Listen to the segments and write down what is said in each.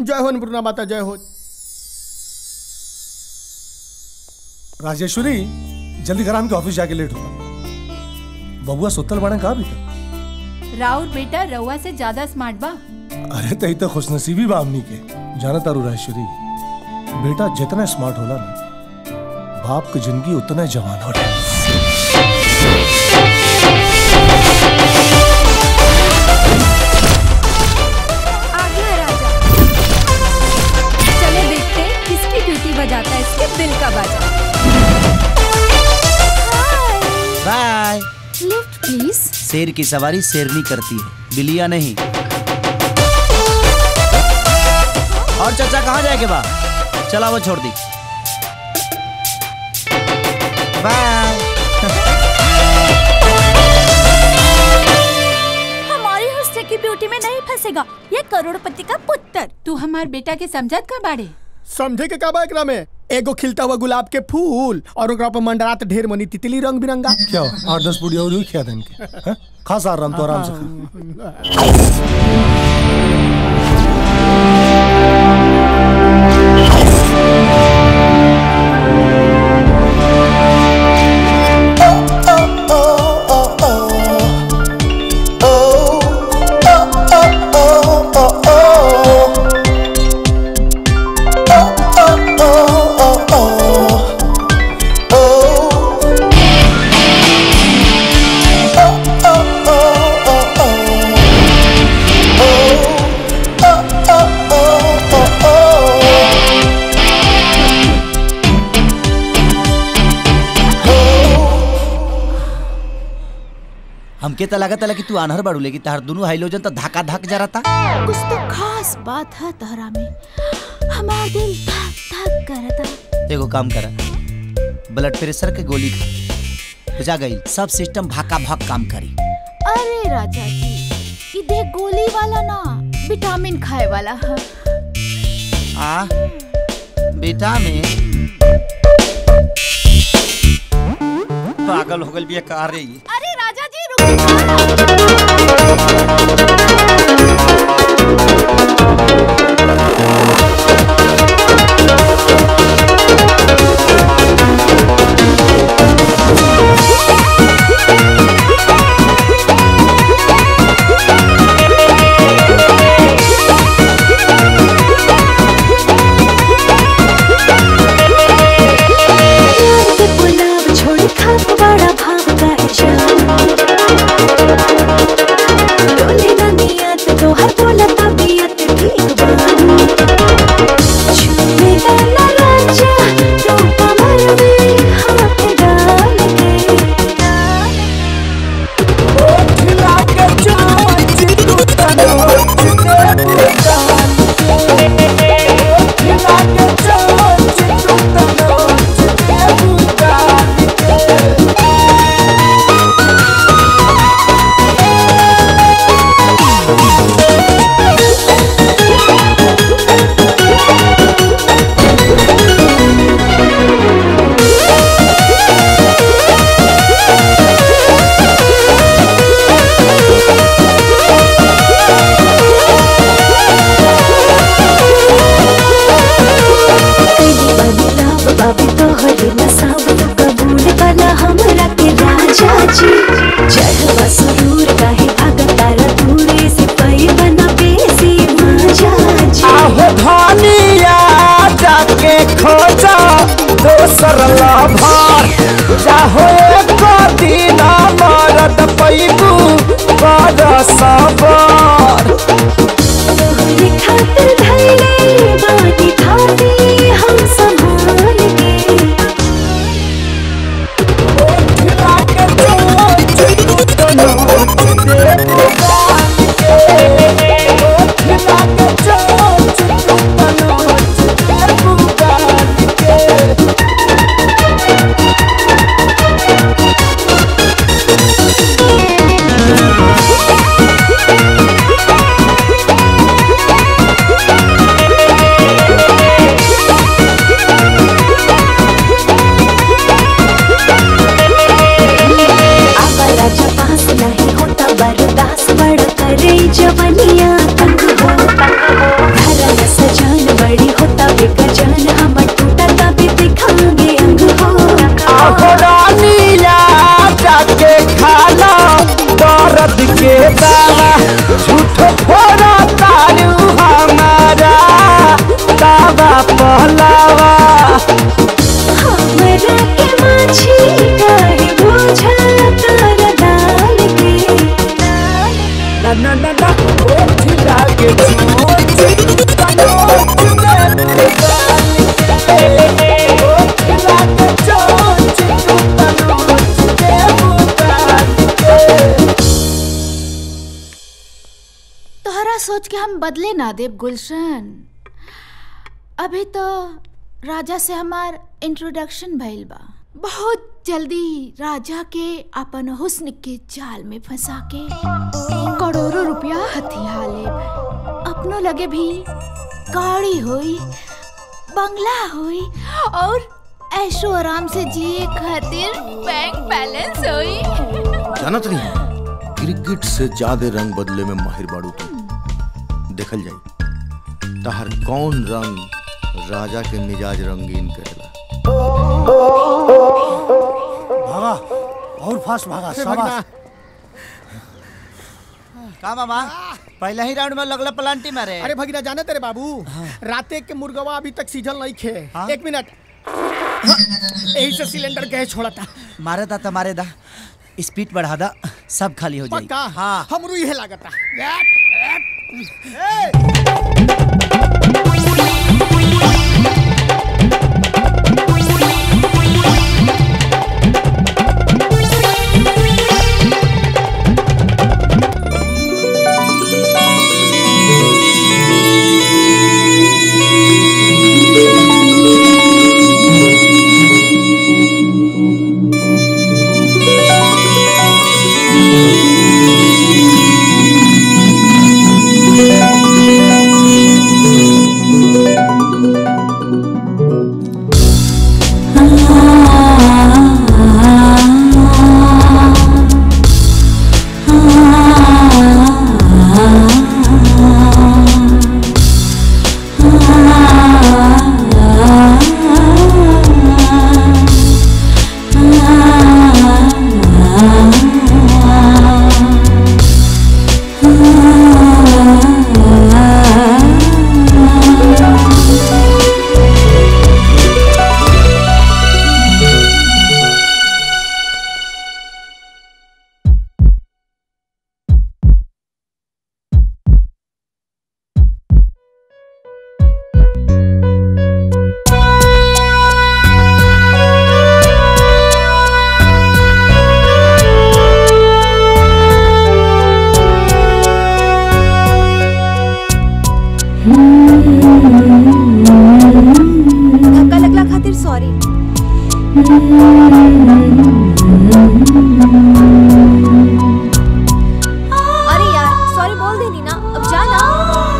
जय हो अन्नपूर्णा माता जय हो राजेश्वरी जल्दी करा हमके ऑफिस जाके लेट होता बबुआ सुतल बाड़े कहा भी था राउर बेटा रउआ से ज्यादा स्मार्ट बा अरे तई तो खुशनसीबी बा हमनी के जाना तारू राजेश्वरी बेटा जितना स्मार्ट होला ना बाप की जिंदगी उतना ही जवान होला आ गया राजा चले देखते हैं किसकी ड्यूटी बजाता है इसके दिल का बाजा बाय लिफ्ट प्लीज शेर की सवारी शेरनी करती है बिलिया नहीं और चाचा कहाँ जाएंगे बा चला वो छोड़ दी बाय हमारी हुस्से की ब्यूटी में नहीं फंसेगा ये करोड़पति का पुत्र तू हमार बेटा के समझत का बाड़े समझे के का बा एकरा में एगो खिलता हुआ गुलाब के फूल और ओकरा पर मंडरात ढेर मनी तितली रंग बिरंगा क्या हो आठ दस पूड़ी और ही खिया देन के हैं? खा सार राम तो आराम से खा हमके तो लगा था कि तू अनहर बाड़ू लेकिन तार दोनों हाइलोजन तो धक्का धक जा रहा था कुछ तो खास बात है तहरा में हमारा दिल धक धक करता एगो काम करा ब्लड प्रेशर के गोली खा बुझा गई सब सिस्टम भाका भाग काम करी अरे राजा जी ये देख गोली वाला ना विटामिन खाए वाला है आ विटामिन पागल हो गल बिया का रे ये अरे राजा जी रुक गुलाब छोड़ खाप बड़ा भाव का इशारा डोले ना नियत तो हर बोला तबीयत ठीक बानी छूने वाला राजा तो कमर में हाथ डाल के बदलाव बाबी तोहर नसाब तो कबूल कला हमरा के राजा जी चढ़वा सुरूर काहे भागत तारा दूरे से पई बना बेसी माजा जी आहो धनिया जाके खोजा दोसर लाभार जाहो एक दिन मरद पैबू बड़ सबर तोहरे खातिर धैले बानी थाती हम संभाल के आवारा जपास नहीं होता बर्दाश्त बड़ करे जवनिया तंग हो घर न सजा ना ना ना ना ओठ लागे चोच कनोच में डाल के ओठ लागे चोच तू कनोच के डाल के तोहरा सोच के हम बदले ना देव गुलशन अभी तो राजा से हमार इंट्रोडक्शन भइल बा बहुत जल्दी राजा के अपन हुस्न के जाल में फंसा के करोड़ों रुपया हथिया ले अपनों लगे भी गाड़ी हुई बंगला हुई और ऐशो आराम से जिए खातिर बैंक बैलेंस हुई जानत नहीं क्रिकेट से ज्यादा रंग बदले में माहिर बाड़ू तू देखल जाई तहर कौन रंग राजा के मिजाज रंगीन करेला भागा और फास्ट भागा शाबाश का मामा पहला ही राउंड में लगला पलांटी मारे अरे भगीना जाने तेरे बाबू राते के मुर्गवा अभी तक सीझल नहीं खे हाँ? एक मिनट यही से सिलेंडर गैस छोड़ा था मारे दा तो मारे दा स्पीड बढ़ा दा सब खाली हो जाई पक्का हाँ हमरू यह लागता धक्का लगला खातिर सॉरी अरे यार सॉरी बोल देनी ना अब जा ना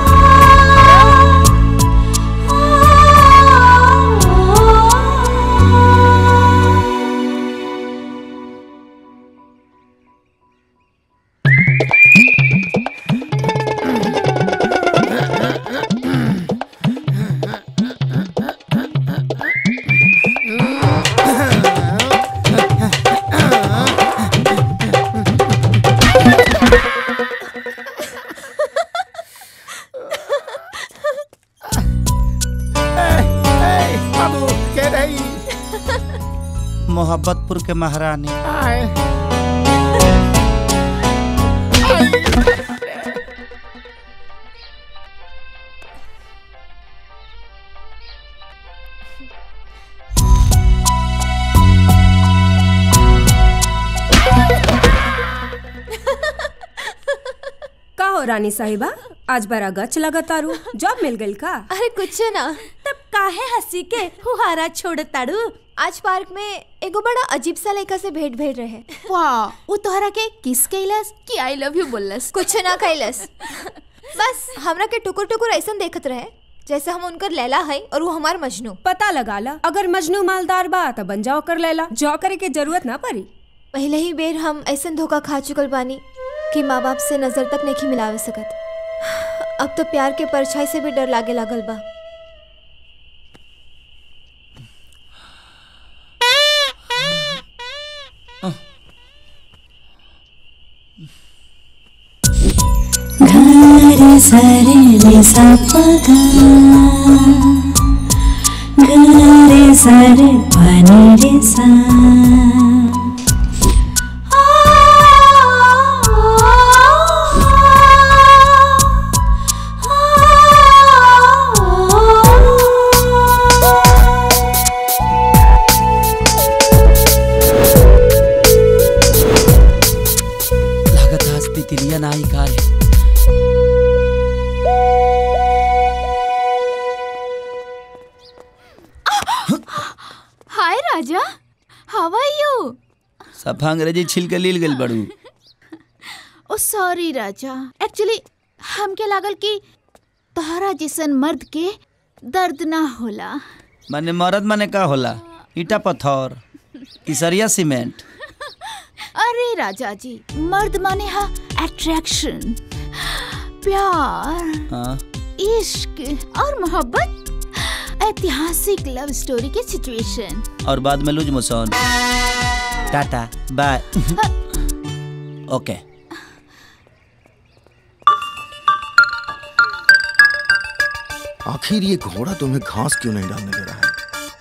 बाबू के रही मोहब्बतपुर के महारानी आए का हो रानी साहिबा आज बड़ा गच लगा तारू जॉब मिल गई का अरे कुछ ना तब काहे हंसी के हुहारा छोड़ ताड़ू आज पार्क में एगो बड़ा अजीब सा लड़का से भेंट भेट रहे वाह वो तोहरा के किस कैलस कि आई लव यू बोलस कुछ ना कैलस बस हमरा के टुकुर टुकुर ऐसा देखत रहे जैसे हम उनकर लैला है और वो हमार मजनू पता लगा ला अगर मजनू मालदार बा तो बन जाओ कर लेला जॉ करे के जरूरत ना पड़ी पहले ही बेर हम ऐसा धोखा खा चुकल बानी कि माँ बाप से नजर तक नहीं मिलावे सकत अब तो प्यार के परछाई से भी डर लागे लागल बा रे सरे रे सा प गा गा रे सरे पनि रे सा आ, आ, आ, राजा हाउ आर यू सफा अंग्रेजी छिल के लील गइल बड़ू ओ सॉरी राजा एक्चुअली हमके लागल कि तोहरा जैसन मर्द के दर्द ना होला माने मरद माने का होला ईटा पत्थर इसरिया सीमेंट अरे राजा जी मर्द माने हा अट्रैक्शन प्यार हाँ इश्क और मोहब्बत ऐतिहासिक लव स्टोरी के सिचुएशन और बाद में loose motion tata bye okay आखिर ये घोड़ा तुम्हें घास क्यों नहीं डालने दे रहा है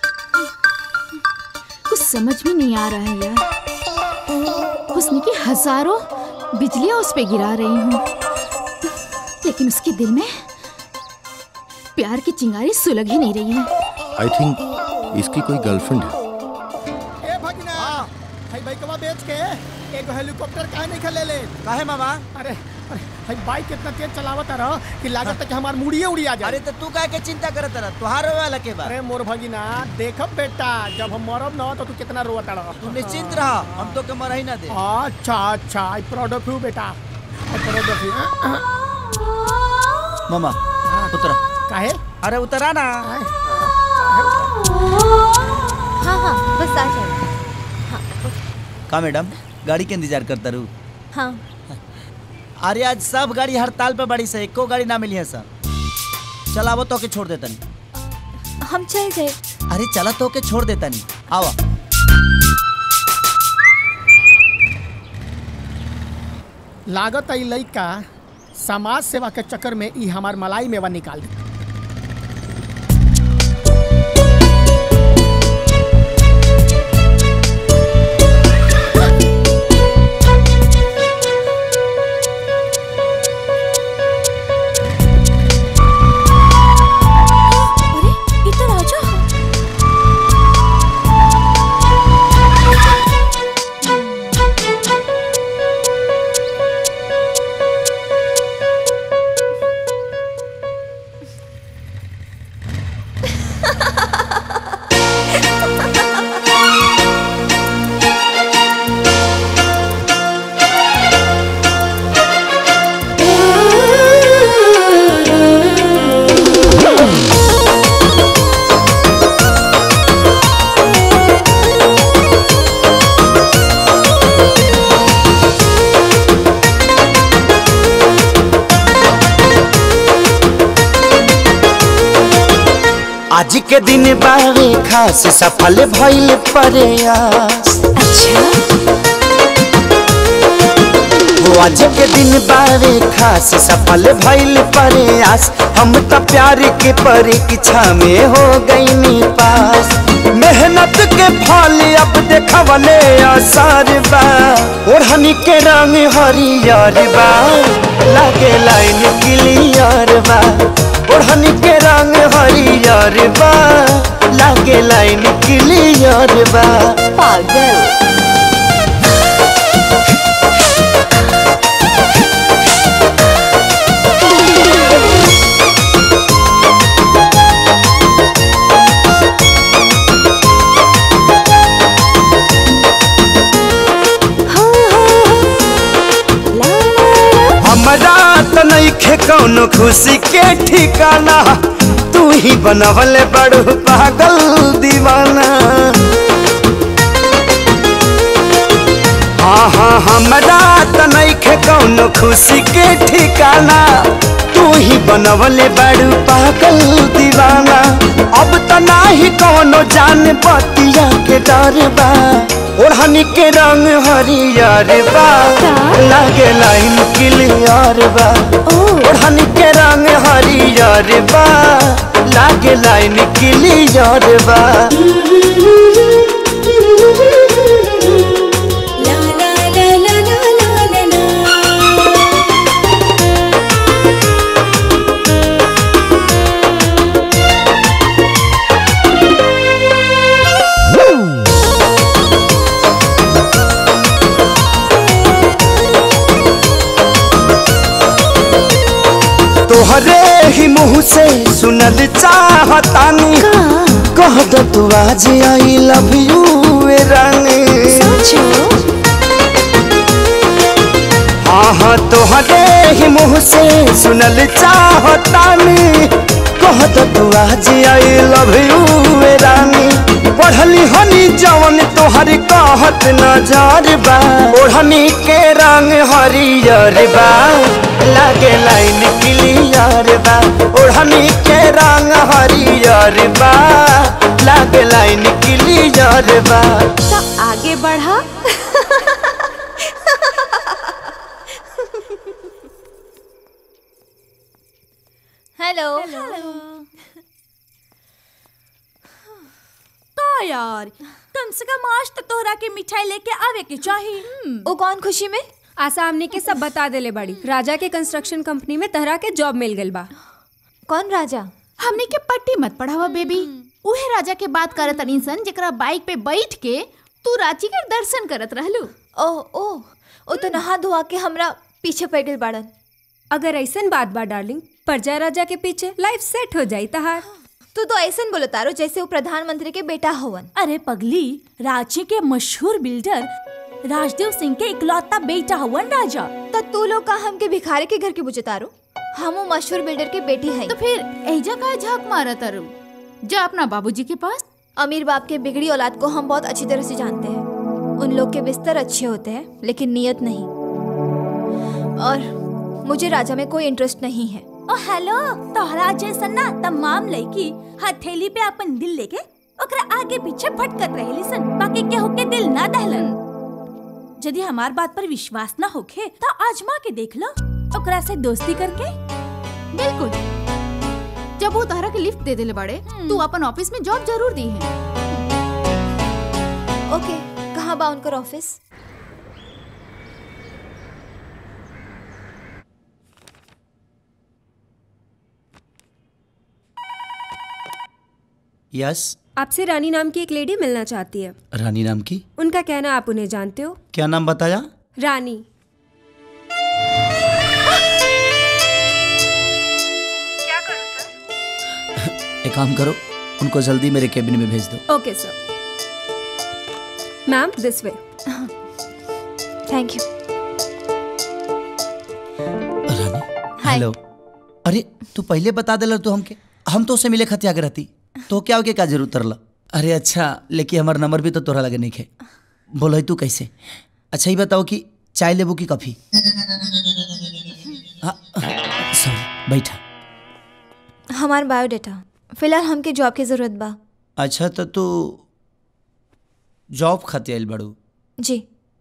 कुछ समझ में नहीं आ रहा है यार उसने की हजारों बिजलियां उस पे गिरा रही हूँ लेकिन उसके दिल में प्यार की चिंगारी सुलग ही नहीं रही है आई थिंक इसकी कोई गर्लफ्रेंड है ए भगिना भाई बाइकवा बेच के एगो हेलीकॉप्टर काहे नहीं खले ले काहे मामा अरे अरे भाई बाइक कितना तेज चलावत रह कि लागत है कि हमार मुड़िए उड़िया जाए अरे तो तू काहे के चिंता करत रह तुहार वाला के बा अरे मोर भगिना देखब बेटा जब हम मरब ना तो तू कितना रोता रह तू निश्चिंत रह हम तो के मरही ना दे अच्छा अच्छा आई प्राउड ऑफ यू बेटा आई प्राउड ऑफ यू मामा उतरा काहे अरे उतरा ना हाँ हाँ बस आ जाए का मैडम गाड़ी के इंतजार करता रू हाँ अरे आज सब गाड़ी हड़ताल पे बड़ी से एको गाड़ी ना मिली है सर चल आवो तो के छोड़ देता नहीं हम चल जाए अरे चला तो के छोड़ देता नहीं आवा लागत आई लइका समाज सेवा के चक्कर में ई हमार मलाई मेवा निकाल दी अरे इधर आ जाओ आज के दिन बारे खास सफल भइल प्रयास हो आज के दिन बारे खास सफल भइल प्रयास हम तो प्यार के परीक्षा में हो गईनी पास मेहनत के फल अब देखवले आसार बा ओढ़नी के रंग हरियर बा लागे लाइन क्लियर बा ओढ़नी के रंग हरियर बा लागे लाइन क्लियर बा पागल हमरा त नइखे कौनो खुशी के ठिकाना तू ही बनवले बड़ू पागल दीवाना हाँ हाँ हमरा त नइखे कौनो खुशी के ठिकाना तू ही बनवले बड़ू पागल दीवाना अब त नाही कौनो जान बतिया के डर बा ओढ़नी के रंग हरियर बा लागे लाइन क्लियर बा ओढ़नी के रंग हरियर बा लागे लाइन क्लियर बा तोहरे ही मुंह से सुनल चाहतानी कह दो तू आज आई लव यू रानी हाँ हाँ तोहरे ही मुंह से सुनल चाहतानी कह दो तू आज आई लव यू रानी पढ़ली हनी जवन तोहर कहत नजर बा ओढ़नी के रंग हरियर बा लागे लाइन क्लियर बा ओढ़नी के रंग हरियर बा लागे लाइन क्लियर बा तो आगे बढ़ा हेलो का यार कम से कम आज तो तोहरा के मिठाई लेके आवे के चाहिए ओ कौन खुशी में आसामने के सब बता देले बड़ी राजा के कंस्ट्रक्शन कंपनी में तहरा के जॉब मिल गइल बा कौन राजा हमने के पट्टी मत पढ़ावा बेबी उहे राजा के बात करत तनी सन जेकरा बाइक पे बैठ के तू रांची के दर्शन करत रहलू ओ ओ ओ तो नहा धोआ के हमरा पीछे पड़ गइल बाड़न अगर ऐसन बात बा डार्लिंग प्रजा राजा के पीछे लाइफ सेट हो जाई तहार तू तो ऐसन बोलो तारो जैसे वो प्रधानमंत्री के बेटा हवन अरे पगली रांची के मशहूर बिल्डर राजदेव सिंह के इकलौता बेटा हवन राजा तो तू लोग का हमके भिखारी के घर के बुझे तारो हम वो मशहूर बिल्डर के बेटी हैं तो फिर एजा का झाक मारा तारू जा अपना बाबूजी के पास अमीर बाप के बिगड़ी औलाद को हम बहुत अच्छी तरह से जानते हैं उन लोग के बिस्तर अच्छे होते हैं लेकिन नियत नहीं और मुझे राजा में कोई इंटरेस्ट नहीं है ओ हेलो तोहरा जैसन ना तमाम लड़की हथेली पे अपन दिल लेके ओकरा आगे पीछे भटकत रहेली सन बाकी केहू के दिल ना दहलन यदि हमार बात पर विश्वास ना होखे तो आजमा के देख लो ओकरा से दोस्ती करके बिल्कुल जब वो तहरा के लिफ्ट दे देले बड़े तू अपन ऑफिस में जॉब जरूर दी है ओके कहाँ बा उनकर ऑफिस यस आपसे रानी नाम की एक लेडी मिलना चाहती है रानी नाम की उनका कहना आप उन्हें जानते हो क्या नाम बताया रानी एक काम करो उनको जल्दी मेरे केबिन में भेज दो okay sir ma'am this way thank you रानी हेलो अरे तू पहले बता देला तू हमके हम तो उससे मिले खतिया के रहती तो क्या हो के का जरूरत तरला अरे अच्छा लेकिन हमार नंबर भी तो तोरा लगे नहीं खे बोलो तू कैसे अच्छा ही बताओ कि चाय लेबू की कॉफी सॉरी बैठा हमार बायोडाटा फिलहाल हमके जॉब की जरूरत बा अच्छा तो तू जॉब खातिर आइल बड़ू जी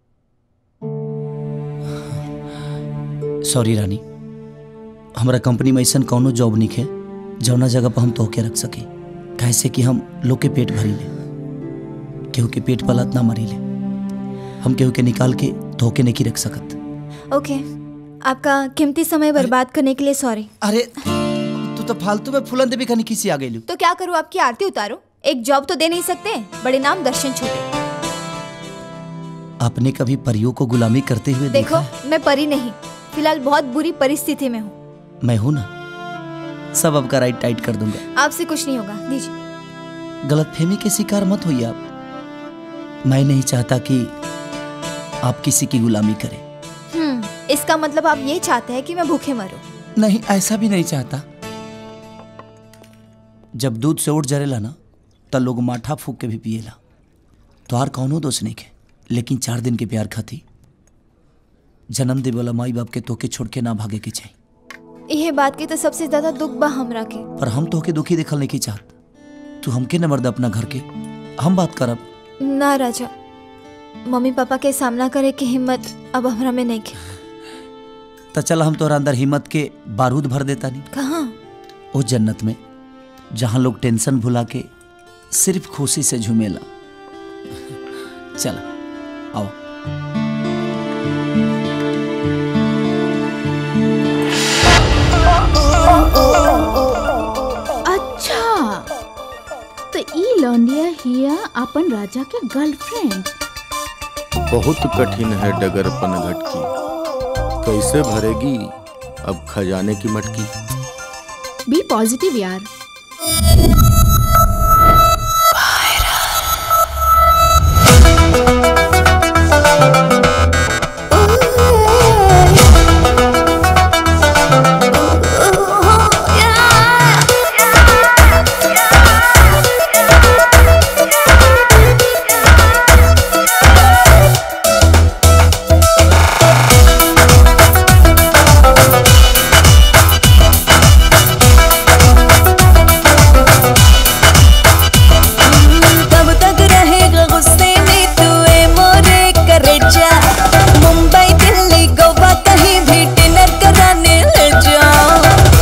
सॉरी रानी हमारा कंपनी में ऐसा कौनो जॉब नहीं है जौना जगह पर हम तोहके रख सके कैसे कि हम लोग के पेट भरी ले केहू के पेट पलत ना मरी ले हम केहू के निकाल के तोहके नहीं रख सकत ओके आपका कीमती समय बर्बाद करने के लिए सॉरी अरे तू तो फालतू में फूलन देवी खानी किसी आ गई तो क्या करूँ आपकी आरती उतारो एक जॉब तो दे नहीं सकते बड़े नाम दर्शन छोटे आपने कभी परियों को गुलामी करते हुए देखो देखा मैं परी नहीं फिलहाल बहुत बुरी परिस्थिति में हूँ मैं हूं ना सब आपका राइट टाइट कर दूंगा आपसे कुछ नहीं होगा दीजिए गलतफहमी के शिकार मत होइए आप मैं नहीं चाहता कि आप किसी की गुलामी करें हम्म इसका मतलब आप ये चाहते हैं कि मैं भूखे मरूं नहीं ऐसा भी नहीं चाहता जब दूध से उठ जरेला ना तब लोग माठा फूक के भी पिएला तोहार कौनो दोष नहीं के लेकिन चार दिन के प्यार खाती जन्म दे वाला माई बाप के तोके छोड़ के ना भागे के चाहिए यह बात की तो सबसे ज्यादा दुख बा हमरा के पर हम तोके दुखी देखल नहीं की चाहत तू हमके न मर्द अपना घर के हम बात करब ना राजा मम्मी पापा के सामना करे की हिम्मत अब हमरा में नहीं के तो चल हम तोरा अंदर हिम्मत के बारूद भर देता नहीं कहाँ उस जन्नत में जहाँ लोग टेंशन भुला के सिर्फ खुशी से झूमेला चल आओ अच्छा तो ई लौंडिया हिया अपन राजा के गर्लफ्रेंड बहुत कठिन है डगर पनघट की कैसे भरेगी अब खजाने की मटकी बी पॉजिटिव यार कब तक रहेगा गुस्से में तू ए मोरे करेजा मुंबई दिल्ली गोवा कहीं भी डिनर कराने ले जाओ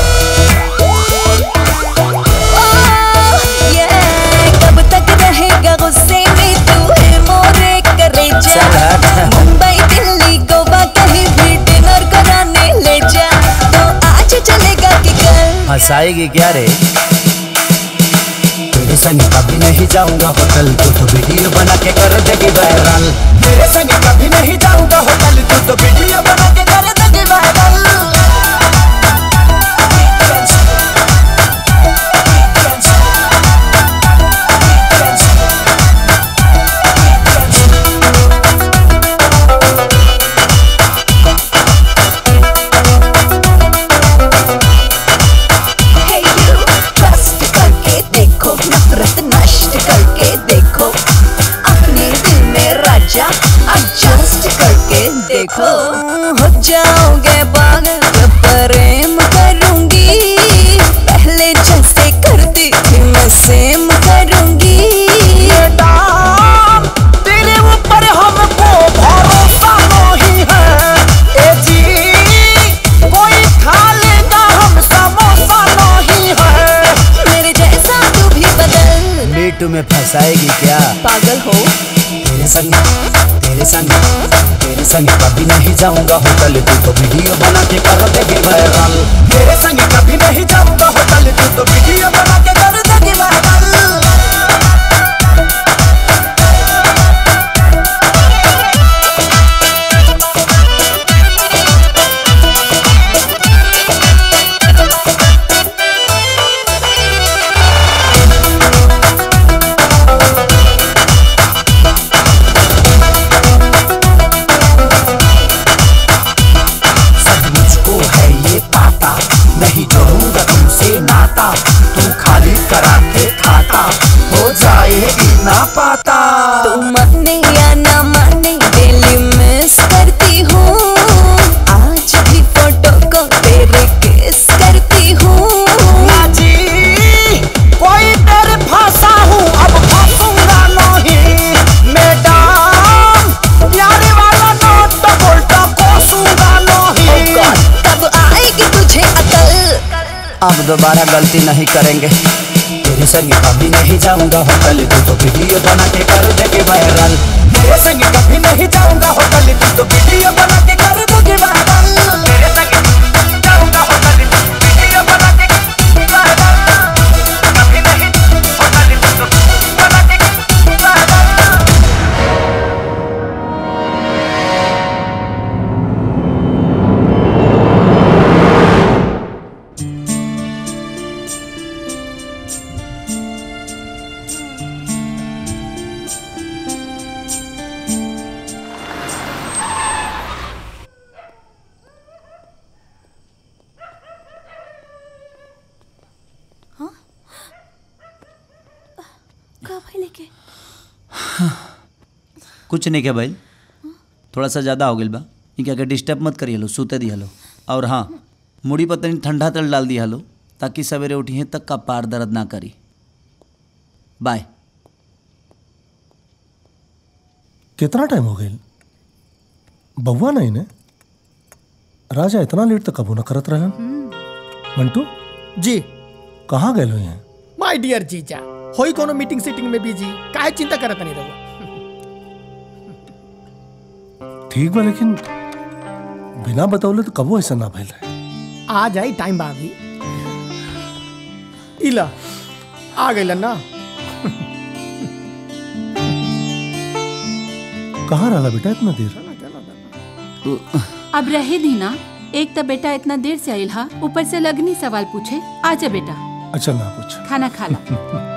ओह, yeah, कब तक रहेगा गुस्से में तू ए मोरे करेजा मुंबई दिल्ली गोवा कहीं भी डिनर कराने ले जा तो आज चलेगा कि कल हंसाएगी क्या रे तेरे संग कभी नहीं जाऊंगा होटल तू तो वीडियो बना के कर देगी वायरल तेरे संग कभी नहीं जाऊंगा होटल तू तो वीडियो बना के कर देगी वायरल Hey you, trust करके देखो नफरत नष्ट करके देखो अपने दिल में राजा adjust करके देखो हो जाओगे पागल जब प्रेम करूंगी पहले जैसे करती थी मैं सेम करूंगी तेरे ऊपर हमको भरोसा नहीं है ए जी कोई खा लेगा हम समोसा नहीं है मेरे जैसा तू भी बदल मीटू में फंसाएगी क्या पागल हो तेरे संग तेरे संग तेरे संग कभी नहीं जाऊंगा होटल तू तो वीडियो बना के कर देगी वायरल तेरे संग कभी नहीं जाऊंगा होटल तू तो वीडियो बना के कर देगी वायरल सब मुझको है ये पाता नहीं जोड़ूंगा तुमसे नाता तू खाली करा के खाता हो जाएगी ना पाता तू माने या ना माने डेली मिस करती हूँ आज भी फोटो को तेरे किस करती हूँ जी कोई तेरे फंसा हूँ अब फंसूंगा नहीं मैडम प्यारे वाला नोट तो बोलता कोसूंगा नहीं कब आएगी तुझे अकल अब दोबारा गलती नहीं करेंगे तेरे संग कभी नहीं जाऊंगा होटल तू तो वीडियो बना के कर देगी वायरल तेरे संग कभी नहीं जाऊंगा होटल तू तो वीडियो बना के कर देगी वायरल तेरे संग जाऊंगा होटल तू वीडियो बना के वायरल कभी नहीं होटल तू तो बना के वायरल का भाई लेके कुछ नहीं क्या भाई थोड़ा सा ज़्यादा हो गया बा ये क्या डिस्टर्ब मत करिए लो सूते दिया लो और हाँ मुड़ी पर तनी ठंडा तेल डाल दिया लो ताकि सवेरे उठिए तक का पार दर्द ना करी बाय कितना टाइम हो गया बउआ नहीं ने राजा इतना लेट तक कबू न करत रहन मंटू जी कहाँ गए हैं माय डियर जीजा होई कोनो मीटिंग सीटिंग में बिजी काहे चिंता करत नहीं रहो ठीक बा लेकिन बिना बतौले तो कबो ऐसा ना भइल रहे आ जाई टाइम बा अभी इला आ गइलन ना कहाँ रहा बेटा इतना देर अब रहे दी ना एक तो बेटा इतना देर से आयल हा ऊपर से लगनी सवाल पूछे आजा बेटा अच्छा ना पूछ खाना खा ला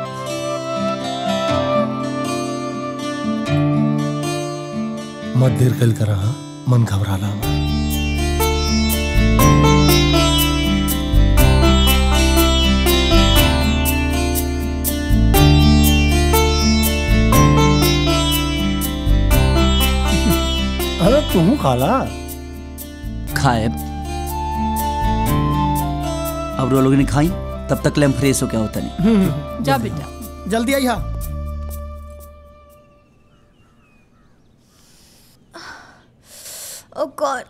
मत देर कल करा हाँ? मन घबराला हमारा अरे तू खाला खाए अब वो लोग ने खाई तब तक ले हम फ्रेश हो क्या होता नहीं जा बेटा जल्दी आई हा ओ गॉड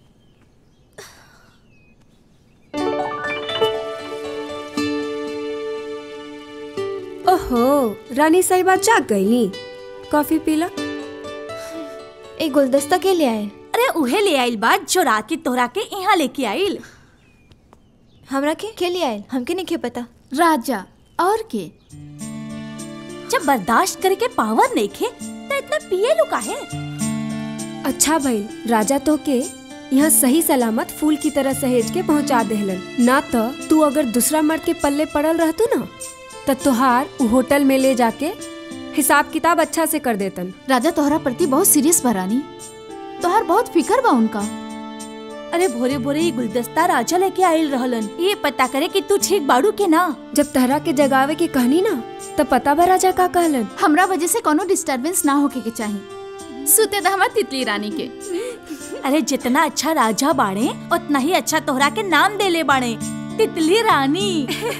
ओहो रानी साहिबा जाग गईली कॉफी पीला एक गुलदस्ता के लिए आए अरे उहे ले आइल बात जो रात के तोहरा के यहाँ लेके आइल हमरा के के लिए आए हमके नहीं के पता राजा और के जब बर्दाश्त करे के पावर नहीं खे तो इतना पिए लुका है अच्छा भाई राजा तो के यहाँ सही सलामत फूल की तरह सहेज के पहुँचा देहलन ना तो तू अगर दूसरा मर्द के पल्ले पड़ल रहतू ना तो तुहार उ होटल में ले जाके हिसाब किताब अच्छा से कर देतन राजा तोहरा प्रति बहुत सीरियस बरानी तोहर बहुत फिकर बा उनका अरे भोरे भोरे ये गुलदस्ता राजा लेके आइल रहलन ये पता करे कि तू ठीक बाड़ू के ना जब तहरा के जगावे के कहनी ना तब पता बा राजा का कहलन हमरा वजह से कोनो डिस्टरबेंस ना होके के चाहिए सुते दा हमार तितली रानी के अरे जितना अच्छा राजा बाड़े उतना ही अच्छा तोहरा के नाम दे ले बाड़े तितली रानी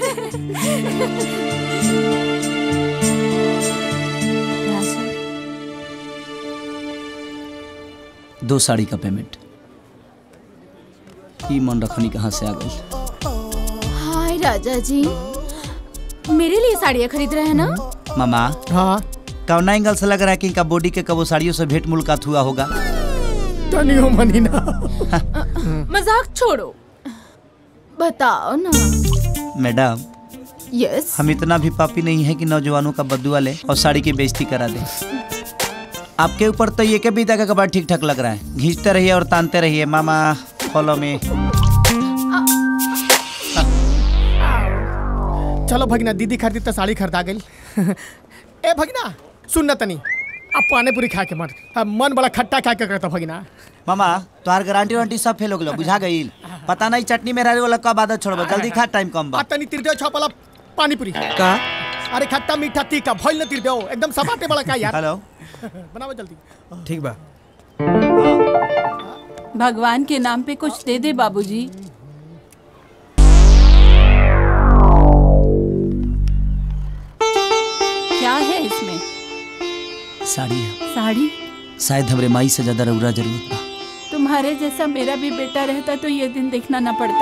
दो साड़ी का पेमेंट ई मन रखनी कहाँ से आ गई हाय राजा जी मेरे लिए साड़ियाँ खरीद रहे हैं ना मामा हाँ कौना एंगल से लग रहा है कि इनका बॉडी के कबो साड़ियों से भेंट मुलाकात हुआ होगा तनियो मनी ना मजाक छोड़ो बताओ ना मैडम यस हम इतना भी पापी नहीं है कि नौजवानों का बदुआ ले और साड़ी की बेइज्जती करा दे आपके ऊपर तो ये के बीता का कपड़ा ठीक ठाक लग रहा है घींचते रहिए और तानते रहिए मामा फॉलो में चलो भगना दीदी खरीदी तो साड़ी खरीदा गई ए भगना सुन ना तनी अब पानी पूरी खा के मत अब मन बड़ा खट्टा खा के करता भगना मामा तुम्हार गारंटी वारंटी सब फेल हो गलो बुझा गई पता नहीं चटनी में रहने वाला कब आदत छोड़बो जल्दी खा टाइम कम बा आ तनी तिर दे छपला पानी पूरी का अरे खट्टा मीठा तीखा भइल न तिर दे एकदम सपाटे बड़ा का यार हेलो बनाओ जल्दी ठीक बा भगवान के नाम पे कुछ दे दे बाबूजी क्या है इसमें साड़ी है साड़ी शायद हमरे माई से ज्यादा रउरा जरूरत बा तुम्हारे जैसा मेरा भी बेटा रहता तो ये दिन देखना न पड़ता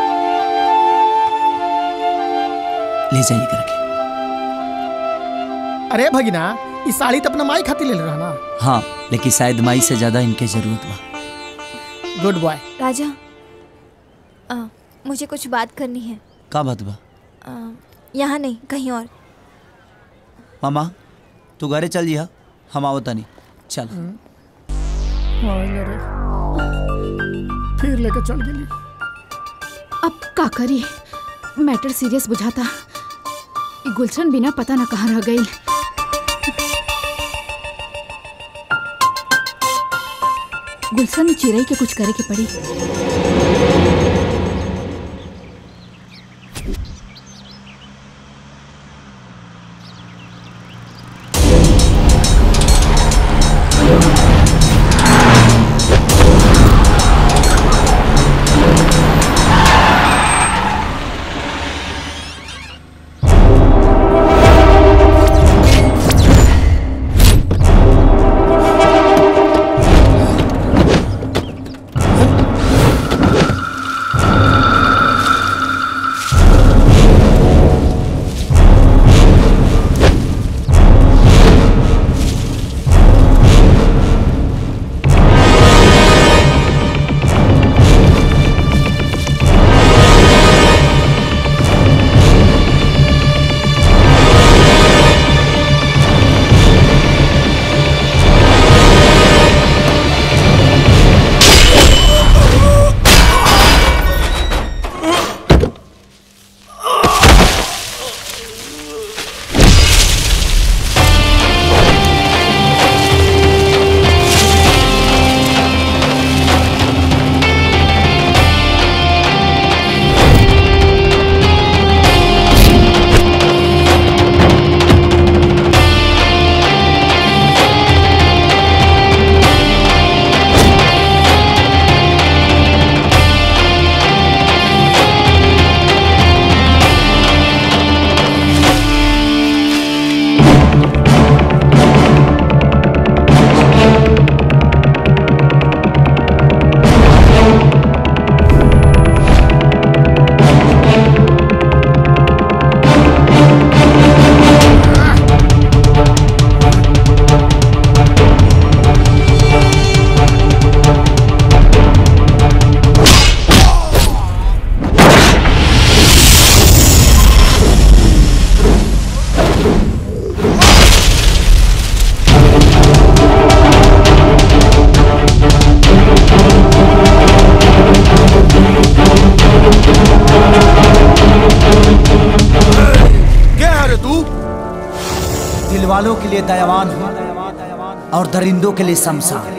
ले जाइए करके अरे भगिना इस साड़ी तो अपना माई खाती ले रहा ना हाँ लेकिन शायद माई से ज्यादा इनके जरूरत बा गुड बॉय राजा आ, मुझे कुछ बात करनी है का बात बा आ, यहाँ नहीं कहीं और मामा तू घरे चल जिहा हम आवत नहीं चल फिर लेके चल गेली अब का करी मैटर सीरियस बुझाता ई गुलशन बिना पता न कहाँ रह गई गुलशन चिड़ई के कुछ करे के पड़ी लिए दयावान हूँ और दरिंदों के लिए शमशान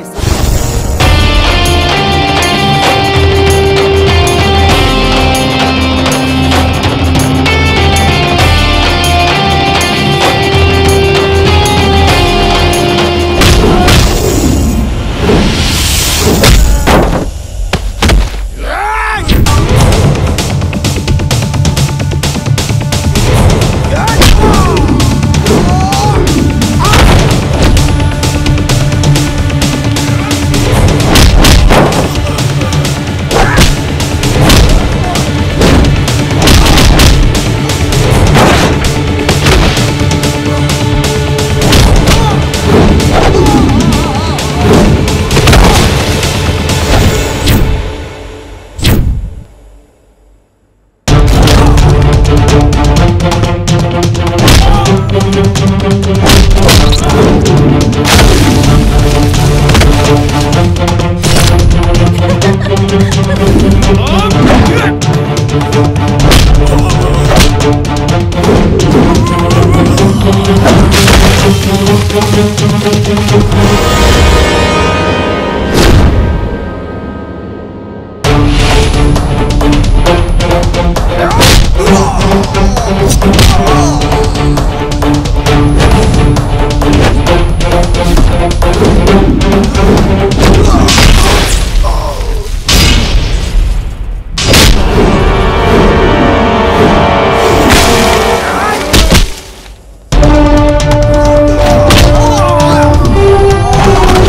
Oh!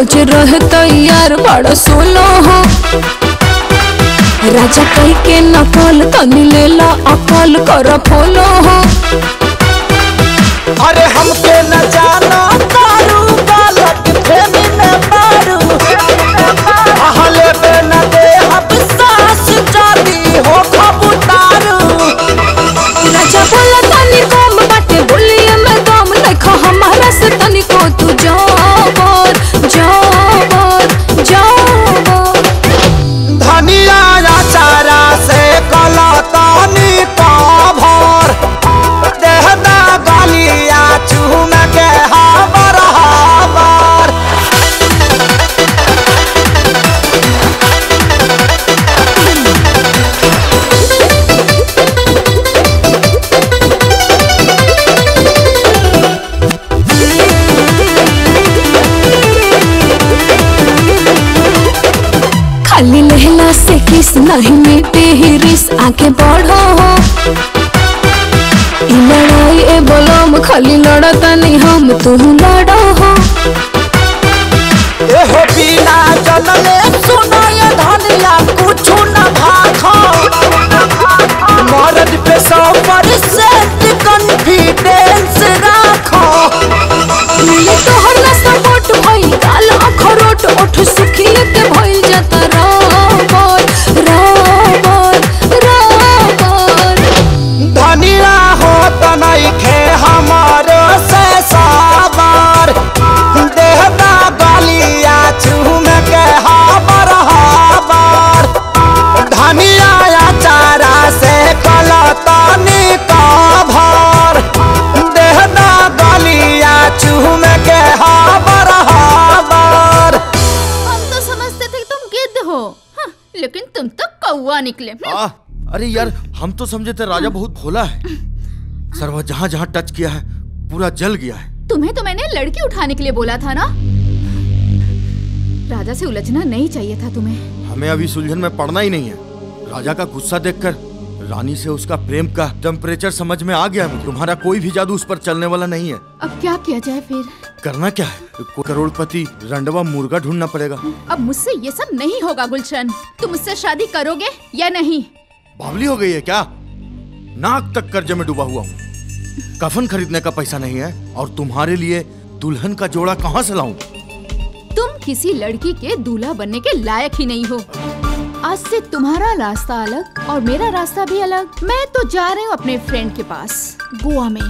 रोज रह तैयार बड़ा सोलो हो राजा कह के नकल तनी लेला अकल कर फोलो हो अरे हमके न जाना तारू बालक प्रेमी न मारू आहले पे न दे अब सास जाती हो खबुतारू राजा बोला तनी कम बाटे बोलिए मैं दम देखो हमारा से तनी को तू जाबर जाबर जाबर धनिया चारा से कला तानी का भर देहना गलिया चूम के हाबर हाबर खाली लहला से किस नहीं मिटे ही रिस आगे बढ़ो हो ई लड़ाई ए बोलम खाली लड़ता नहीं हम तू लड़ो हो एहो बिना जनले सुनो ये धनिया कुछ न भाखो मर्द पे सौ परसेंट कॉन्फिडेंस राखो मिले तोहर ना सपोर्ट भई काल अखरोट ओठ सुखिए के भइल जाता राबर राबर राबर धनिया हो त नइखे हमारो से साबर देहदा गलिया चूम के हाबर हाबर धनिया चारा से कलतनी का भर देहदा गलिया चूम के हाबर हाबर हम तो समझते थे कि तुम गिद्ध हो हाँ, लेकिन तुम तो कौवा निकले आ, अरे यार हम तो समझे थे राजा बहुत भोला है सरवा जहाँ जहाँ टच किया है पूरा जल गया है तुम्हें तो मैंने लड़की उठाने के लिए बोला था ना राजा से उलझना नहीं चाहिए था तुम्हें हमें अभी सुलझन में पड़ना ही नहीं है राजा का गुस्सा देखकर रानी से उसका प्रेम का टेम्परेचर समझ में आ गया है तुम्हारा कोई भी जादू उस पर चलने वाला नहीं है अब क्या किया जाए फिर करना क्या है कोई करोड़पति रंडवा मुर्गा ढूंढना पड़ेगा अब मुझसे ये सब नहीं होगा गुलशन तुम मुझसे शादी करोगे या नहीं बावली हो गई है क्या नाक तक कर्जे में डूबा हुआ हूँ कफन खरीदने का पैसा नहीं है और तुम्हारे लिए दुल्हन का जोड़ा कहाँ से लाऊं तुम किसी लड़की के दूल्हा बनने के लायक ही नहीं हो आज से तुम्हारा रास्ता अलग और मेरा रास्ता भी अलग मैं तो जा रही हूँ अपने फ्रेंड के पास गोवा में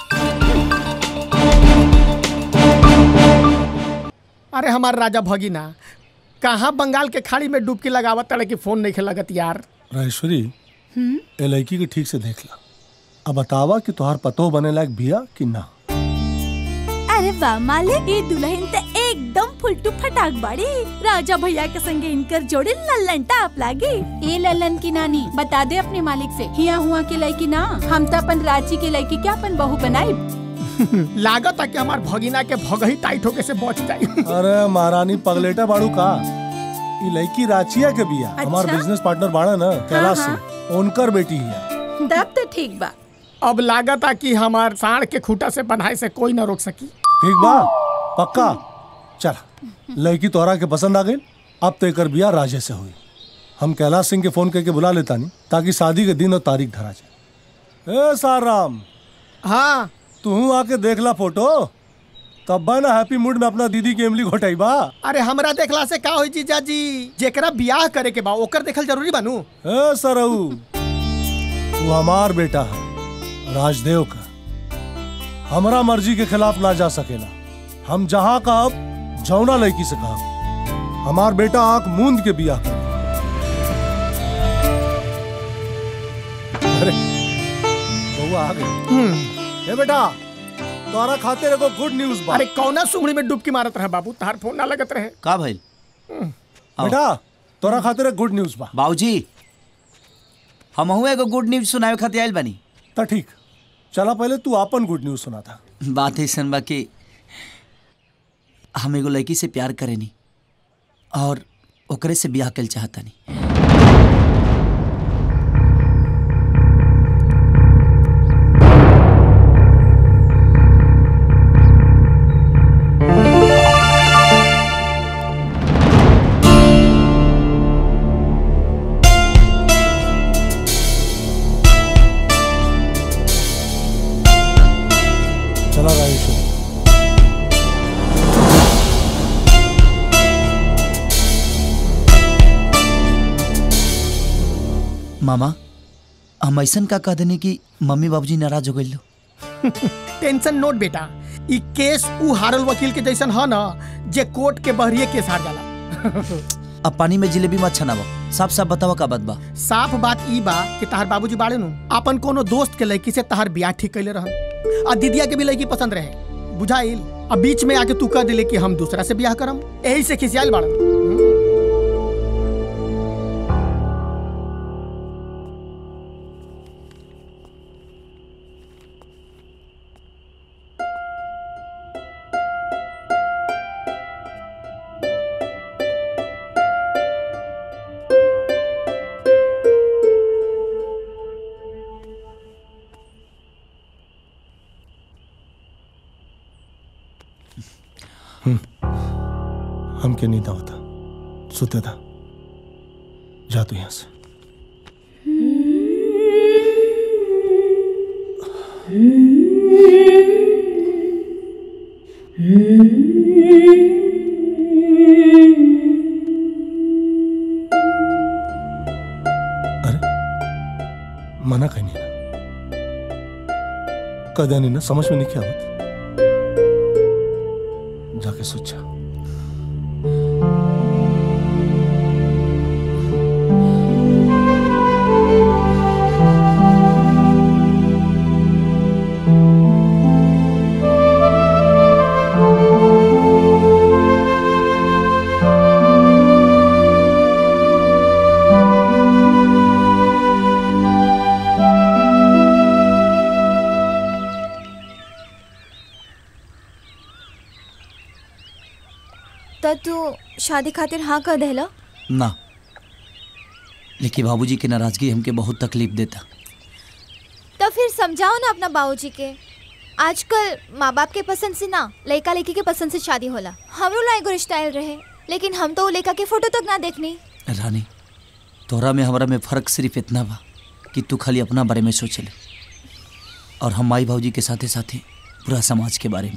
अरे हमार राजा भगीना कहाँ बंगाल के खाड़ी में डुबकी लगावत तड़े की फोन नहीं लगत यार राजेश्वरी ए लड़की के ठीक से देख ला अब बतावा कि तुहार पतो बने लायक बिया कि ना अरे वाह मालिक ये दुल्हन तो एकदम फुलटू फटाक बाड़ी राजा भैया के संगे इनकर जोड़ी लल्लन टाप लागी ए ललन की नानी बता दे अपने मालिक से हिया हुआ के लड़की ना हम तो अपन रांची के लड़की क्या अपन बहू बनाई लागत है कि हमार भगीना के भगही टाइट होके से बच जाई अरे महारानी पगलेटा बाड़ू का ई लड़की राचिया के बिया हमार अच्छा? बिजनेस पार्टनर बाड़ा ना कैलाश हाँ, से उनकर बेटी है तब तो ठीक बा अब लागत है कि हमार साढ़ के खूटा से बनाए से कोई ना रोक सकी ठीक बा पक्का चल लड़की तोहरा के पसंद आ गई अब तो एकर बिया राजे से हुई हम कैलाश सिंह के फोन करके बुला लेता नहीं ताकि शादी के दिन और तारीख धरा जाए ए साराम हाँ तू आके देख ला फोटो तब बा ना हैप्पी मूड में अपना दीदी की इमली घोटाई बा अरे हमरा देखला से का होई जीजा जी जेकरा बियाह करे के बा ओकर देखल जरूरी बानू ए सरऊ तू हमार बेटा है राजदेव का हमरा मर्जी के खिलाफ ना जा सकेला हम जहाँ कहब जौना लड़की से कहब हमार बेटा आंख मूंद के बिया कर अरे बउआ आ गई ए बेटा तोरा खातिर एगो गुड न्यूज बा अरे कौना सुंगड़ी में डुबकी मारत रहे बाबू तार फोन ना लगत रहे का भइल बेटा तोरा खातिर एक गुड न्यूज बा बाबूजी हमहू एगो गुड न्यूज सुनावे खातिर आइल बानी त ठीक चला पहले तू अपन गुड न्यूज सुना था बात ऐसन बा कि हम एगो लड़की से प्यार करेनी और ओकरे से ब्याह कल चाहतानी चला राजेश्वरी मामा हम ऐसन का कह देनी कि मम्मी बाबूजी नाराज हो गइल टेंशन नोट बेटा ई केस ऊ हारल वकील के जैसन ह ना जे कोर्ट के बहरिए केस हार जाला अब पानी में जिलेबी मत छनावा साफ साफ बतावा का बात बा साफ बात ई बा कि तहार बाबूजी बाड़े नु अपन कोनो दोस्त के लड़की से तहार ब्याह ठीक कैले रहन आ दीदिया के भी लड़की पसंद रहे बुझाइल अब बीच में आके तू कह दिले कि हम दूसरा से ब्याह करम यही से खिसियाल बाड़न हमके नींद आवता सुते था जा तू यहाँ से मना कहीं नहीं ना कदा नहीं ना समझ में नहीं क्या आवत जाके सोचा त तू शादी खातिर हाँ कर देला ना लेकिन बाबूजी की नाराजगी हमके बहुत तकलीफ देता तो फिर समझाओ ना अपना बाबूजी के आजकल माँ बाप के पसंद से ना लड़का लड़की के पसंद से शादी होला हमरो ला एगो रिश्ता आयल रहे लेकिन हम तो वो लड़का के फोटो तक ना देखनी रानी तोहरा में हमरा में फर्क सिर्फ इतना बा कि तू खाली अपना बारे में सोचले और हम माई बाबूजी के साथे साथे पूरा समाज के बारे में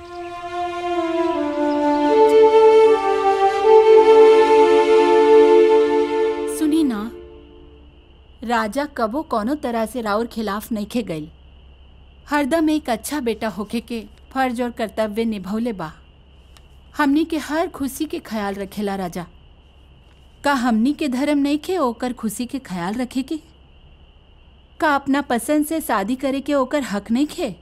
सुनी ना राजा कबो कोनो तरह से राउर खिलाफ नहीं खे गई हरदम एक अच्छा बेटा होके के फर्ज और कर्तव्य निभौले बा हमनी के हर खुशी के ख्याल रखेला राजा का हमनी के धर्म नहीं खे ओकर खुशी के ख्याल रखे के का अपना पसंद से शादी करे के ओकर हक नहीं खे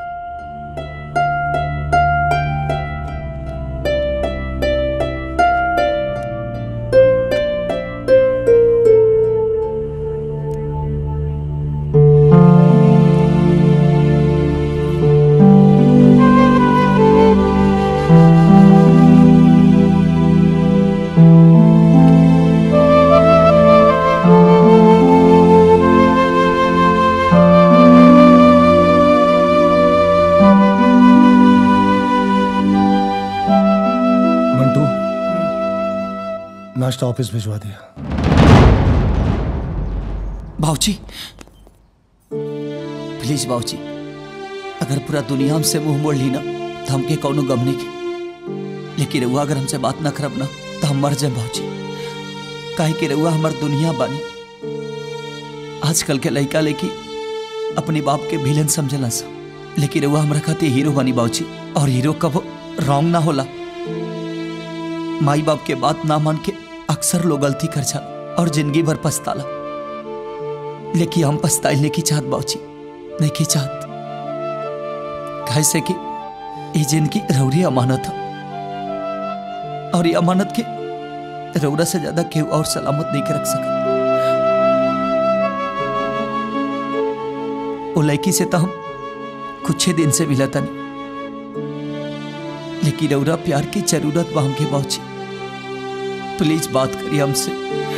मंटू नाश्ता ऑफिस भिजवा दिया बाबूजी प्लीज बाबूजी अगर पूरा दुनिया हमसे मुंह मोड़ ली ना तो हमके कौनो गम नहीं के लेकिन रउआ अगर हमसे बात ना करब ना तो हम मर जाए बाबूजी काहे कि रउआ हमार दुनिया बानी आजकल के लड़का लेकी अपने बाप के विलन समझला सा लेकिन रउआ हमरा खातिर हीरो बनी बाबूजी और हीरो कब रॉन्ग ना होला माई बाप के बात ना मान के अक्सर लोग गलती कर जाला और जिंदगी भर पछताला लेकिन हम पछताइल नहीं की चाहत बाबूजी नहीं की चाहत कैसे कि ये जिंदगी रौरी अमानत है और ये अमानत के रौरा से ज्यादा केहू और सलामत नहीं के रख सका वो लड़की से तो हम कुछ ही दिन से मिला था नहीं लेकिन रौरा प्यार की जरूरत बा हमके बाबूजी प्लीज बात करिए हमसे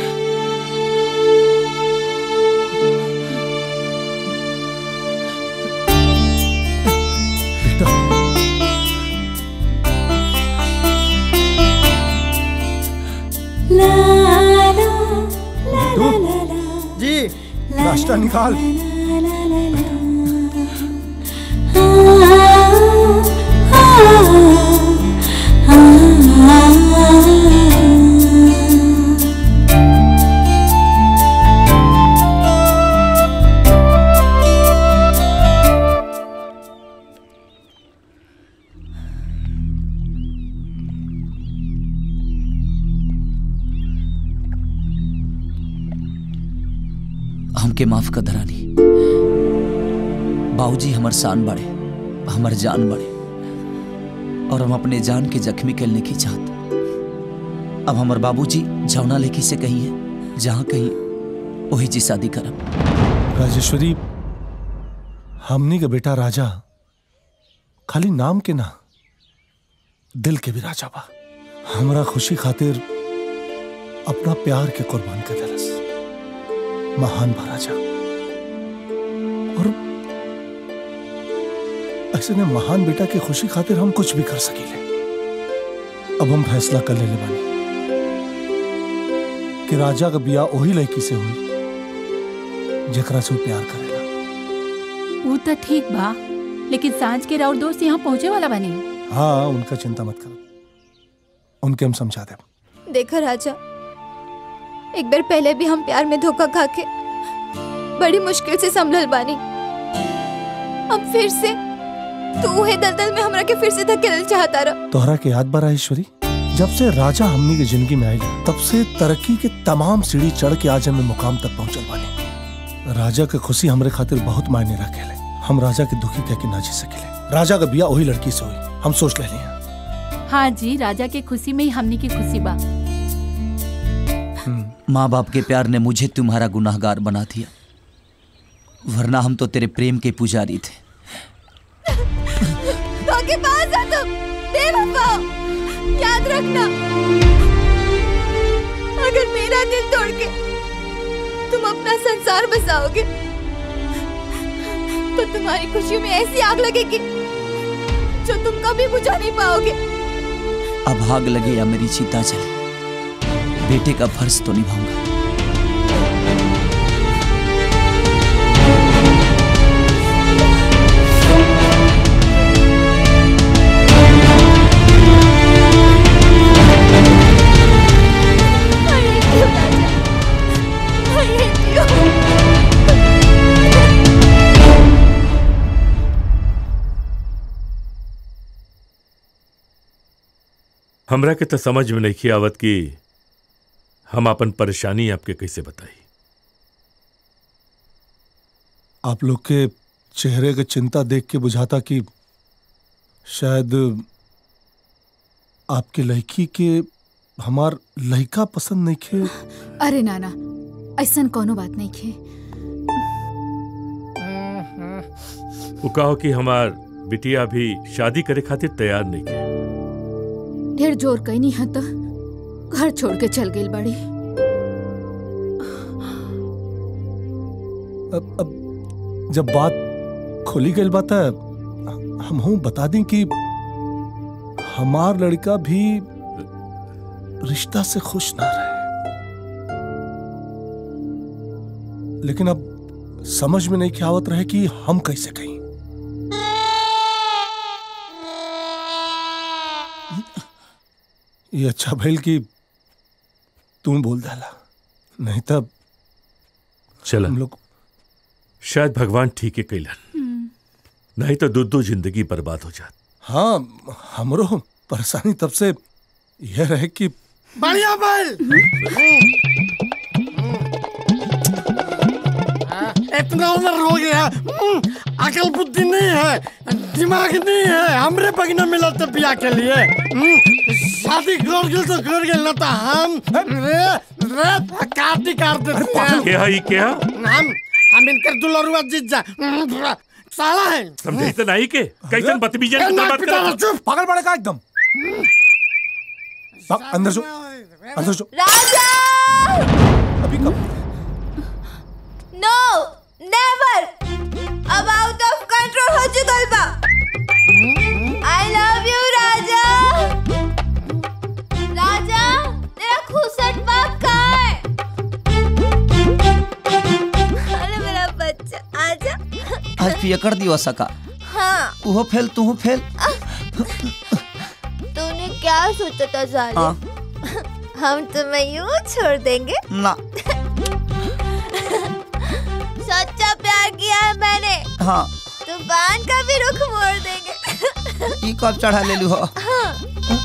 जी नाश्ता निकाल आ हमके माफ कर धरानी बाबूजी हमर शान बड़े हमर जान बड़े और हम अपने जान के जख्मी करने की चाहत अब हमर बाबूजी जौना लेखी से कही है जहाँ कहीं वही जी शादी करब राजेश्वरी हमनी का बेटा राजा खाली नाम के ना दिल के भी राजा बा हमरा खुशी खातिर अपना प्यार के कुर्बान कर दलस महान बा राजा और ऐसे ने महान बेटा की खुशी खातिर हम कुछ भी कर सकीले अब हम फैसला कर लेले बानी कि राजा का बिया वही लड़की से हुई जेकरा से वो प्यार करेला वो तो ठीक बा लेकिन सांझ के राउर दोस्त यहाँ पहुँचे वाला बनी हाँ उनका चिंता मत करो उनके हम समझा दे देखो राजा एक बार पहले भी हम प्यार में धोखा खा के बड़ी मुश्किल से संभल बानी अब फिर से तू उहे दलदल में हमरा के फिर से धकेल चाहता रहा तोहरा के याद बा ईश्वरी जब से राजा हमनी की जिंदगी में आयल तब से तरक्की के तमाम सीढ़ी चढ़ के आज हमें मुकाम तक पहुंचल बानी राजा के खुशी हमरे खातिर बहुत मायने रखेले हम राजा के दुखी कह के ना जी सकेले राजा का बिया वही लड़की से हुई हम सोच ले लिया हाँ जी राजा के खुशी में ही हमनी की खुशी बा माँ बाप के प्यार ने मुझे तुम्हारा गुनाहगार बना दिया वरना हम तो तेरे प्रेम के पुजारी थे तो के पास आ तुम बेवफा याद रखना अगर मेरा दिल तोड़ के तुम अपना संसार बसाओगे तो तुम्हारी खुशियों में ऐसी आग लगेगी जो तुम कभी बुझा नहीं पाओगे अब आग लगे या मेरी चिता जले बेटे का फर्ज तो निभाऊंगा हमरा के तो समझ में नहीं आवत कि हम अपन परेशानी आपके कैसे बताई आप लोग के चेहरे के चिंता देख के बुझाता कि शायद आपके लड़की के हमार लड़का पसंद नहीं खे अरे नाना ऐसा कोनो बात नहीं खे वो कहो कि हमार बिटिया भी शादी करे खातिर तैयार नहीं के ढेर जोर कहीं नहीं है तो घर छोड़ के चल गई बड़ी अब, अब जब बात खोली गई बात है हम हूं बता दें कि हमार लड़का भी रिश्ता से खुश ना रहे लेकिन अब समझ में नहीं क्या आवत रहे कि हम कैसे कहीं ये अच्छा भइल कि तुम बोल डाला नहीं तब चला हम लोग शायद भगवान ठीक है कैलन नहीं तो दो दो जिंदगी बर्बाद हो जात हाँ हमरो परेशानी तब से यह रहे कि बढ़िया बल इतना उम्र हो गया हम्म, अकल बुद्धि नहीं है दिमाग नहीं है हमरे बगना मिला तो बिया के लिए हम्म, शादी कर गए तो कर गए ना तो हम रे रे काटी काट देते हैं क्या है ये क्या हम हम इनकर दुलरुआ जीत जा हम्म, साला है समझे तो नहीं के कैसन बदतमीजी ए, ना पिटा ना, चुप पागल पड़े का एकदम भाग, अंदर जो अंदर जो राजा अभी कब नो नेवर अब आउट ऑफ कंट्रोल हो चुकल बा आई लव यू राजा राजा तेरा खुसट बाप कहाँ है अरे मेरा बच्चा आजा आज पियकर दियो सका हाँ उहो फेल तू फेल तूने क्या सोचा था जाले हाँ हम तुम्हें यूं छोड़ देंगे ना सच्चा प्यार किया है मैंने हाँ तूफान का भी रुख मोड़ देंगे ई कब चढ़ा ले लू हो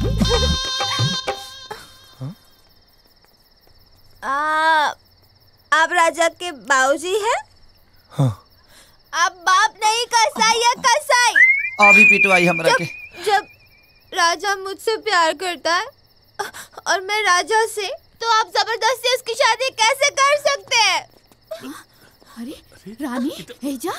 आ, आप राजा के बाबूजी हैं हाँ। आप बाप नहीं कसाई या कसाई अभी पिटवाई हमरा के जब राजा मुझसे प्यार करता है और मैं राजा से तो आप जबरदस्ती उसकी शादी कैसे कर सकते हैं अरे रानी हेजा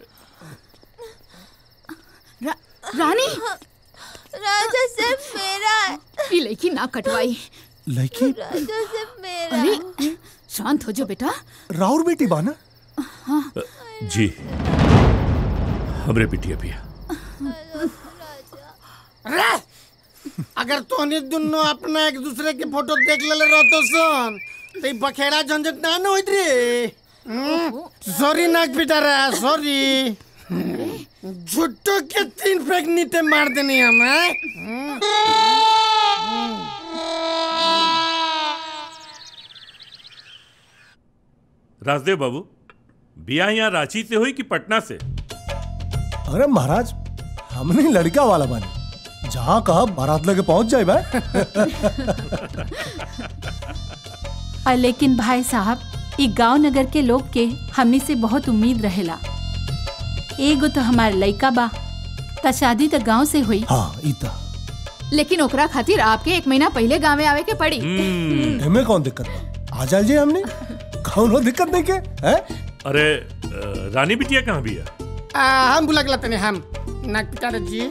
रा, रानी राजा सिर्फ मेरा है ये लड़की ना कटवाई लड़की राजा सिर्फ मेरा अरे शांत हो जाओ बेटा राउर बेटी बाना जी हमरे बिटिया पिया रे अगर तोहनी दुनो अपना एक दूसरे के फोटो देख लेले रहतो सन तो ई बखेड़ा झंझट ना न होइत रे सॉरी नाक पिटा रहा सॉरी झुट्टो के तीन फेंक नीचे मार देनी हम हैं? राजदेव बाबू बिया यहाँ रांची से हुई कि पटना से अरे महाराज हमने लड़का वाला बने जहाँ कहा बारात लेके पहुंच जाए भाई और लेकिन भाई साहब ई गांव नगर के लोग के हमनी से बहुत उम्मीद रहेला एगो तो हमार लइका बा त शादी तो गांव से हुई हाँ इता लेकिन ओकरा खातिर आपके एक महीना पहले गाँव आवे के पड़ी हमें कौन दिक्कत बा आ जाए हमने कौनो दिक्कत नहीं के हैं अरे अ, रानी बिटिया कहाँ बिया आ, हम बुला के लाते हम नाक पिटा रे जी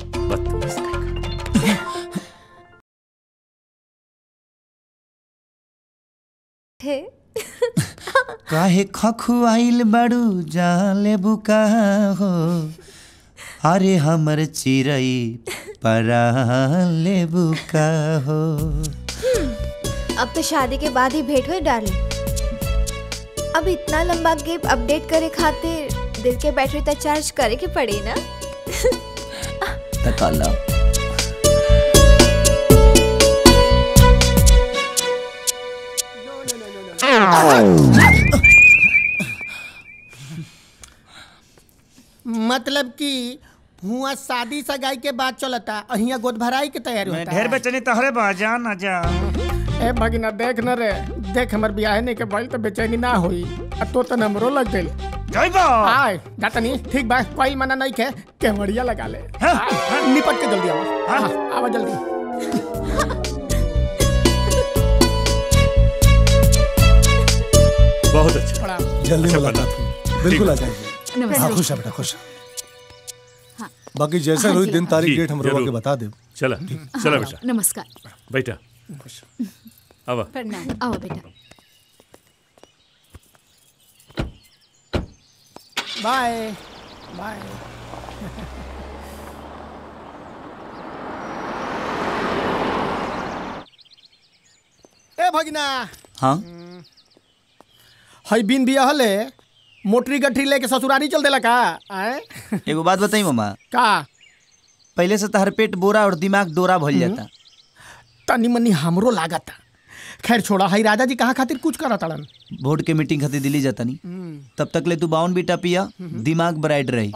थे काहे खखुआइल बड़ू जाले बुका हो अरे हमर चिरई परा ले बुका हो अब तो शादी के बाद ही भेंट हुई डार्लिंग अब इतना लंबा गेप अपडेट करे खातिर दिल के बैटरी तक चार्ज करे के पड़ी ना तकाला मतलब कि हुआ शादी सगाई के बाद चलता अहिया गोद भराई के तैयारी होता ढेर बेचनी तहरे बा जा ना जा ए भगिना देख न रे देख हमर बियाह नहीं के भइल तो बेचैनी ना होई आ तो त हमरो लग गइल जइबो आय जातनी ठीक बा कोई मना नहीं के केवड़िया लगा ले आय, निपट के जल्दी आवा हाँ, आवा जल्दी बहुत अच्छा प्रणाम जल्दी अच्छा मुलाकात बना। हुई बिल्कुल आ ठीक जाएंगे नमस्ते। हाँ खुश है बेटा खुश है बाकी जैसे हाँ हुई जी। दिन तारीख जी, डेट हम रोवा जरूर। के बता दे चला चला बेटा नमस्कार बेटा आवा प्रणाम आओ बेटा बाय बाय ए भगिना हाँ हई बिन बिया हले मोटरी गठरी लेके ससुरारी चल देला का आए एगो बात बताई मामा का पहले से तहर पेट बोरा और दिमाग डोरा भइल जाता तनी मनी हमरो लागत खैर छोड़ा हई राजा जी कहा खातिर कुछ करा तड़न वोट के मीटिंग खातिर दिल्ली जाता नहीं तब तक ले तू बाउन बीटा पिया दिमाग ब्राइट रही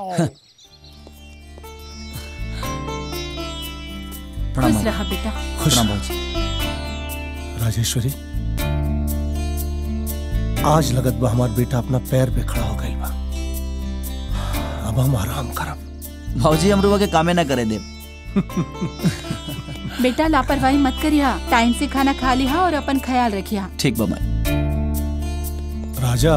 प्रणाम खुश मामा। रहा बेटा खुश प्रणाम बाबूजी। राजेश्वरी आज लगत बा हमार बेटा अपना पैर पे खड़ा हो गई बा अब हम आराम करब भाजी हम रुआ के कामे ना करे दे बेटा लापरवाही मत करिया टाइम से खाना खा लिया और अपन ख्याल रखिया ठीक बा माई राजा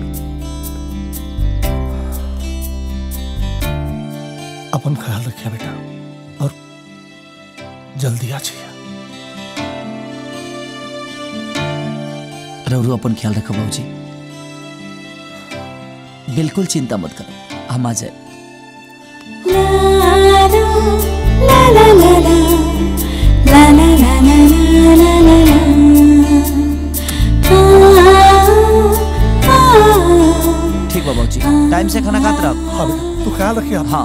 अपन ख्याल रखिया बेटा और जल्दी आ जाइए रवरू अपन ख्याल रखो बाबूजी बिल्कुल चिंता मत करो हम आ जाए ठीक बा बाबूजी टाइम से खाना खाते रहो हाँ बेटा तू ख्याल रखिए हाँ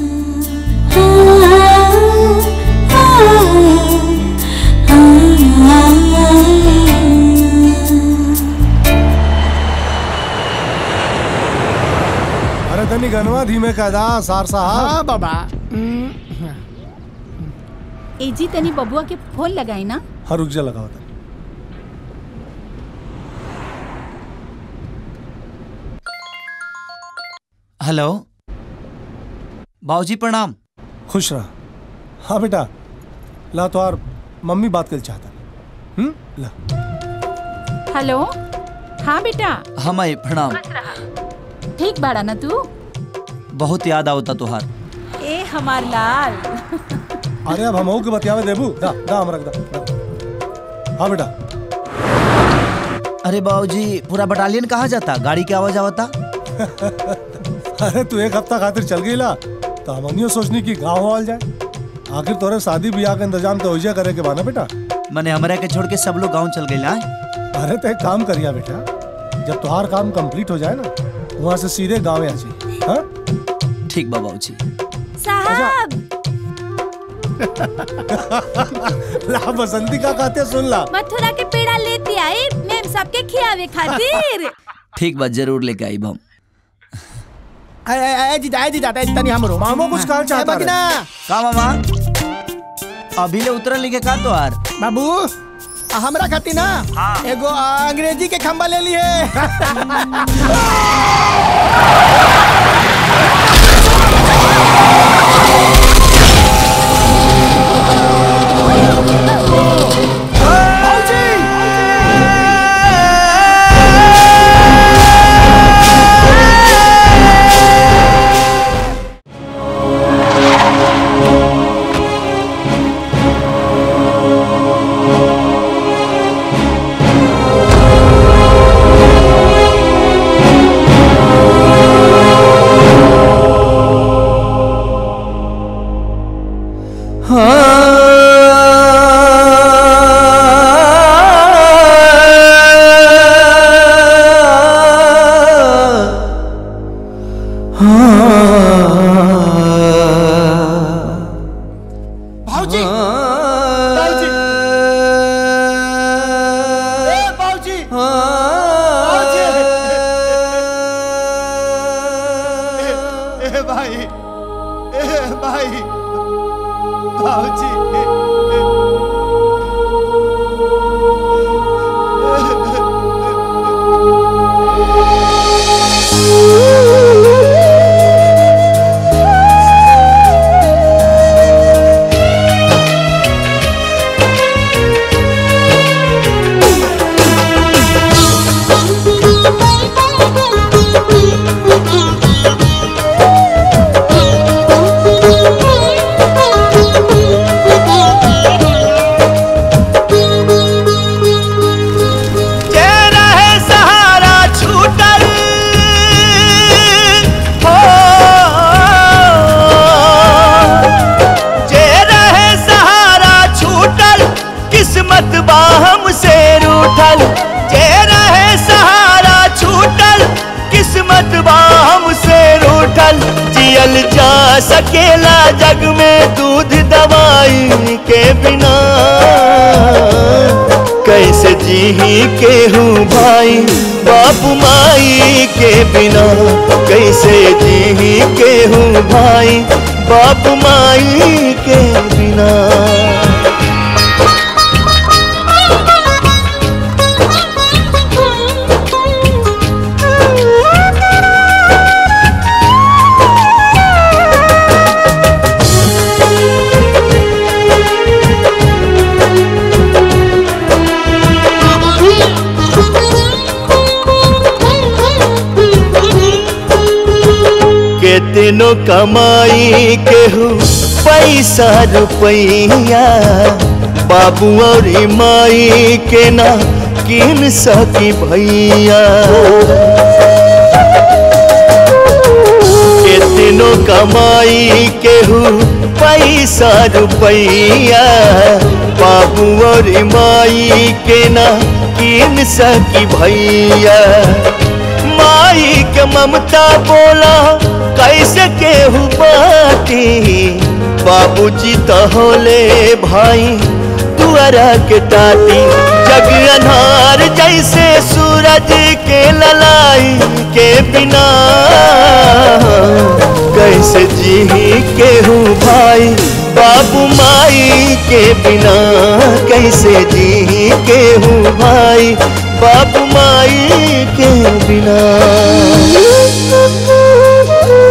अरे धनी गनवा धीमे कायदा सार साहब हाँ बाबा एजी तनी बबुआ के फोन लगाई ना हाँ रुक जा लगाओ था हेलो बाबूजी प्रणाम खुश रहा हाँ बेटा ला तो यार मम्मी बात कर चाहता हम्म ला हेलो हाँ बेटा हाँ माई प्रणाम ठीक बाड़ा ना तू बहुत याद आवता तुहार ए हमार लाल अरे अब हम के बतियावे देबू दा दा हमरा के दा, दा हाँ बेटा अरे बाबूजी पूरा बटालियन कहाँ जाता गाड़ी की आवाज आवता अरे तू एक हफ्ता खातिर चल गई ला तो हम सोचनी की गाँव आल जाए आखिर तोरे शादी ब्याह का इंतजाम तो होइजा करे के बाना बेटा मैंने हमारे के छोड़ के सब लोग गांव चल गए अरे तो एक काम करिया बेटा जब तुहार काम कंप्लीट हो जाए ना वहाँ से सीधे गाँव आ जाइए हाँ ठीक बा बाबूजी साहब ला बसंती का कहते सुन ला मथुरा के पेड़ा लेती आई मेम साहब के खियावे खातिर ठीक बा जरूर लेके आई हम ए ए ए जीजा ए जीजा ए तनी हमरो मामो कुछ कहना चाहता ए बगिना का मामा अभी ले उतरल लिखे का तो यार बाबू आ, हमरा खाती ना एगो आ, अंग्रेजी के खंबा ले लिए भाऊजी भाऊजी ए भाऊजी भाऊजी ए भाई ए भाई भाऊजी जे रहे सहारा छूटल हो जे रहे सहारा छूटल किस्मत बाहम से रूठल जे रहे सहारा छूटल किस्मत बाहम से रूठल जियल जा सकेला जग में दूध दवाई के बिना कैसे जीही के हूँ भाई बाप माई के बिना कैसे जीही के हूँ भाई बाप माई के बिना केतनो कमाई केहू पैसा रुपैया बाबू और माई के ना किन सकी भैया केतनो कमाई केहू पैसा रुपैया बाबू और माई के ना किन सकी भैया माई के ममता बोला कैसे केहू बाटी बाबूजी तो होले भाई दुआरा के टाटी जग अनार जैसे सूरज के ललाई के बिना कैसे जी केहू भाई बाबू माई के बिना कैसे जी केहू भाई बाबू माई के बिना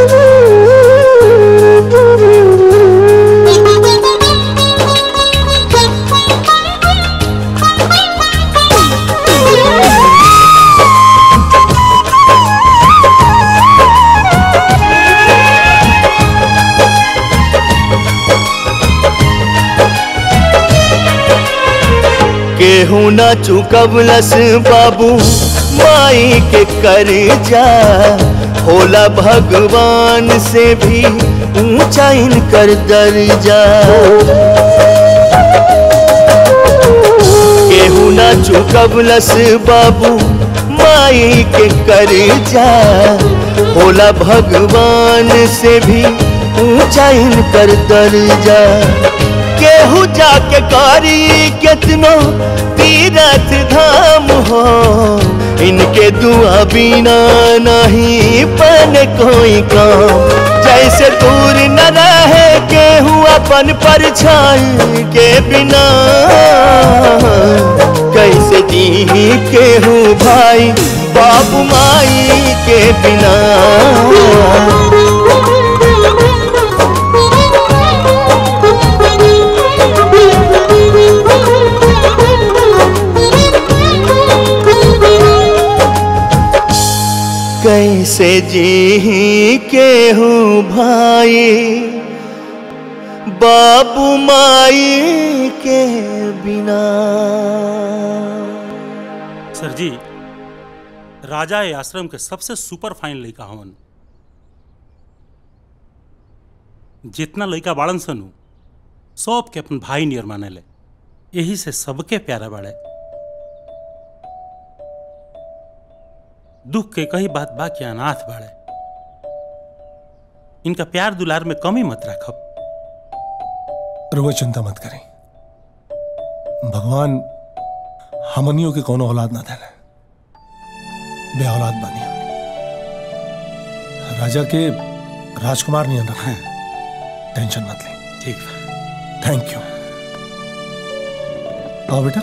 केहू न चुकवलस बाबू माई के कर्जा होला भगवान से भी ऊंचा इनकर दर्जा केहू न चुकवलस बाबू माई के कर्जा होला भगवान से भी ऊंचा इनकर दर्जा केहू जाके करी कितनो तीरथ धाम हो इनके दुआ बिना नहीं बन कोई काम जैसे दूर न रहे केहू अपन परछाई के बिना कैसे जी केहू भाई बाबू माई के बिना कैसे जी के हूँ भाई बाबू माई के बिना सर जी राजा ए आश्रम के सबसे सुपर फाइन लड़का हवन जितना लड़का बाड़न सनु सब के अपन भाई नियर माने ले यही से सबके प्यारा बाड़े दुख के कही बात बा कि अनाथ बाड़े इनका प्यार दुलार में कमी मत रखब रुआ चिंता मत करें भगवान हमनियों के कोनो औलाद ना देले बे औलाद बानी हमनी। राजा के राजकुमार नहीं रखा टेंशन मत ले ठीक थैंक यू आओ बेटा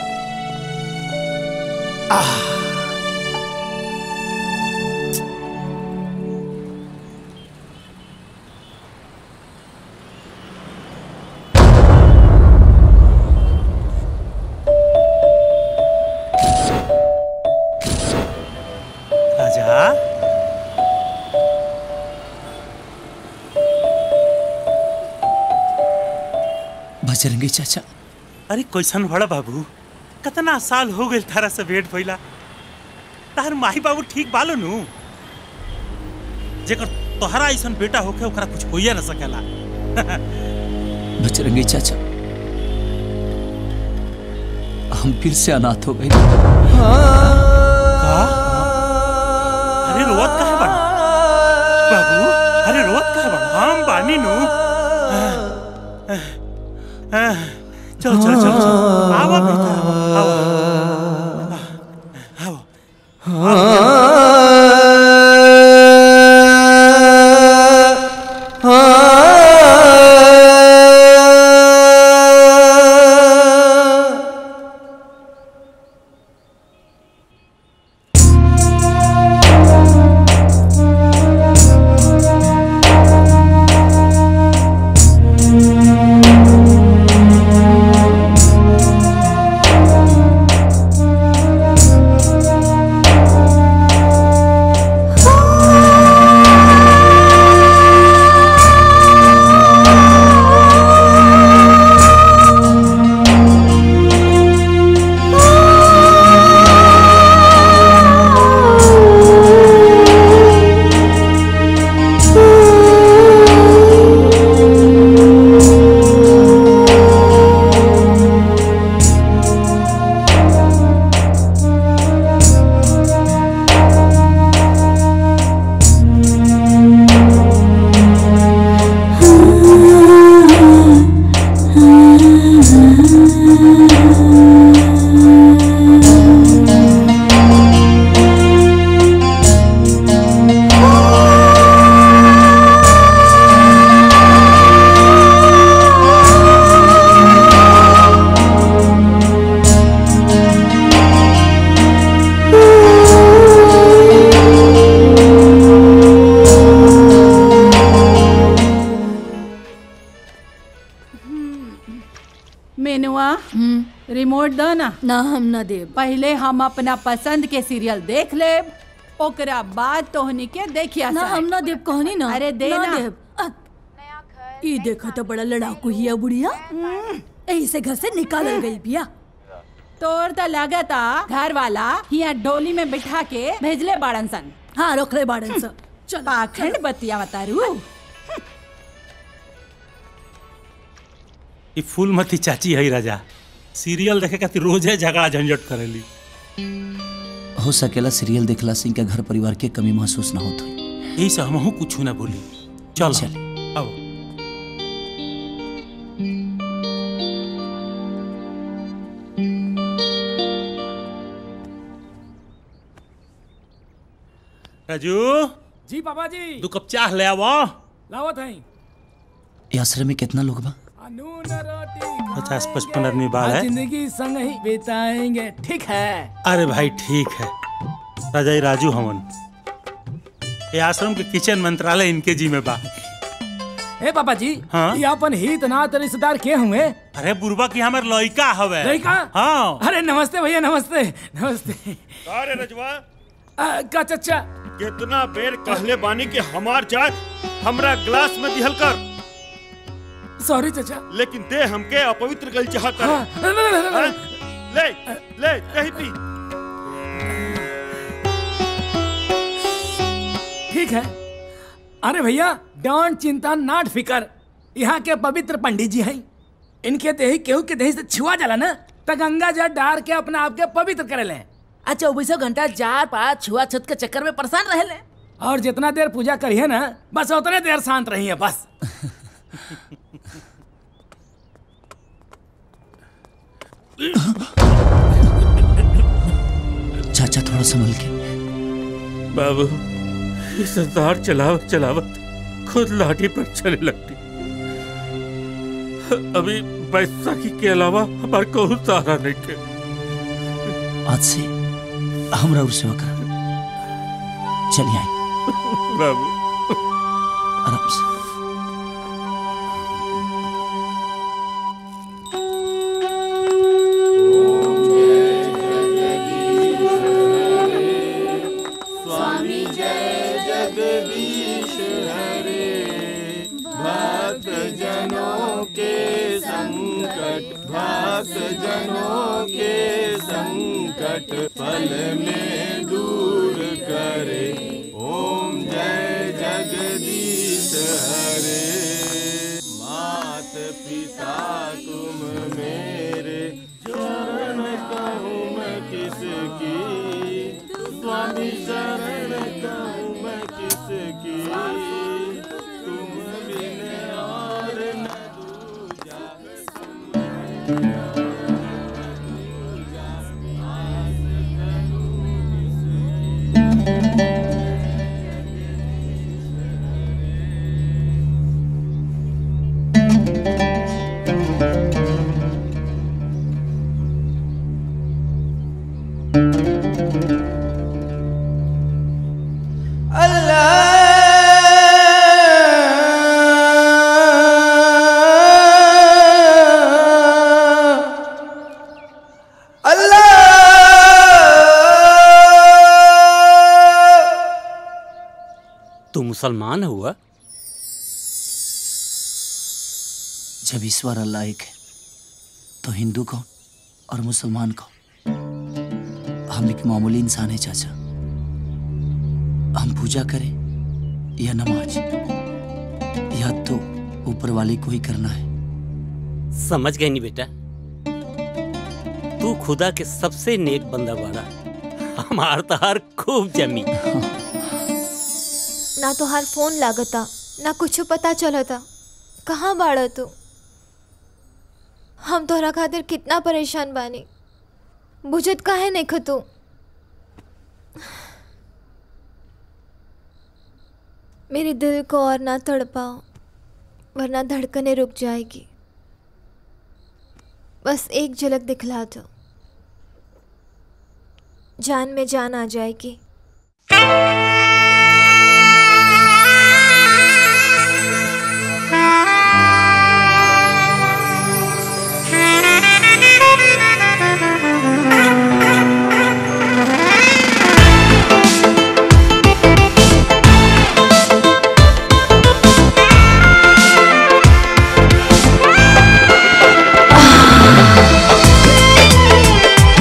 राजा बजरंगी चाचा अरे कैसन बड़ा बाबू कितना साल हो गए तारा से भेंट भइला तार माही बाबू ठीक बालो नु जेकर तोहरा ऐसन बेटा होके ओकरा कुछ होइए ना सकेला बजरंगी चाचा हम फिर से अनाथ हो गए का अरे रोवत काहे बड़ा बाबू अरे रोवत काहे बड़ा हम बानी नु चल चल चल चल आवा बेटा आवा आवा मेनुआ रिमोट दो ना ना हम ना देब पहले हम अपना पसंद के सीरियल देख लेब ओकरा बाद तोहनी के देखिया ना हम ना देब कहनी ना अरे दे ना ना देब अ, ई देखो तो बड़ा लड़ाकू हिया बुढ़िया यही से घर से निकालल गई बिया तोर तो लागता घर वाला यहाँ डोली में बिठा के भेजले बाड़न सन हाँ रोकले बाड़न सन चल पाखंड बतिया बतारू ई फूलमती चाची है राजा सीरियल देखे खातिर रोजे झगड़ा झंझट करेली हो सकेला सीरियल देखला से इनका घर परिवार के कमी महसूस ना होत होई यही से हमहू कुछ ना बोली चल चल अब राजू जी पापा जी दो कप चाह ले आवो लावत हैं ये आश्रम में कितना लोग बा पचास पचपन आदमी बाल आज है जिंदगी संग ही बिताएंगे ठीक है अरे भाई ठीक है राजा ये राजू हमन ये आश्रम के किचन मंत्रालय इनके जी में बा ए पापा जी हाँ? ये अपन हित नात रिश्तेदार के हुए अरे बुरबा की हमारे लड़का हवे लड़का हाँ अरे नमस्ते भैया नमस्ते नमस्ते अरे रजवा आ, का चचा कितना बेर कहले बानी कि हमार चाय हमरा ग्लास में दिहल कर सॉरी चचा लेकिन दे हमके अपवित्र गल चाहत हाँ, है न, न, न, न, हाँ? ले ले कहीं पी ठीक है अरे भैया डोंट चिंता नाट फिकर यहाँ के पवित्र पंडित जी हैं इनके देही केहू के देही से छुआ जाला ना त गंगा जल डार के अपना आप के पवित्र करे ले आ चौबीसों घंटा जार पार छुआ छत के चक्कर में परेशान रहे ले और जितना देर पूजा करिए ना बस उतने देर शांत रहिए बस चाचा थोड़ा संभल के बाबू ये सरदार चलावत चलावत खुद लाठी पर चले लगती अभी बैसाखी के अलावा हमारे को सहारा नहीं के आज से हमरा और सेवा कर चलिए आए बाबू आराम से स्वामी जय जगदीश हरे भक्त जनों के संकट भक्त जनों के संकट पल में दूर करे ओम जय जगदीश हरे मात पिता तुम मेरे चरण कहूँ मैं किसकी स्वामी शरण कहूँ मैं किसकी तुम बिन और न दूजा तू मुसलमान हुआ जब ईश्वर अल्लाह एक है तो हिंदू कौन और मुसलमान कौन हम एक मामूली इंसान है चाचा हम पूजा करें या नमाज या तो ऊपर वाले को ही करना है समझ गए नहीं बेटा तू खुदा के सबसे नेक बंदा बाड़ा हमार तहार खूब जमी ना तो हर फोन लागता ना कुछ पता चलता कहाँ बाड़ा तू हम तोहरा खातिर कितना परेशान बानी बुझत काहे नहीं खतू मेरे दिल को और ना तड़पाओ वरना धड़कने रुक जाएगी बस एक झलक दिखला दो जान में जान आ जाएगी Ah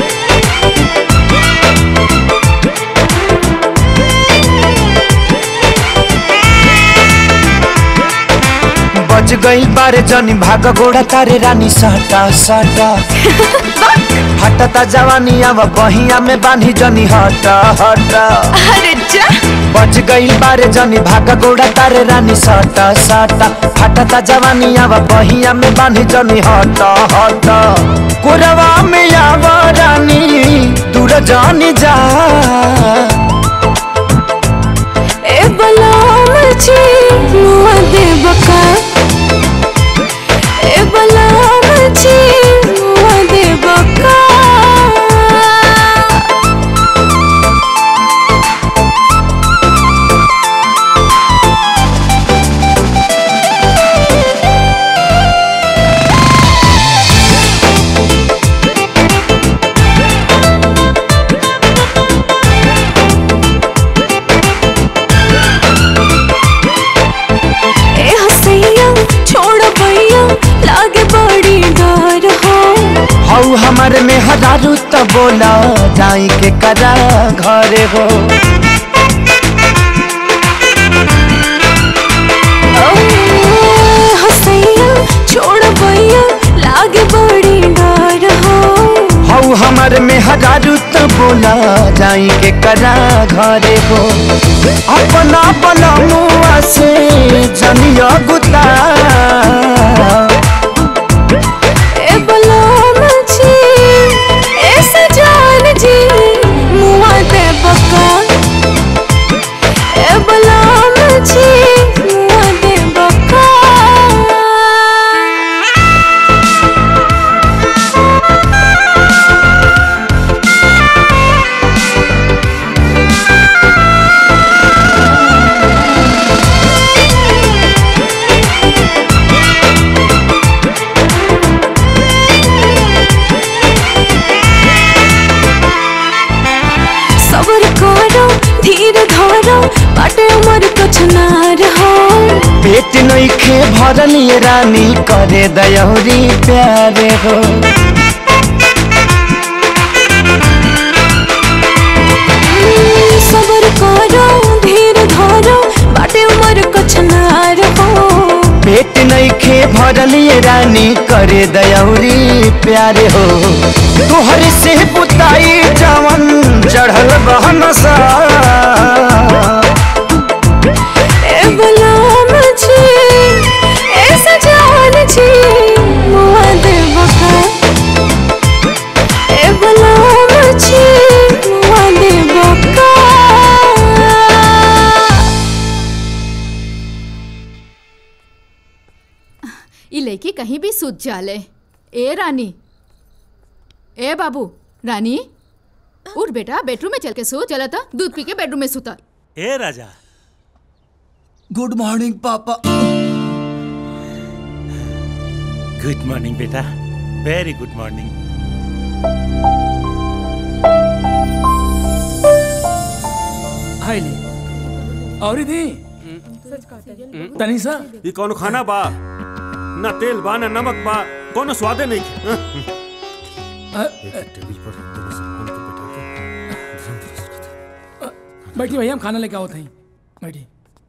गइल बारे जनी भाग गोड़ा तारे रानी साटा साटा हटता जवानी अब बहिया में बांधी जनी हटा हटा अरे जा बच गइल बारे जनी भाग गोड़ा तारे रानी साटा साटा हटता जवानी अब बहिया में बांधी जनी हटा हटा कोरवा में आव रानी दूर जानी जा ए बलाम जी मुआ दे बका ए बलाम जी मुआ दे बका ए हसैया छोड़ भैया लागे बड़ी डर हो हऊ हमर में हजारू त बोला जाई के करा घरे हो ओ, हसैया छोड़ भैया लागे बड़ी डर हो हऊ हमर में हजारू त बोला जाई के करा घरे हो अपना बला मुआ से जनिया गुता ए बलाम जी ए सजान जी मुआ दे बका ए बलाम जी मुआ दे बका सबर करो धीर धरो बाटे उमर कुछ ना रहो पेट नइखे भरल ये रानी करे दयौरी प्यारे हो सबर करो धीर धरो बाटे उमर कुछ ना रहो पेट नइखे भरल ये रानी करे दयौरी प्यारे हो तोहर से बुताई जवन चढ़ल बहन सा ए गुलाम जी ए सजान जी मुआ दे बका ए गुलाम जी मुआ दे बका ई लड़की कहीं भी सूत जाले ए रानी ए बाबू रानी उठ बेटा बेडरूम में चल के सो चला था दूध पी के बेडरूम में सुता ए राजा good morning papa good morning बेटा वेरी गुड मॉर्निंग हाय ले और दी तनिषा ये कौन खाना बा ना तेल बा ना नमक बा कोनो स्वादे नहीं हाँ? टेबल पर दोनों सामान को बैठा के बैठी भैया हम खाना लेके आओ थी बैठी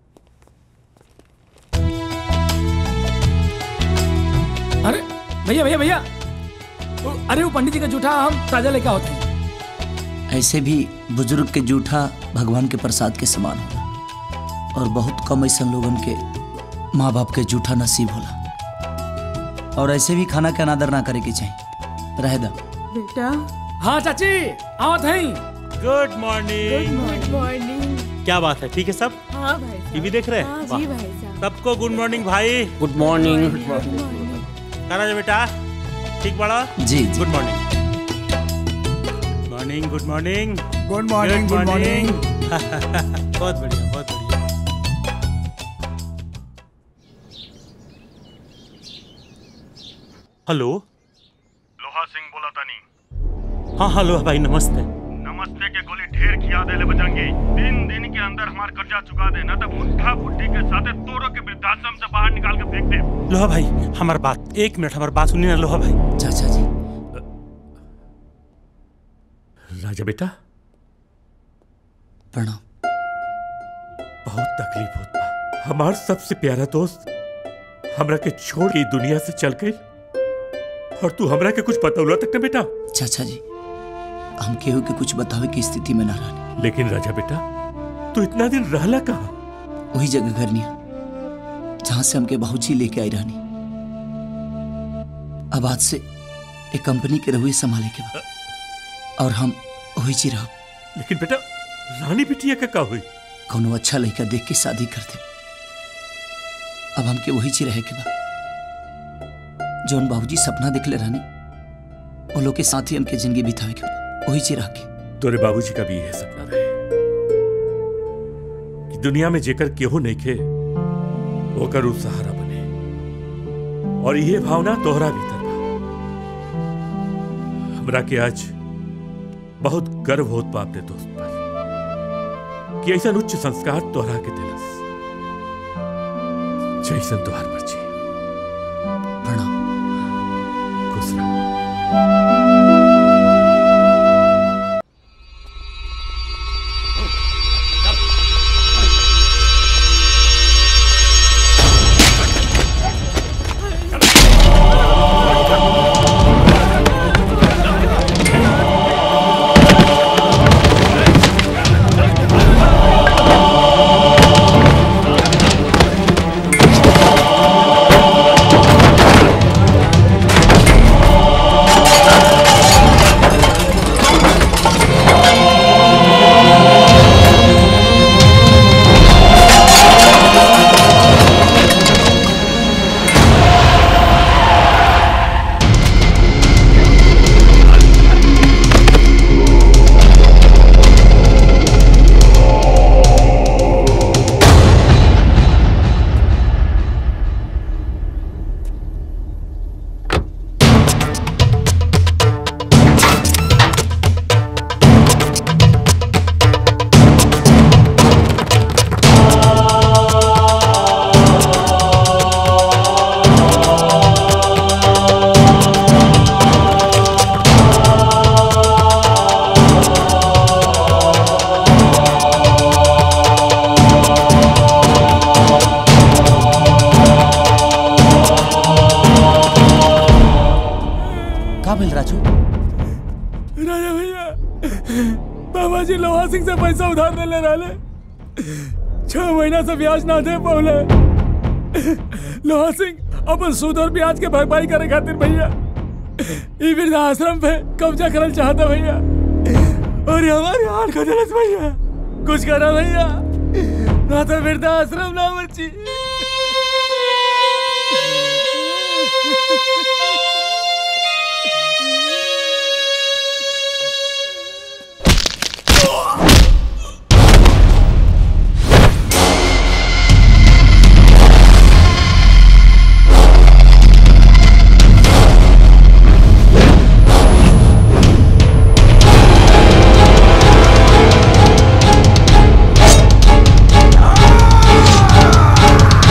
अरे भैया भैया भैया वो- अरे वो पंडित जी का जूठा हम ताजा लेके आओ थे ऐसे भी बुजुर्ग के जूठा भगवान के प्रसाद के समान होला और बहुत कम ऐसा लोगन के माँ बाप के जूठा नसीब होला और ऐसे भी खाना के अनादर ना करे के चाहिए रह दा बेटा हाँ चाची आओ थे गुड मॉर्निंग गुड मॉर्निंग क्या बात है ठीक है सब हाँ भाई टीवी देख रहे हाँ हैं जी वाह। भाई साहब। सबको गुड मॉर्निंग भाई गुड मॉर्निंग करा जा बेटा ठीक बड़ा जी, जी। Good morning morning good morning good morning good morning बहुत बढ़िया बहुत बढ़िया हेलो लोहा सिंह बोला तानी हाँ हेलो भाई नमस्ते नमस्ते के गोली ढेर खिया देले बजंगी तीन दिन के अंदर हमार कर्जा चुका दे ना तो मुट्ठा फुट्टी के साथे तोरो के वृद्धाश्रम से बाहर निकाल के फेंक दे लोहा भाई हमार बात एक मिनट हमार बात सुनिए ना लोहा भाई चाचा जी राजा बेटा प्रणाम बहुत तकलीफ होता हमार सबसे प्यारा दोस्त हमरा के छोड़ के ई दुनिया से चल गई और तू हमरा के कुछ बतौला तक ना बेटा चाचा जी हम केहू के कुछ बतावे की स्थिति में ना रहनी लेकिन राजा बेटा तू इतना दिन रहला कहा वही जगह घरनिया जहां से हमके बाबूजी लेके आई रहनी अब आज से एक कंपनी के रहुए संभाले के बा और हम वही जी रह लेकिन बेटा रानी बिटिया का का हुई कोनो अच्छा लड़का देख के शादी कर दे अब हमके वही ची रहे के बा जौन बाबूजी सपना देखले रहनी वो लोग के साथ ही हमके जिंदगी बितावे के बा वही ची रह के तोरे बाबूजी का भी यह सपना रहे कि दुनिया में जेकर केहू नहीं खे ओकर उ सहारा बने और ये भावना तोहरा भीतर बा हमरा के आज बहुत गर्व होत बा अपने दोस्त पर कि ऐसा उच्च संस्कार तोहरा के दिलस जैसन तोहार मर्जी प्रणाम खुश रहो का भेल राजू राजा भैया बाबा जी लोहा सिंह से पैसा उधार ले ले रहे छह महीना से ब्याज ना दे पौले लोहा सिंह अपन सूद और ब्याज के भरपाई करे खातिर भैया ई वृद्धाश्रम पे कब्जा करल चाहता भैया और ये हमारी हाल को दिलस भैया कुछ करा भैया ना तो वृद्धाश्रम ना बची Ah!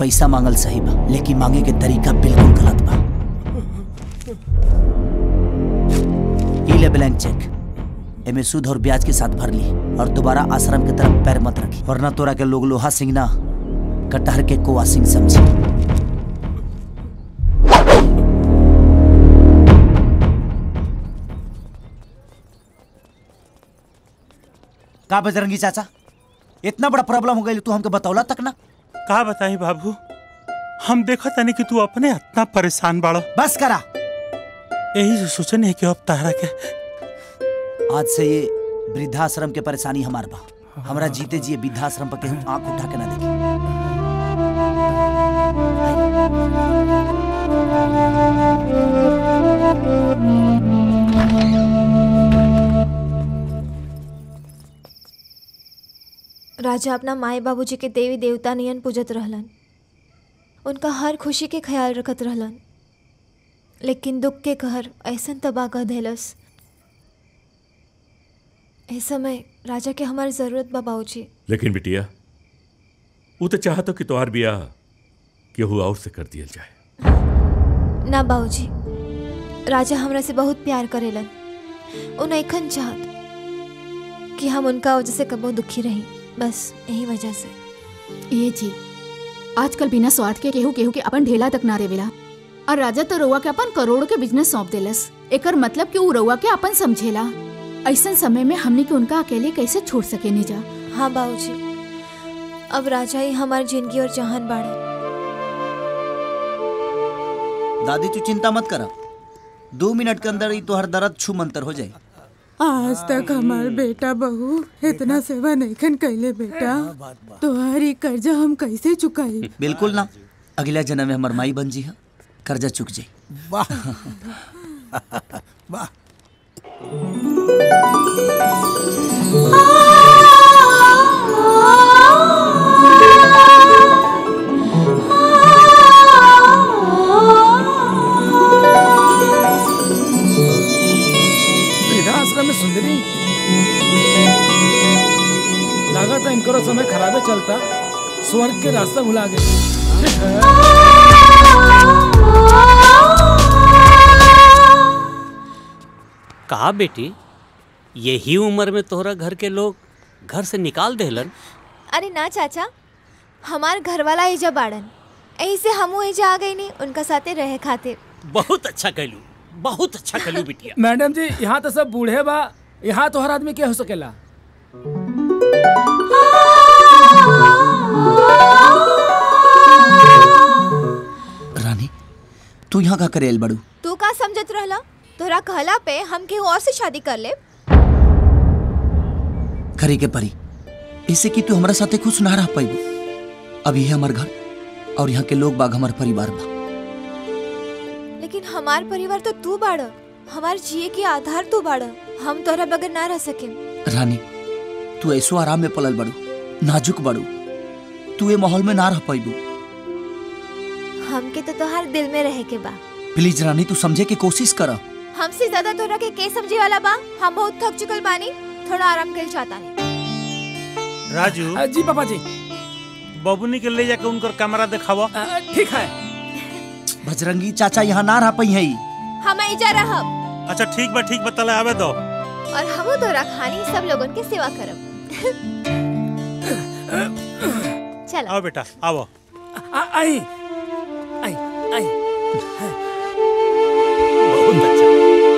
पैसा मांगल सही बा लेकिन मांगे के तरीका बिल्कुल गलत बा ई ले ब्लैंक चेक एमे सूद और ब्याज के साथ भर ली और दोबारा आश्रम की तरफ पैर मत रखी वरना तोरा के लोग लोहा सिंह ना कटहर के कोआ सिंह समझी का बजरंगी चाचा इतना बड़ा प्रॉब्लम हो गई तू हमके बतौला तक ना का बताई बाबू हम देखो तनी कि तू अपने इतना परेशान बाड़ो बस करा यही से सोचनी है कि अब तारा के आज से ये वृद्धाश्रम के परेशानी हमार बा हमरा जीते जिए वृद्धाश्रम पर केहू आंख उठा के ना देखी राजा अपना माए बाबूजी के देवी देवता नियन पूजत रहलन उनका हर खुशी के ख्याल रखत रहलन लेकिन दुख के कहर ऐसन तबाह कर देलस इस समय राजा के हमारी जरूरत बा बाबूजी लेकिन बिटिया वो तो चाहतो कि तोहार बियाह केहू और से कर दिया जाए ना बाबूजी राजा हमरा से बहुत प्यार करेलन उन ऐखन चाहत कि हम उनका वजह से कबो दुखी रही बस यही वजह से ये जी आजकल बिना स्वार्थ के केहू केहू के अपन ढेला तक ना रेवेला और राजा तो रउआ के अपन करोड़ों के बिजनेस सौंप देलस एकर मतलब कि उ रउआ के अपन समझेला ऐसन समय में हमनी के उनका अकेले कैसे छोड़ सके नहीं जा हाँ बाबूजी अब राजा ही हमारी जिंदगी और जहान बाड़े दादी तू चिंता मत करा दो मिनट के अंदर ही तोहर दर्द छू मंतर हो जाए आज तक हमार बेटा बहू इतना सेवा नहीं कैले बेटा तुम्हारी कर्जा हम कैसे चुकाई बिल्कुल ना अगला जन्म में हमार माई बन जी है कर्जा चुक जाई वाह वाह वृद्धाश्रम में सुंदरी लगा था इनको समय खराबे चलता स्वर्ग के रास्ता भुला गए कहा बेटी यही उम्र में तोहरा घर के लोग घर से निकाल देहलन अरे ना चाचा हमार घर वाला एजा बाड़न यही से हमू एजा आ गई नहीं उनका साथे रहे खातिर बहुत अच्छा कैलू बहुत अच्छा कैलू बिटिया मैडम जी यहाँ तो सब बूढ़े बा यहाँ तो हर आदमी के हो सकेला रानी तू यहाँ का करे बड़ू तू का समझत रहला तोरा कहला पे हम केहू और से शादी कर ले करे के परी ऐसे कि तू हमारा साथे खुश ना रह पाई अब ये हमार घर और यहाँ के लोग बाग हमार परिवार बा लेकिन हमार परिवार तो तू बाड़ हमार जिए के आधार तू बाड़ हम तोरा बगैर ना रह सके रानी तू ऐसो आराम में पलल बड़ू नाजुक बड़ू तू ये माहौल में ना रह पाइबू हमके तो तोहार दिल में रहे के बा प्लीज रानी तू समझे की कोशिश कर हमसे ज्यादा तोरा के के समझे वाला बा हम बहुत थक चुकल बानी थोड़ा आराम कर चाहता नहीं राजू जी पापा जी बबुनी के ले जाके उनकर कमरा दिखावा ठीक है बजरंगी चाचा यहाँ ना रह पाई है हम एजा रहब अच्छा ठीक बा ठीक बा तले आवे दो और हम तोरा खानी सब लोगन के सेवा करब चल आओ बेटा आओ आई आई आई बहुत अच्छा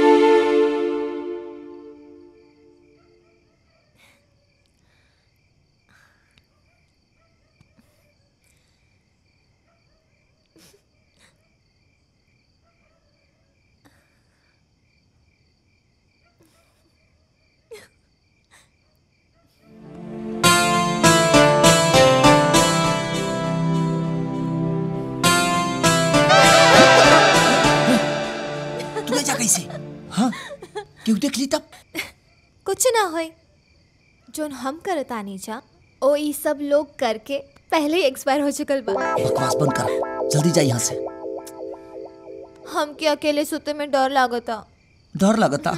तू जा कैसे हाँ क्यों देख ली तब कुछ ना होए जोन हम करतानी जा ओ ई सब लोग करके पहले ही एक्सपायर हो चुकल बा बकवास बंद कर जल्दी जा यहाँ से हम के अकेले सुते में डर लागता डर लगता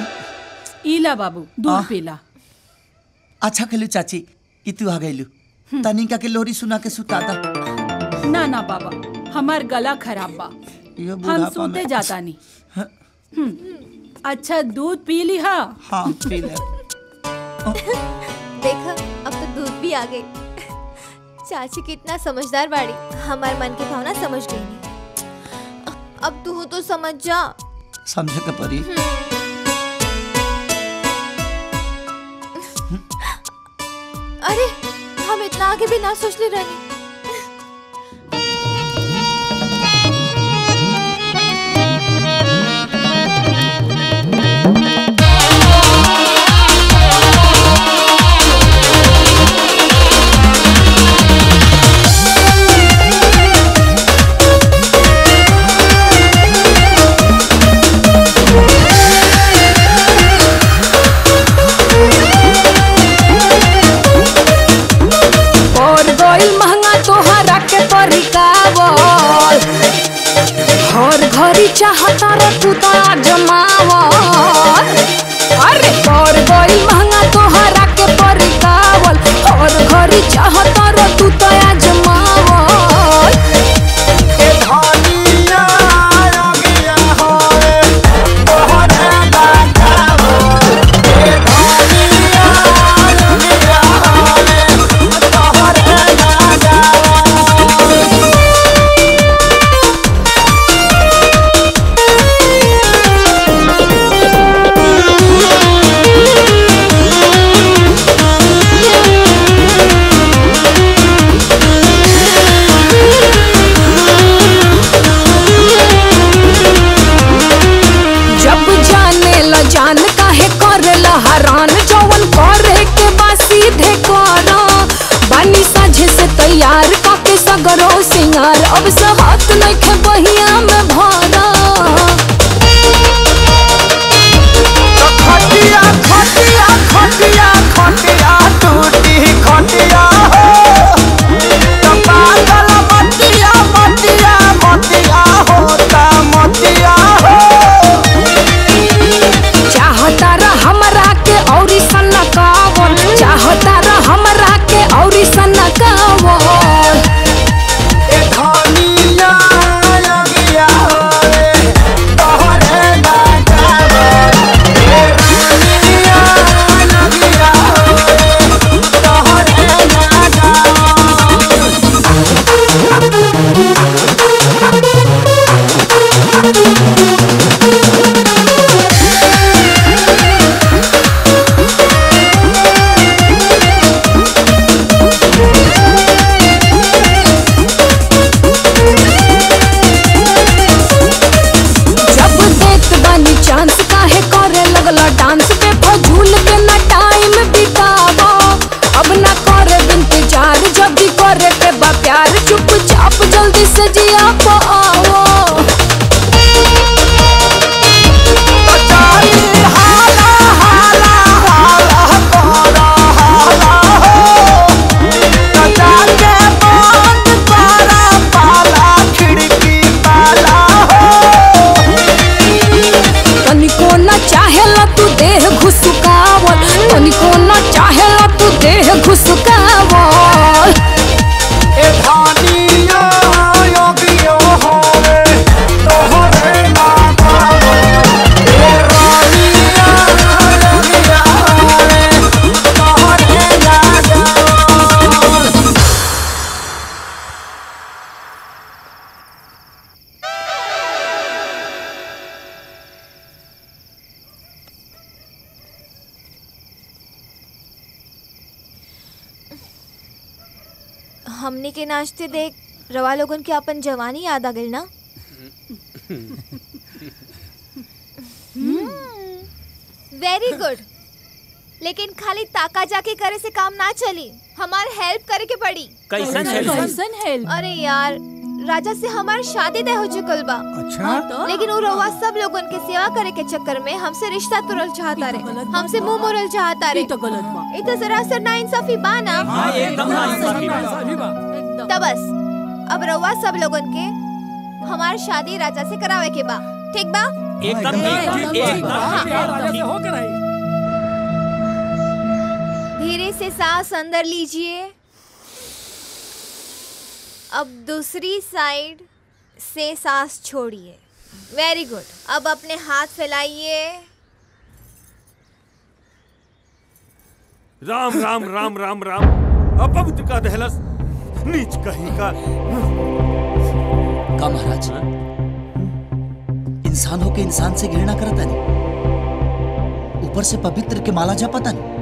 इला बाबू दूध आह। पीला अच्छा खेलू चाची कि तू आ गईलू तनिका के लोरी सुना के सुता दा ना ना बाबा हमार गला खराब बा ये हम बुढ़ापा सूते में- जाता नहीं हम्म, अच्छा दूध पी ली हा हाँ पी ले देखा अब तो दूध भी आ गई चाची कितना समझदार बाड़ी हमारे मन की भावना समझ गई नहीं अब तू तो समझ जा समझे के परी अरे हम इतना आगे भी ना सोच ले रानी और गइल महंगा तोहरा के परिकावल हर घरी चाहता रे तू तो जमावल अरे और गइल महंगा तोहरा के परिकावल हर घरी चाहता रे तू तो जमावल ए धनिया रंगिया होए तोहरे लगावो ए धनिया रंगिया होए तोहरे लगावो जब जाने ल जान काहे करेला हरान जवन करे के बा सीधे करा बानी साझे से तैयार काके सगरो सिंगार अब से हाथ नइखे बहिया में भरा खटिया खटिया खटिया खटिया टूटी खटिया हो तो पागल मटिया मटिया मटिया होता मटिया हो चाहता र हमरा के औरी सनकावल चाहता र हमरा के औरी सनकावल ए धनिया लगिया होए तोहरे लगावो ए धनिया लगिया होए तोहरे जब देत बानी चांस काहे करे लगला डांस पे फजूल के ना टाइम बितावा अब ना करे इंतजार जब भी करे के बा प्यार चुपचाप जल्दी से जिया पा आओ तनिको न चाहेला तू देह घुसकावल तनिको न चाहेला तू देह घुसकावल ए धनिया योगियो होवे तोहरे लगावो ए रानिया योगिया होवे तोहरे लगावो हमने के नाचते देख रवा लोगन के अपन जवानी याद आ गई ना वेरी गुड लेकिन खाली ताका जाके करे से काम ना चली हमार हेल्प करे के पड़ी कैसन help? कैसन हेल्प अरे यार राजा से हमार शादी तय हो चुकल बा अच्छा तो? लेकिन वो रवा सब लोगन के सेवा करे के चक्कर में हमसे रिश्ता तोड़ल चाहता रे हमसे मुंह मोड़ल चाहता रे तो गलत बा ये तो सरासर ना इंसाफी बा ना हाँ, एकदम नाइंसाफी बा। सही बा तो बस अब रवा सब लोगन के हमार शादी राजा से करावे के बा ठीक बा एकदम ठीक एकदम राजा से ठीक होकर आई धीरे से सांस अंदर लीजिए अब दूसरी साइड से सांस छोड़िए वेरी गुड अब अपने हाथ फैलाइए राम राम राम राम राम अपवित्र का दहलस नीच कहीं का का महाराज इंसान होके इंसान से घृणा करता नहीं ऊपर से पवित्र के माला जा पता नहीं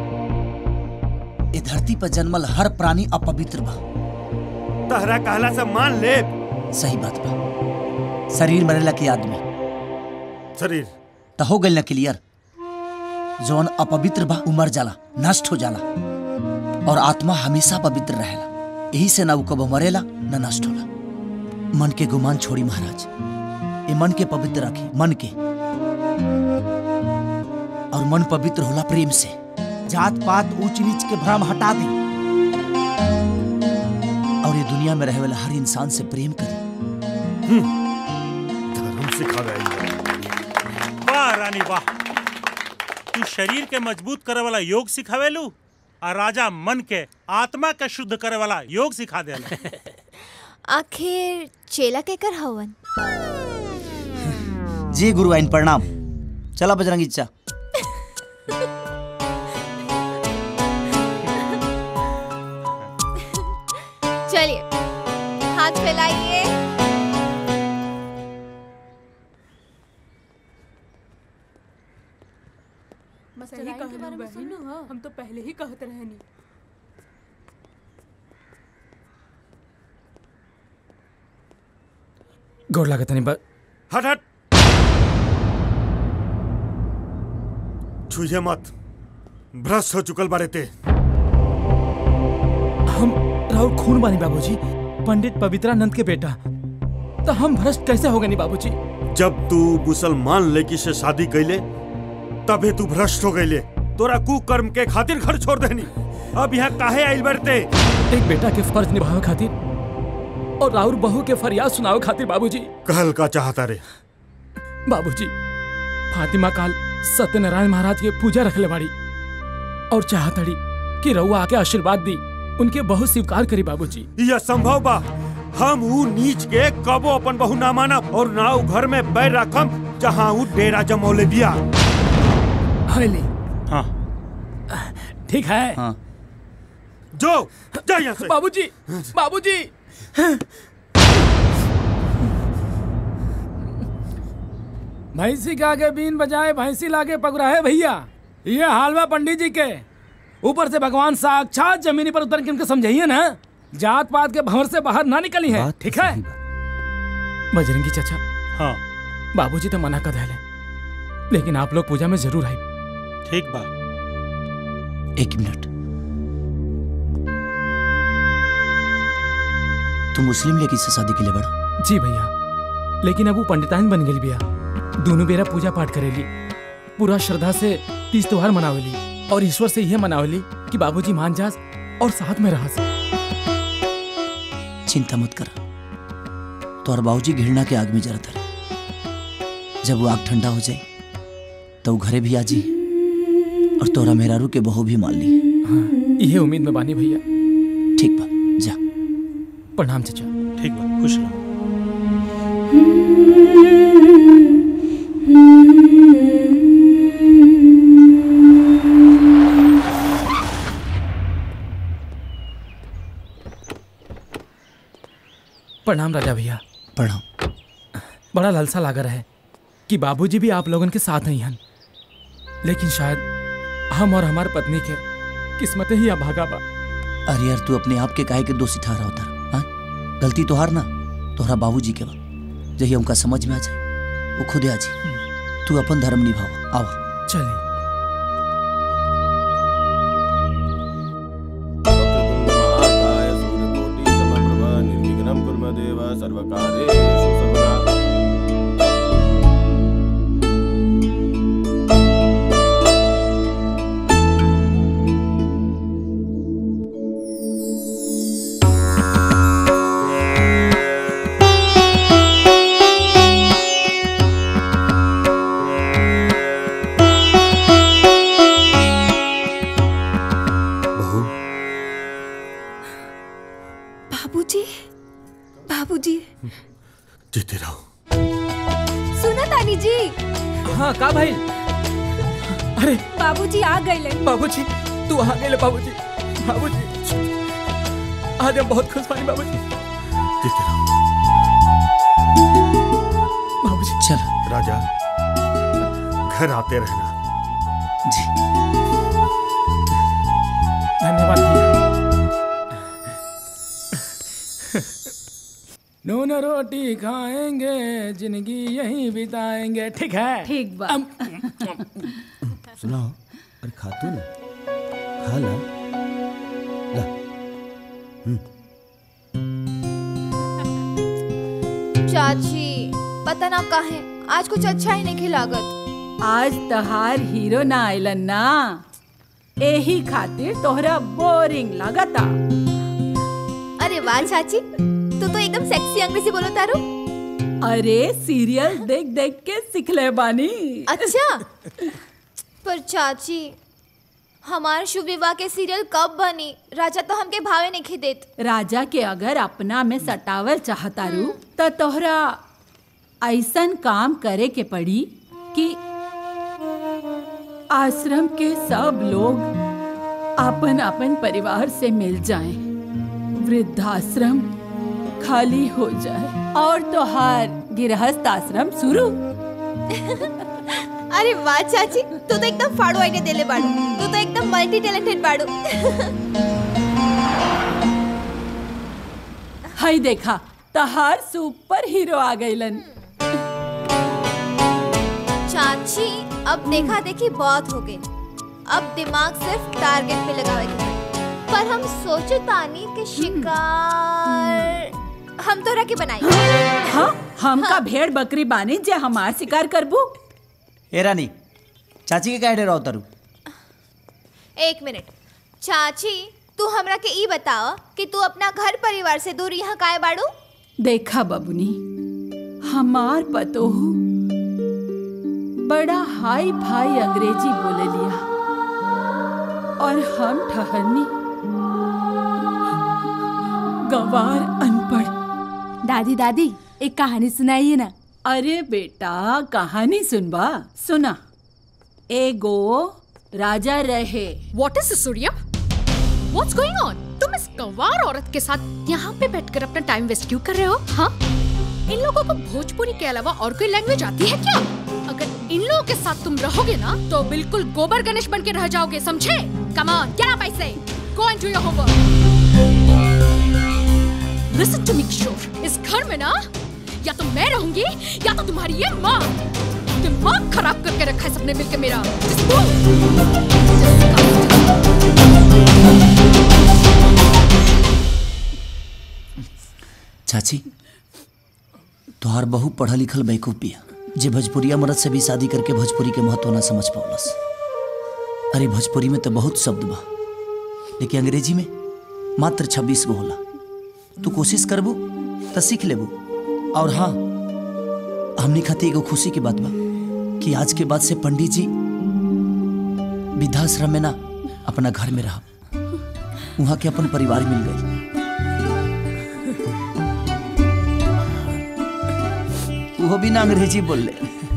ये धरती पर जन्मल हर प्राणी अपवित्र बा तहरा कहला से मान ले सही बात बा शरीर मरेला के आदमी शरीर तो हो गइल ना क्लियर जौन अपवित्र बा उमर जाला नष्ट हो जाला और आत्मा हमेशा पवित्र रहेला यही से ना उ कबो मरेला ना नष्ट होला मन के गुमान छोड़ी महाराज ये मन के पवित्र रखे मन के और मन पवित्र होला प्रेम से जात पात ऊंच नीच के भ्रम हटा दे और ये दुनिया में रहे वाला हर इंसान से प्रेम करे धर्म सिखावे वाह रानी वाह तू शरीर के मजबूत करे वाला योग सिखावेलू और राजा मन के आत्मा के शुद्ध करे वाला योग सिखा देला आखिर चेला केकर हवन जी गुरु आइन प्रणाम चला बजरंगी चा चलिए हाथ फैलाइए सही कहलू बहन हम तो पहले ही कहत रहनी गोड़ लागत नहीं बस हट हट छुइए मत भ्रष्ट हो चुकल बारे ते हम राहुल खून बानी बाबूजी पंडित पवित्रानंद के बेटा तो हम भ्रष्ट कैसे हो गए नहीं बाबूजी जब तू मुसलमान लड़की से शादी कैले तबे तू भ्रष्ट हो गईले तोरा कुकर्म के खातिर घर छोड़ देनी अब यहाँ काहे आइल बरते एक बेटा के फर्ज निभावे खातिर और राहुल बहू के फरियाद सुनावे खातिर बाबूजी कहल का चाहता रे बाबूजी फातिमा काल सत्यनारायण महाराज के पूजा रखले बाड़ी और चाहतड़ी कि रउआ आके आशीर्वाद दी उनके बहुत स्वीकार करी बाबूजी यह संभव बा हम ऊ नीच के कबो अपन बहू ना मानब और ना ऊ घर में बैर रखम जहाँ ऊ डेरा जमौले बिया हली हाँ ठीक है हाँ जो जा यहाँ से बाबूजी बाबूजी भैंसी के आगे बीन बजाए भैंसी लागे पगुराहे भैया ये हालवा पंडित जी के ऊपर से भगवान साक्षात जमीनी पर उतर के उनको समझाइए ना जात पात के भंवर से बाहर ना निकली है ठीक है बजरंगी चाचा हाँ बाबूजी तो मना कर दिले लेकिन आप लोग पूजा में जरूर आए ठीक बा एक मिनट तू मुस्लिम लड़की से शादी के लिए बड़ा जी भैया लेकिन अब वो पंडिताइन बन गई भैया दोनों बेरा पूजा पाठ करेली पूरा श्रद्धा से तीज त्योहार मनावेली और ईश्वर से यह मनावेली कि बाबूजी मान जास और साथ में रह चिंता मत कर तोहर बाबूजी घृणा के आग में जरत रहे जब वो आग ठंडा हो जाए तो वो घरे भी आ जी और तोरा मेहरारू के बहू भी मान ली यह उम्मीद में बानी भैया ठीक बा जा प्रणाम चाचा ठीक बा खुश रहो प्रणाम राजा भैया प्रणाम बड़ा लालसा लागर है कि बाबूजी भी आप लोगन के साथ ही हैं लेकिन शायद हम और हमार पत्नी के किस्मतें ही अभागा बा अरे यार तू अपने आप के काहे के दोषी ठहरा होता हाँ गलती तो हार ना तोहरा बाबूजी के बा जही उनका समझ में आ जाए वो खुदे आ जी तू अपन धर्म निभावा आओ चलिए महाकाय सूर्यकोटि समप्रभ निर्विघ्नं कुर्म देव सर्वकार्येषु सर्वदा हाँ रानी जी हाँ का भाई अरे बाबूजी आ गए बाबूजी तू आ गए बाबूजी बाबूजी आज हम बहुत खुश बानी बाबूजी बाबूजी चल राजा घर आते रहना जी धन्यवाद भैया नून रोटी खाएंगे जिंदगी यहीं बिताएंगे ठीक है ठीक बा सुनाओ अरे खातू ना खा ला ला चाची पता ना काहे आज कुछ अच्छा ही नहीं खिलागत आज तहार हीरो ना आइलन ना एही खातिर तोहरा बोरिंग लागता अरे वाह चाची तू तो एकदम सेक्सी अंग्रेजी बोलो तारू अरे सीरियल देख देख के सिखले बानी अच्छा पर चाची हमार शुभ विवाह के सीरियल कब बनी राजा तो हमके भावे नहीं खिदेत राजा के अगर अपना में सटावल चाहतारू त तोहरा ऐसन काम करे के पड़ी कि आश्रम के सब लोग अपन अपन परिवार से मिल जाएं, वृद्धाश्रम खाली हो जाए और तोहार गृहस्थ आश्रम शुरू अरे वाह चाची तू तो एकदम फाड़ू आइडिया देले बाड़ू तू तो एकदम मल्टी टैलेंटेड बाड़ू हई देखा तहार सुपर हीरो आ गइलन चाची अब देखा देखी बहुत हो गई अब दिमाग सिर्फ टारगेट पे लगावे के पड़ी। पर हम सोचे तानी के शिकार हम तो रखे बनाई हाँ हमका भेड़ बकरी बानी जे हमार शिकार करबू ए रानी चाची के काहे डराव तारू एक मिनट चाची तू हमरा के ई बताओ कि तू अपना घर परिवार से दूर यहाँ काहे बाड़ू देखा बबुनी हमार पतोहू बड़ा हाई फाई अंग्रेजी बोले लिया और हम ठहरनी गवार अनपढ़ दादी दादी एक कहानी सुनाइए ना अरे बेटा कहानी सुनबा सुना एगो राजा रहे what is Surya what's going on तुम इस गंवार औरत के साथ यहाँ पे बैठकर अपना टाइम वेस्ट क्यों कर रहे हो हाँ इन लोगों को भोजपुरी के अलावा और कोई लैंग्वेज आती है क्या अगर इन लोगों के साथ तुम रहोगे ना तो बिल्कुल गोबर गणेश बन के रह जाओगे समझे come on get up I say go and do your homework listen to me Kishore इस घर में ना या तो मैं रहूंगी या तो तुम्हारी ये माँ दिमाग खराब करके रखा है सबने मिलकर मेरा Just go. चाची तोहार बहु पढ़ल लिखल बेवकूफ बिया जे भोजपुरिया मर्द से भी शादी करके भोजपुरी के महत्व ना समझ पौलस अरे भोजपुरी में तो बहुत शब्द बा लेकिन अंग्रेजी में मात्र छब्बीस गो होला तू कोशिश करबू तो सीख लेबू और हाँ हमने खातिर एगो खुशी की बात बा कि आज के बाद से पंडित जी वृद्धाश्रम में ना अपना घर में रहा वहाँ के अपन परिवार मिल गए वो भी ना अंग्रेजी बोल ले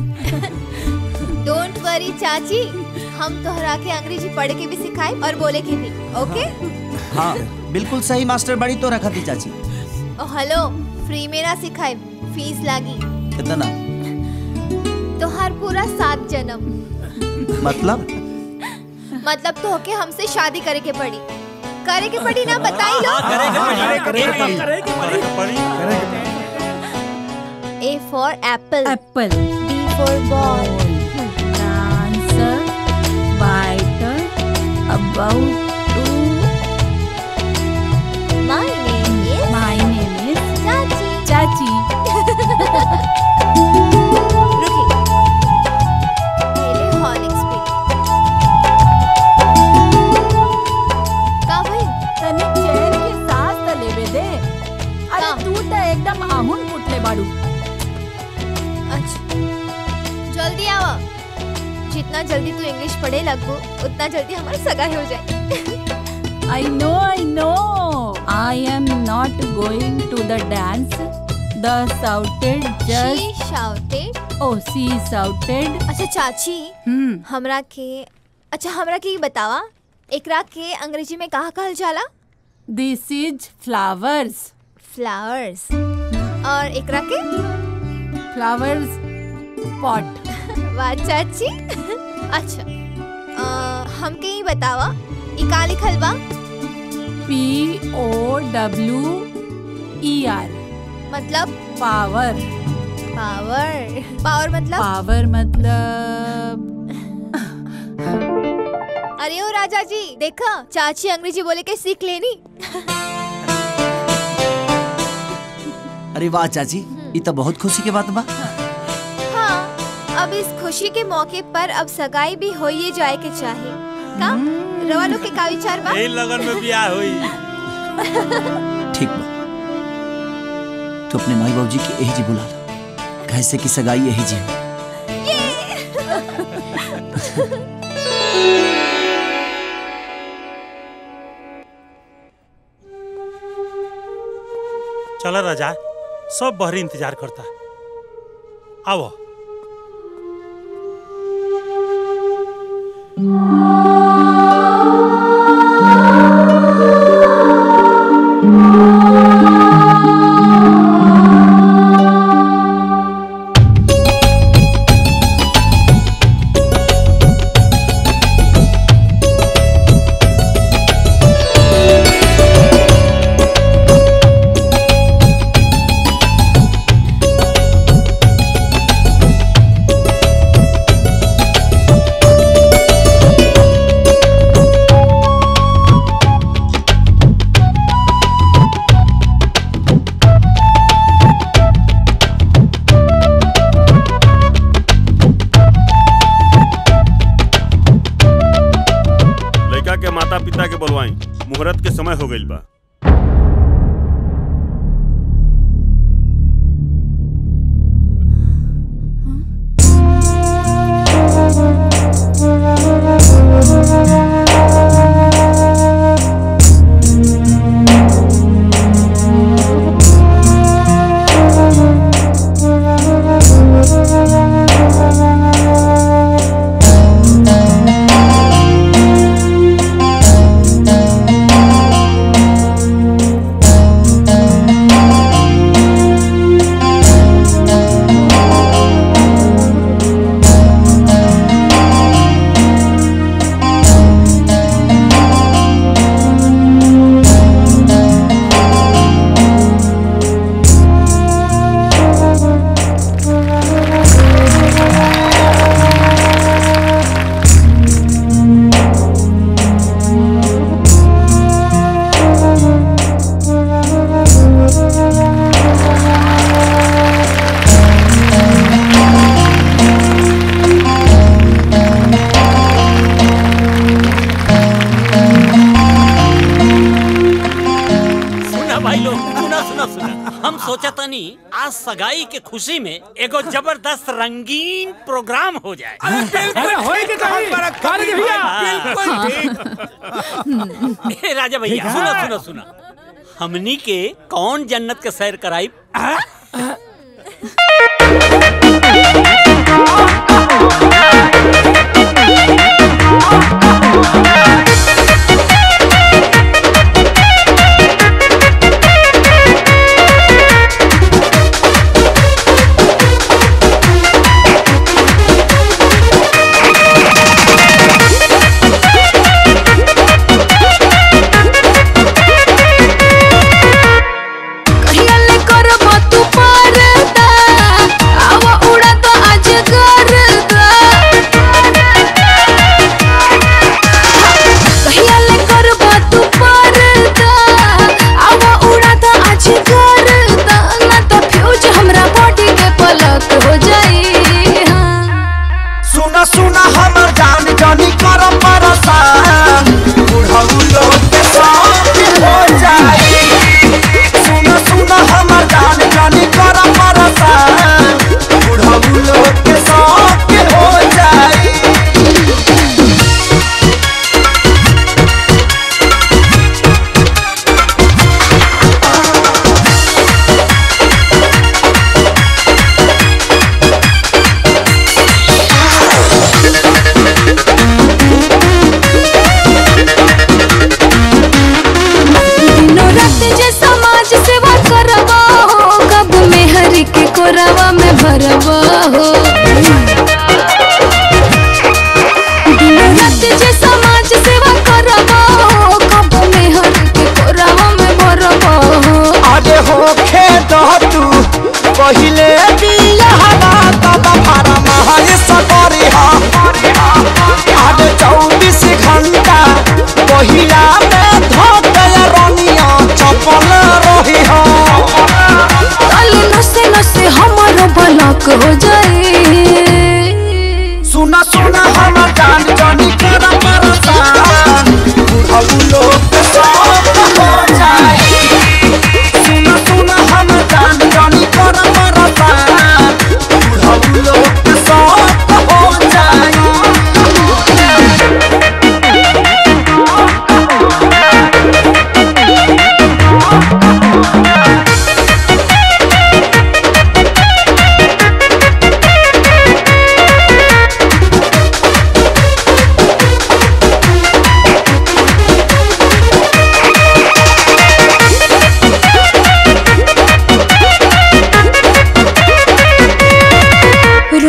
डोंट वरी चाची हम तोहरा के अंग्रेजी पढ़ के भी सिखाए और बोले के भी ओके हाँ बिल्कुल सही मास्टर बड़ी तो रखा थी चाची ओ हेलो फ्री में ना सिखाए फीस लागी कितना तोहार पूरा सात जन्म मतलब मतलब तो होके हमसे शादी करे के पड़ी करे के पड़ी ना बताई लो A for apple apple B for ball dancer, biter, about to. My name is. My name is चाची चाची रुकी पहले हॉर्लिक्स पी का भाई तनी चैन के सांस त लेवे दे अरे तू त एकदम आहुन फुटले बाड़ू अच्छा जल्दी आओ जितना जल्दी तू इंग्लिश पढ़े लगो उतना जल्दी हमारा सगाई हो जाए I know I know I am not going to the dance the shouted just shouted OC shouted अच्छा चाची हम्म हमरा के अच्छा हमरा के ई बतावा एकरा के अंग्रेजी में कहा कहल जाला दिस इज फ्लावर्स फ्लावर्स और एकरा के फ्लावर्स पॉट वाह चाची अच्छा अ, हमके ई बतावा ई का लिखल बा P O W E R मतलब पावर पावर पावर मतलब पावर मतलब अरे ओ राजा जी देखा चाची अंग्रेजी बोले के सीख लेनी अरे वाह चाची ये तो बहुत खुशी के बात बा हाँ अब इस खुशी के मौके पर अब सगाई भी हो ही जाए के चाहे का रवा लोग के का विचार बा यही लगन में ब्याह हुई ठीक बा तो अपने माई बाबू जी के यही जी बुला ला कैसे की सगाई यही जी हो चला राजा सब बहरी इंतजार करता आओ लड़का के माता पिता के बोलवाई मुहूर्त के समय हो गइल बा सुना भाई लोग सुना सुना सुना हम सोचा तनी आज सगाई के खुशी में एगो जबरदस्त रंगीन प्रोग्राम हो जाए होएगी तो ही। काले जी भैया, ए राजा भैया ठीक है। सुना सुना सुना हमनी के कौन जन्नत के सैर कराई कहिया ले करबो तू परदा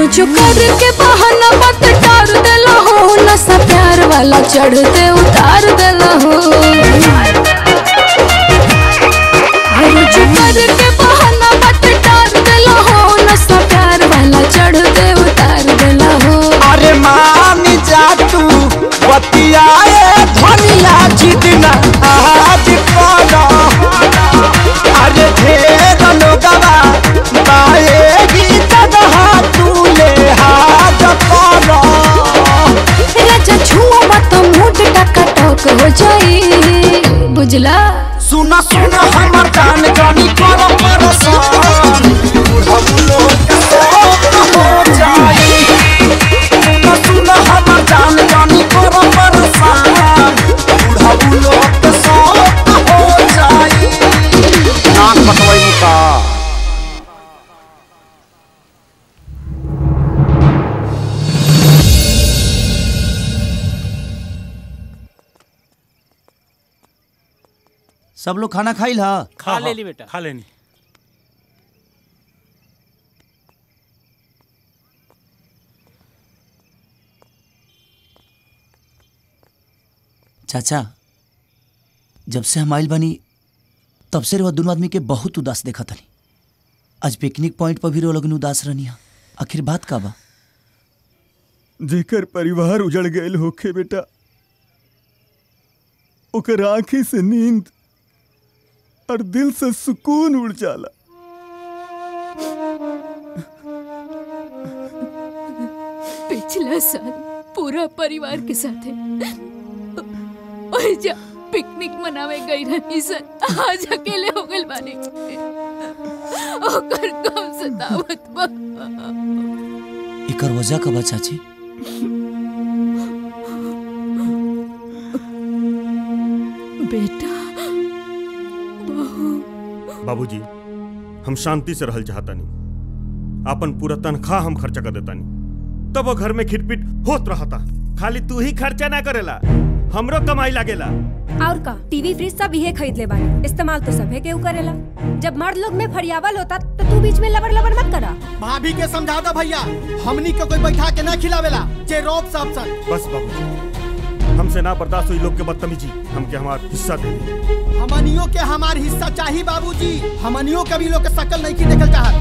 रोज करके बहाना मत टार देला हो नशा प्यार वाला चढ़ते उतार देला हो रोज करके बहाना मत टार देला हो नशा प्यार वाला चढ़ते उतार देला हो अरे मान जा तू बतियाए धनिया जितना आज करो अरे ढेर लोगवा पाएगी जगह तू ले हाथ करो राजा छुआ मत मूड टक हो जाई बुझला सुना सुना हमर कान जानी करो परेशान हम लोग के शौक हो जाई सुना सुना हमर जान जानी करो परेशान हम लोग के शौक हो जाई नाक कटवाई का सब लोग खाना खाइल हा खा ले ली बेटा खा लेनी चाचा जब से हम आइल बनी तब से वह दोनों आदमी के बहुत उदास देखा तनी आज पिकनिक पॉइंट पर भी रो लगन उदास रहनी हा आखिर बात का बा जेकर परिवार उजड़ गयल होखे बेटा ओकर आंखी से नींद और दिल से सुकून उड़ जाला पिछला साल पूरा परिवार के साथ और जब पिकनिक मनावे गई रही सर आज अकेले हो गए बानी ओकर कम सतावत बा एकर वजह का बा चाची बेटा बहू बाबूजी हम शांति से रहल चाहतानी अपन पूरा तनख्वाह हम खर्चा कर देतानी तब वो घर में खिटपिट होत रहता खाली तू ही खर्चा ना करेला हमरो कमाई लागेला और का टीवी फ्रिज सब इहे खरीद ले बानी इस्तेमाल तो सभे केहू करेला जब मर्द लोग में फरियावल होता तो तू बीच में लबड़ लबड़ मत करा भाभी के समझा दो भैया हमनी के कोई बैठा के ना खिलावेला जे रोब सब सन बस बाबू हमसे ना बर्दाश्त हुई लोग के बदतमीजी हमके हमार हिस्सा दे दी हमनियों के हमार हिस्सा चाहिए बाबूजी हमनियों के भी लोग के शकल नहीं की देखल चाहत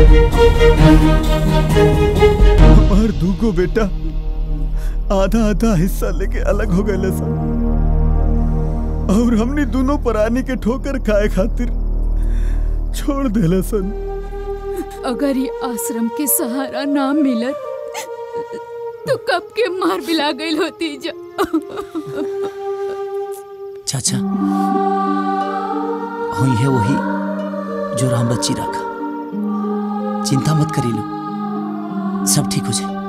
हमार दूगो बेटा आधा आधा हिस्सा लेके अलग हो गए सन और हमने दोनों प्राणी के ठोकर खाए खातिर छोड़ देले सन अगर ये आश्रम के सहारा ना मिलत तो कब के मार बिला गई होती जा चाचा हुई है वही जो राम बच्ची रखा चिंता मत करी लो सब ठीक हो जाए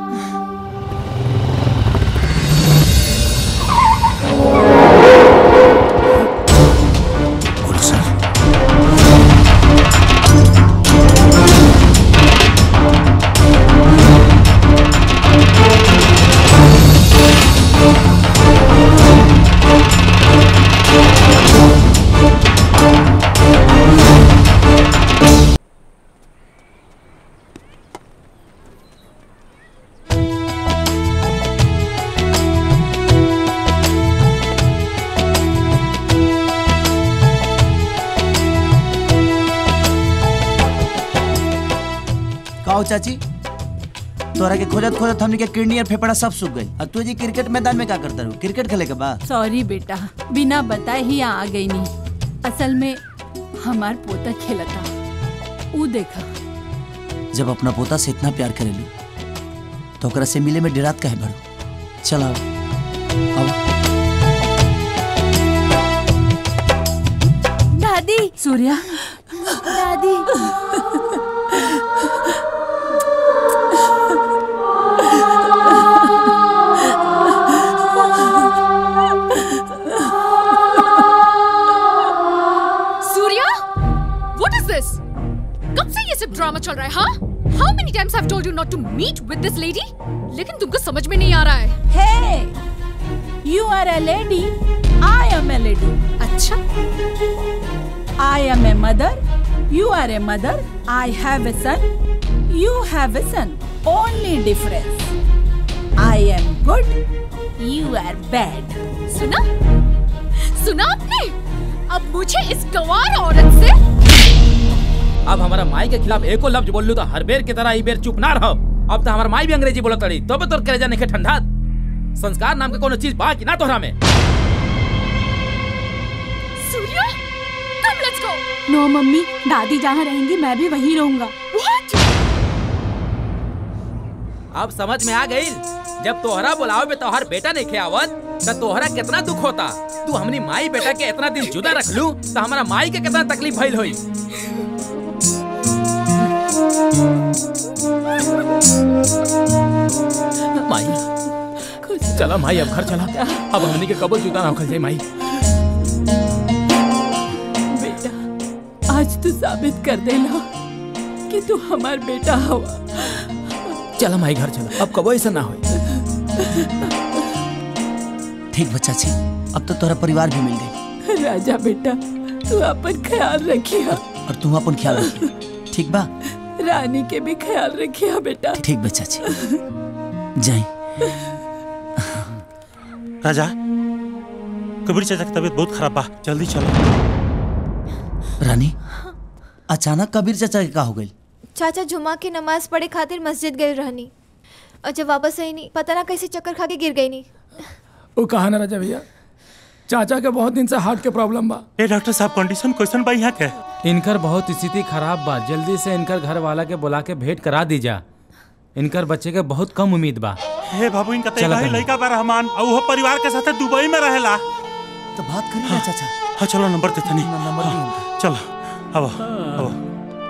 काओ चाची तोरा के खोजत खोजत हमनी के किडनी और फेफड़ा सब सूख गई अब तू जी क्रिकेट मैदान में का करता रहू क्रिकेट खेले के बा सॉरी बेटा बिना बताए ही यहाँ आ गई नहीं असल में हमार पोता खेलता ऊ देखा जब अपना पोता से इतना प्यार करेलू तो ओकरा से मिले में डेरात काहे भरू चल आओ आओ दादी सूर्या दादी सूर्या व्हाट इज दिस कब से ये सब ड्रामा चल रहा है हाँ how many times have told you not to meet with this lady लेकिन तुमको समझ में नहीं आ रहा है hey you are a lady I am a lady अच्छा I am a mother you are a mother I have a son you have a son only difference I am good you are bad सुना सुना आपने अब मुझे इस गवार औरत से अब हमारा माई के खिलाफ एको लफ्ज बोल लू तो हर बेर की तरह ई बेर चुप ना रहो अब तो हमारा माई भी अंग्रेजी बोलत रही तो तोर कलेजा नहीं ठंडा संस्कार नाम के कोनो चीज बा कि ना तोहरा में Surya come let's go no mummy दादी जहाँ रहेंगी मैं भी वहीं रहूंगा व्हाट अब समझ में आ गई जब तोहरा बुलावे में तोहर बेटा नहीं खियावत तो तोहरा कितना दुख होता तू हमनी माई बेटा के इतना दिन जुदा रख लू तो हमारा माई के कितना तकलीफ भइल होई माई चला माई अब घर चला अब हमनी के कबल जुदा ना होखल जाई माई बेटा आज तू साबित कर देना कि तू हमार बेटा हवा चला माई घर चला अब कबो ऐसा ना होई ठीक बच्चा छी अब तो तोहरा परिवार भी मिल गई राजा बेटा तू अपन ख्याल रखिया और तू अपन ख्याल रखिए ठीक बा रानी के भी ख्याल रखिया बेटा ठीक बच्चा छी जाई राजा कबीर चाचा की तबीयत बहुत खराब बा जल्दी चलो रानी अचानक कबीर चाचा के का हो गई चाचा जुमा की नमाज पढ़े खातिर मस्जिद गए रहनी और जब वापस आई नहीं पता ना कैसे चक्कर खा के गिर गई नहीं वो कहा ना राजा भैया चाचा के बहुत दिन से हार्ट के प्रॉब्लम बा ए डॉक्टर साहब कंडीशन क्वेश्चन बा यहाँ के इनकर बहुत स्थिति खराब बा जल्दी से इनकर घर वाला के बुला के भेंट करा दीजा इनकर बच्चे के बहुत कम उम्मीद बा हे बाबू इनका चला तेरा बहन। लड़का बा रहमान और वो परिवार के साथ दुबई में रहेला तो बात करी ना चाचा हाँ चलो नंबर देते नहीं हाँ, चलो अब अब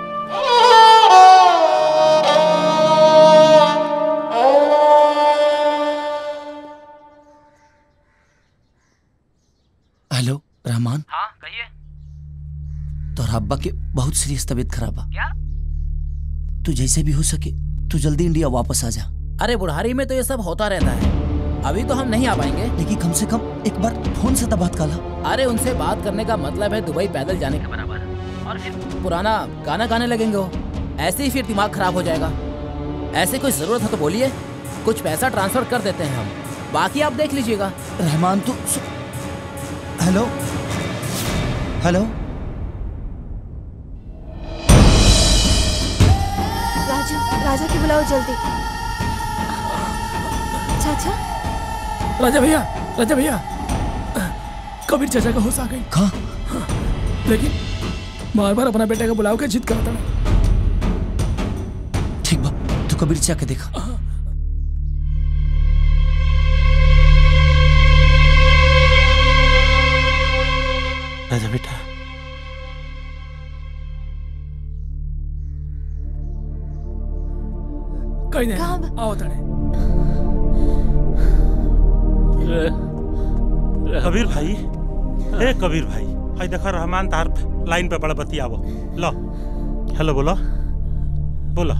हेलो रहमान हाँ कहिए तोहरा अब्बा के बहुत सीरियस तबीयत खराब बा क्या तू जैसे भी हो सके तू जल्दी इंडिया वापस आ जा अरे बुढ़ारी में तो ये सब होता रहता है अभी तो हम नहीं आ पाएंगे लेकिन कम से कम एक बार फोन से तो बात कर ला अरे उनसे बात करने का मतलब है दुबई पैदल जाने के बराबर और फिर पुराना गाना गाने लगेंगे वो ऐसे ही फिर दिमाग खराब हो जाएगा ऐसे कोई जरूरत है तो बोलिए कुछ पैसा ट्रांसफर कर देते हैं हम बाकी आप देख लीजिएगा रहमान तू हेलो हेलो राजा राजा की बुलाओ जल्दी चाचा राजा भैया राजा भैया कबीर चाचा का होश आ गई कहा लेकिन बार बार अपना बेटे का बुलाओ के जिद करता है ठीक बा तू कबीर चाचा के देखा राजा बेटा कहीं नहीं आओ तड़े कबीर भाई ए कबीर भाई हाय देखो रहमान तार लाइन पे बड़ा बतियावो लो हेलो बोलो बोलो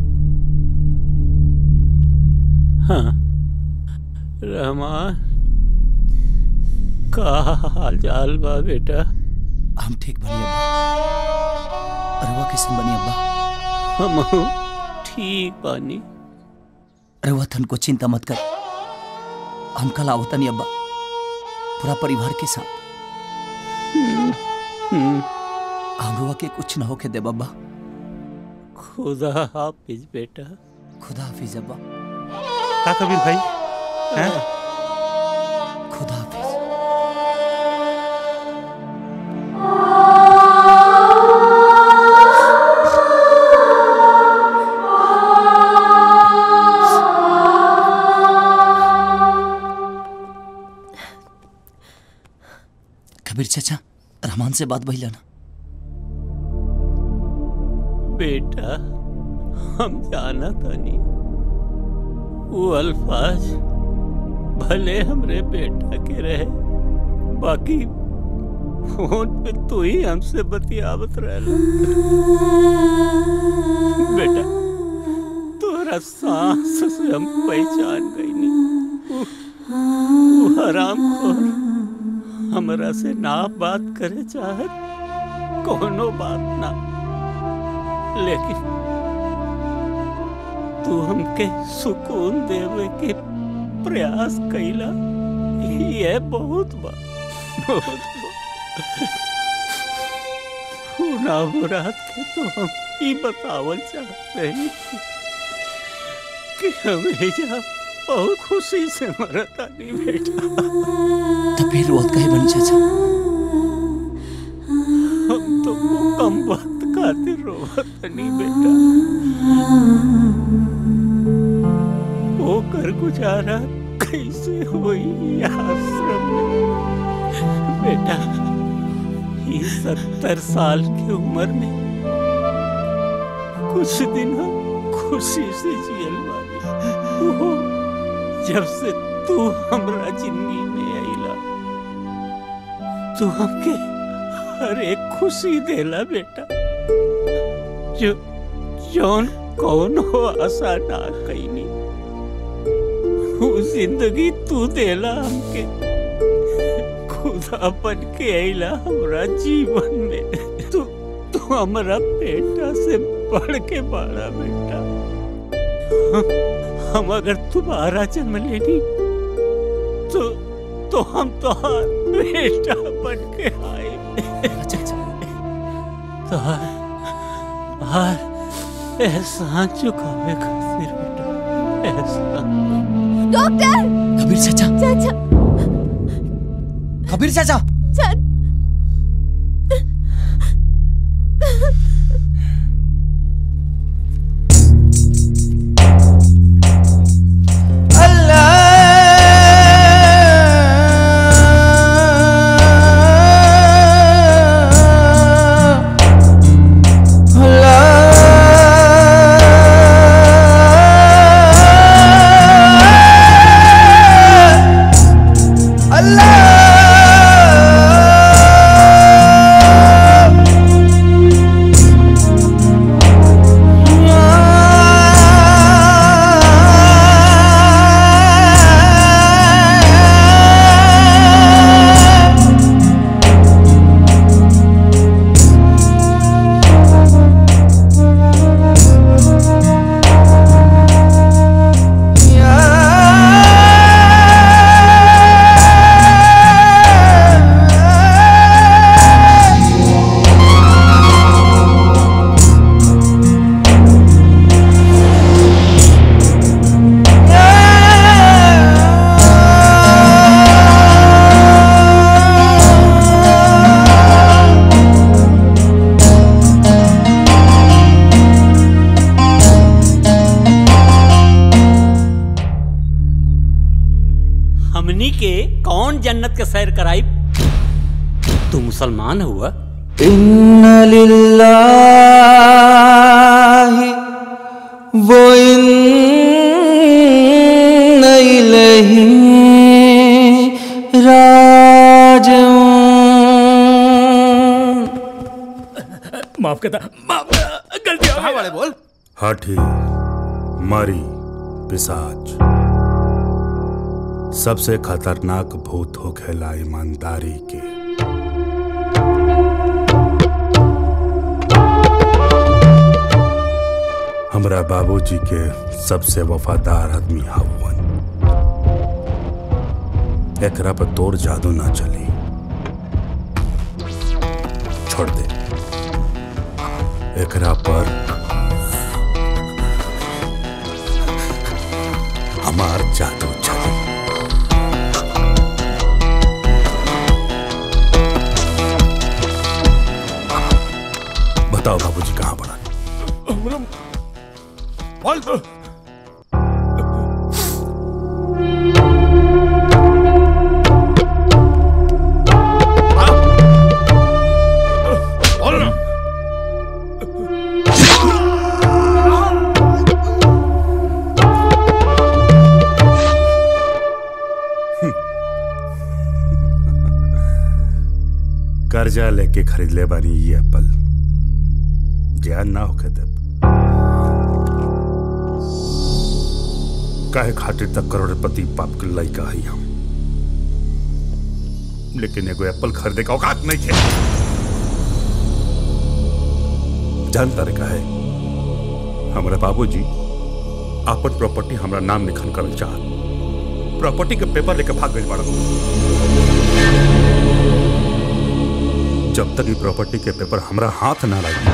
हाँ रहमान का हाल चाल बा बेटा हम ठीक बनी अब्बा अरुआ किसन बनी अब्बा हम ठीक बानी अरुआ थन को चिंता मत कर हम कल आवतनी अब्बा पूरा परिवार के साथ हमरुआ के कुछ ना होके दे बब्बा खुदा हाफिज बेटा खुदा हाफिज अब्बा का कबीर भाई हैं खुदा हाफिज कबीर चाचा रहमान से बात भइला ना बेटा हम जाना तानी वो अल्फाज भले हमरे बेटा के रहे बाकी फोन पे तू ही हमसे बतियावत रहला बेटा तोरा सांस से हम पहचान गई वो हराम खोर हमरा से ना बात करे चाहत कोनो बात ना लेकिन तू हमके सुकून देवे के प्रयास कैला ये बहुत बा बहुत बा हुना मुराद के तो हम ही बतावल चाहत रही कि हमें जा बहुत खुशी से मरता नहीं बेटा तो फिर रोत कहे बनी चाचा हम तो कम वक्त खातिर रोवत नहीं बेटा वो कर गुजारा कैसे हुई आश्रम में बेटा ये सत्तर साल की उम्र में कुछ दिन हम खुशी से जियल वाली वो जब से तू हमरा जिंदगी में आईला तू हमके हर एक खुशी देला बेटा जो जौन कौन हो आशा ना कैनी वो जिंदगी तू देला हमके खुदा बन के आईला हमरा जीवन में तू तू हमरा बेटा से बढ़ के बाड़ा बेटा हम, हम अगर तुम्हारा जन्म लेनी तो तो हम तो बेटा बन के आए तो हार एहसान चुकावे खातिर बेटा एहसान डॉक्टर कबीर चाचा चाचा कबीर चाचा हमनी के कौन जन्नत के सैर कराई तू मुसलमान हुआ इन्न लिल्लाहि वो इन्न इलैहि राजिऊन माफ करता माफ गलती हो गई। वाले बोल हाथी मारी पिसाच सबसे खतरनाक भूत हो खेला ईमानदारी के हमरा बाबूजी के सबसे वफादार आदमी हवन एकरा पर तोड़ जादू ना चली छोड़ दे एकरा पर हमार जादू चली बताओ बाबूजी कहाँ पड़ा हमरा बोल बोल ना कर्जा लेके खरीद ले बानी ये एप्पल ज्ञान ना होके देब काहे खातिर तक करोड़पति बाप के लइका हई हम लेकिन एगो एप्पल खरीदे का औकात नहीं थे जानता रे काहे हमारे बाबूजी आपन प्रॉपर्टी हमरा नाम लिखन करल चाहत प्रॉपर्टी के पेपर लेके भाग गई बाड़ा जब तक ये प्रॉपर्टी के पेपर हमरा हाथ ना लगी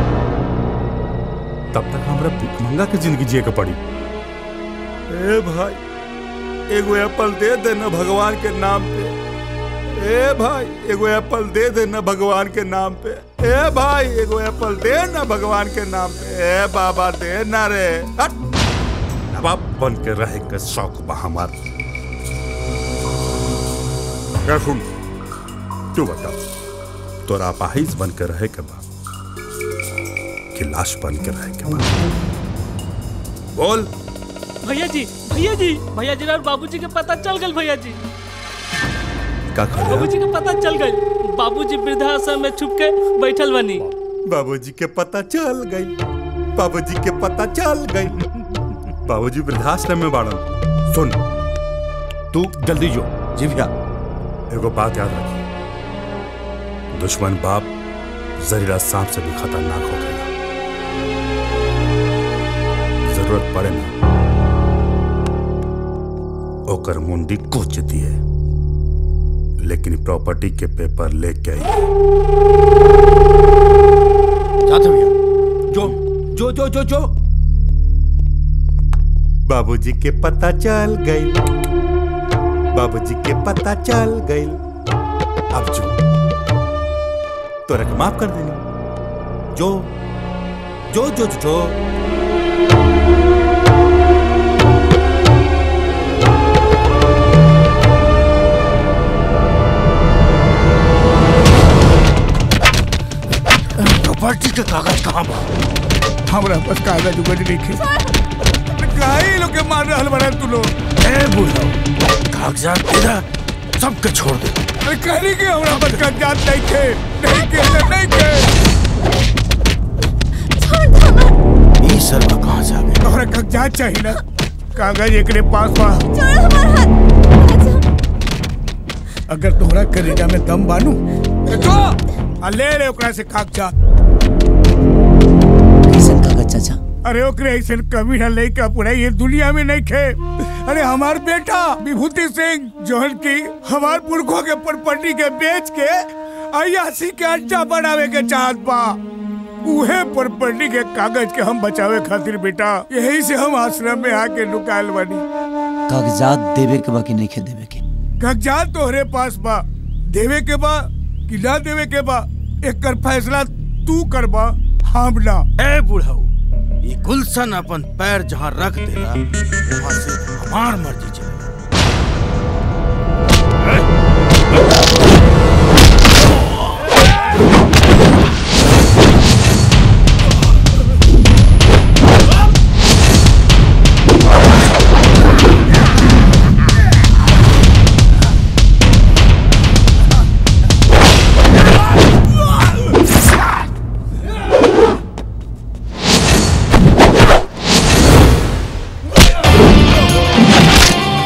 तब तक हमरा भिखमंगा के जिंदगी जिए के पड़ी ए भाई एगो एप्पल दे दे ना भगवान के नाम पे ए भाई एगो एप्पल दे दे ना भगवान के नाम पे ए भाई एगो एप्पल दे ना भगवान के नाम पे ए बाबा दे ना रे हट नवाब बन के रहे के शौक बा हमार क्या सुन तू बता तोरा अपाहिज बन के रहे के बा कि लाश बन के रहे के बा बोल भैया जी भैया जी भैया जी और बाबूजी के पता चल गल भैया जी का खा बाबूजी के पता चल गल बाबूजी वृद्धाश्रम में छुप के बैठल बनी बाबूजी के पता चल गई बाबूजी के पता चल गई बाबूजी वृद्धाश्रम में बाड़न सुन तू जल्दी जो जी भैया एगो बात याद रखी दुश्मन बाप जहरीला सांप से भी खतरनाक हो गया जरूरत पड़े ना ओकर मुंडी कोच दिए लेकिन प्रॉपर्टी के पेपर लेके आई जाते भैया जो जो जो जो जो बाबूजी के पता चल गई बाबूजी के पता चल गई अब जो तोरा के माफ कर देनी जो जो जो जो, जो। प्रॉपर्टी के कागज कहाँ बा हमरा पास कागज उगज नहीं काहे लोग के मार रहल बड़ा तू लोग ए बुढ़ाओ कागजात तेरा सबके छोड़ दे अरे कहली के हमरा पास कागजात नहीं के नहीं के तो नहीं के ई सर का कहां से आ गया तोहरा कागजात चाहिए ना कागज एकरे पास बा अगर तोहरा करेजा में दम बानू तो जो आ ले रे ओकरा से कागजात कैसन कागज चाचा अरे ओकरे ऐसे कभी ना लइका पूरा ये दुनिया में नहीं खे अरे हमार बेटा विभूति सिंह जोहन की हमार पुरखों के प्रॉपर्टी के बेच के अयासी के अड्डा बनावे के चाहत बा उहे प्रॉपर्टी के कागज के हम बचावे खातिर बेटा यही से हम आश्रम में आके लुकायल बनी कागजात देवे के बा कि नहीं खे देवे के कागजात तोहरे पास बा देवे के बा कि ना देवे के बा एक फैसला तू करबा हम ना ए बुढ़ाऊ ये गुलशन अपन पैर जहाँ रख देला वहाँ से हमार मर्जी चले ए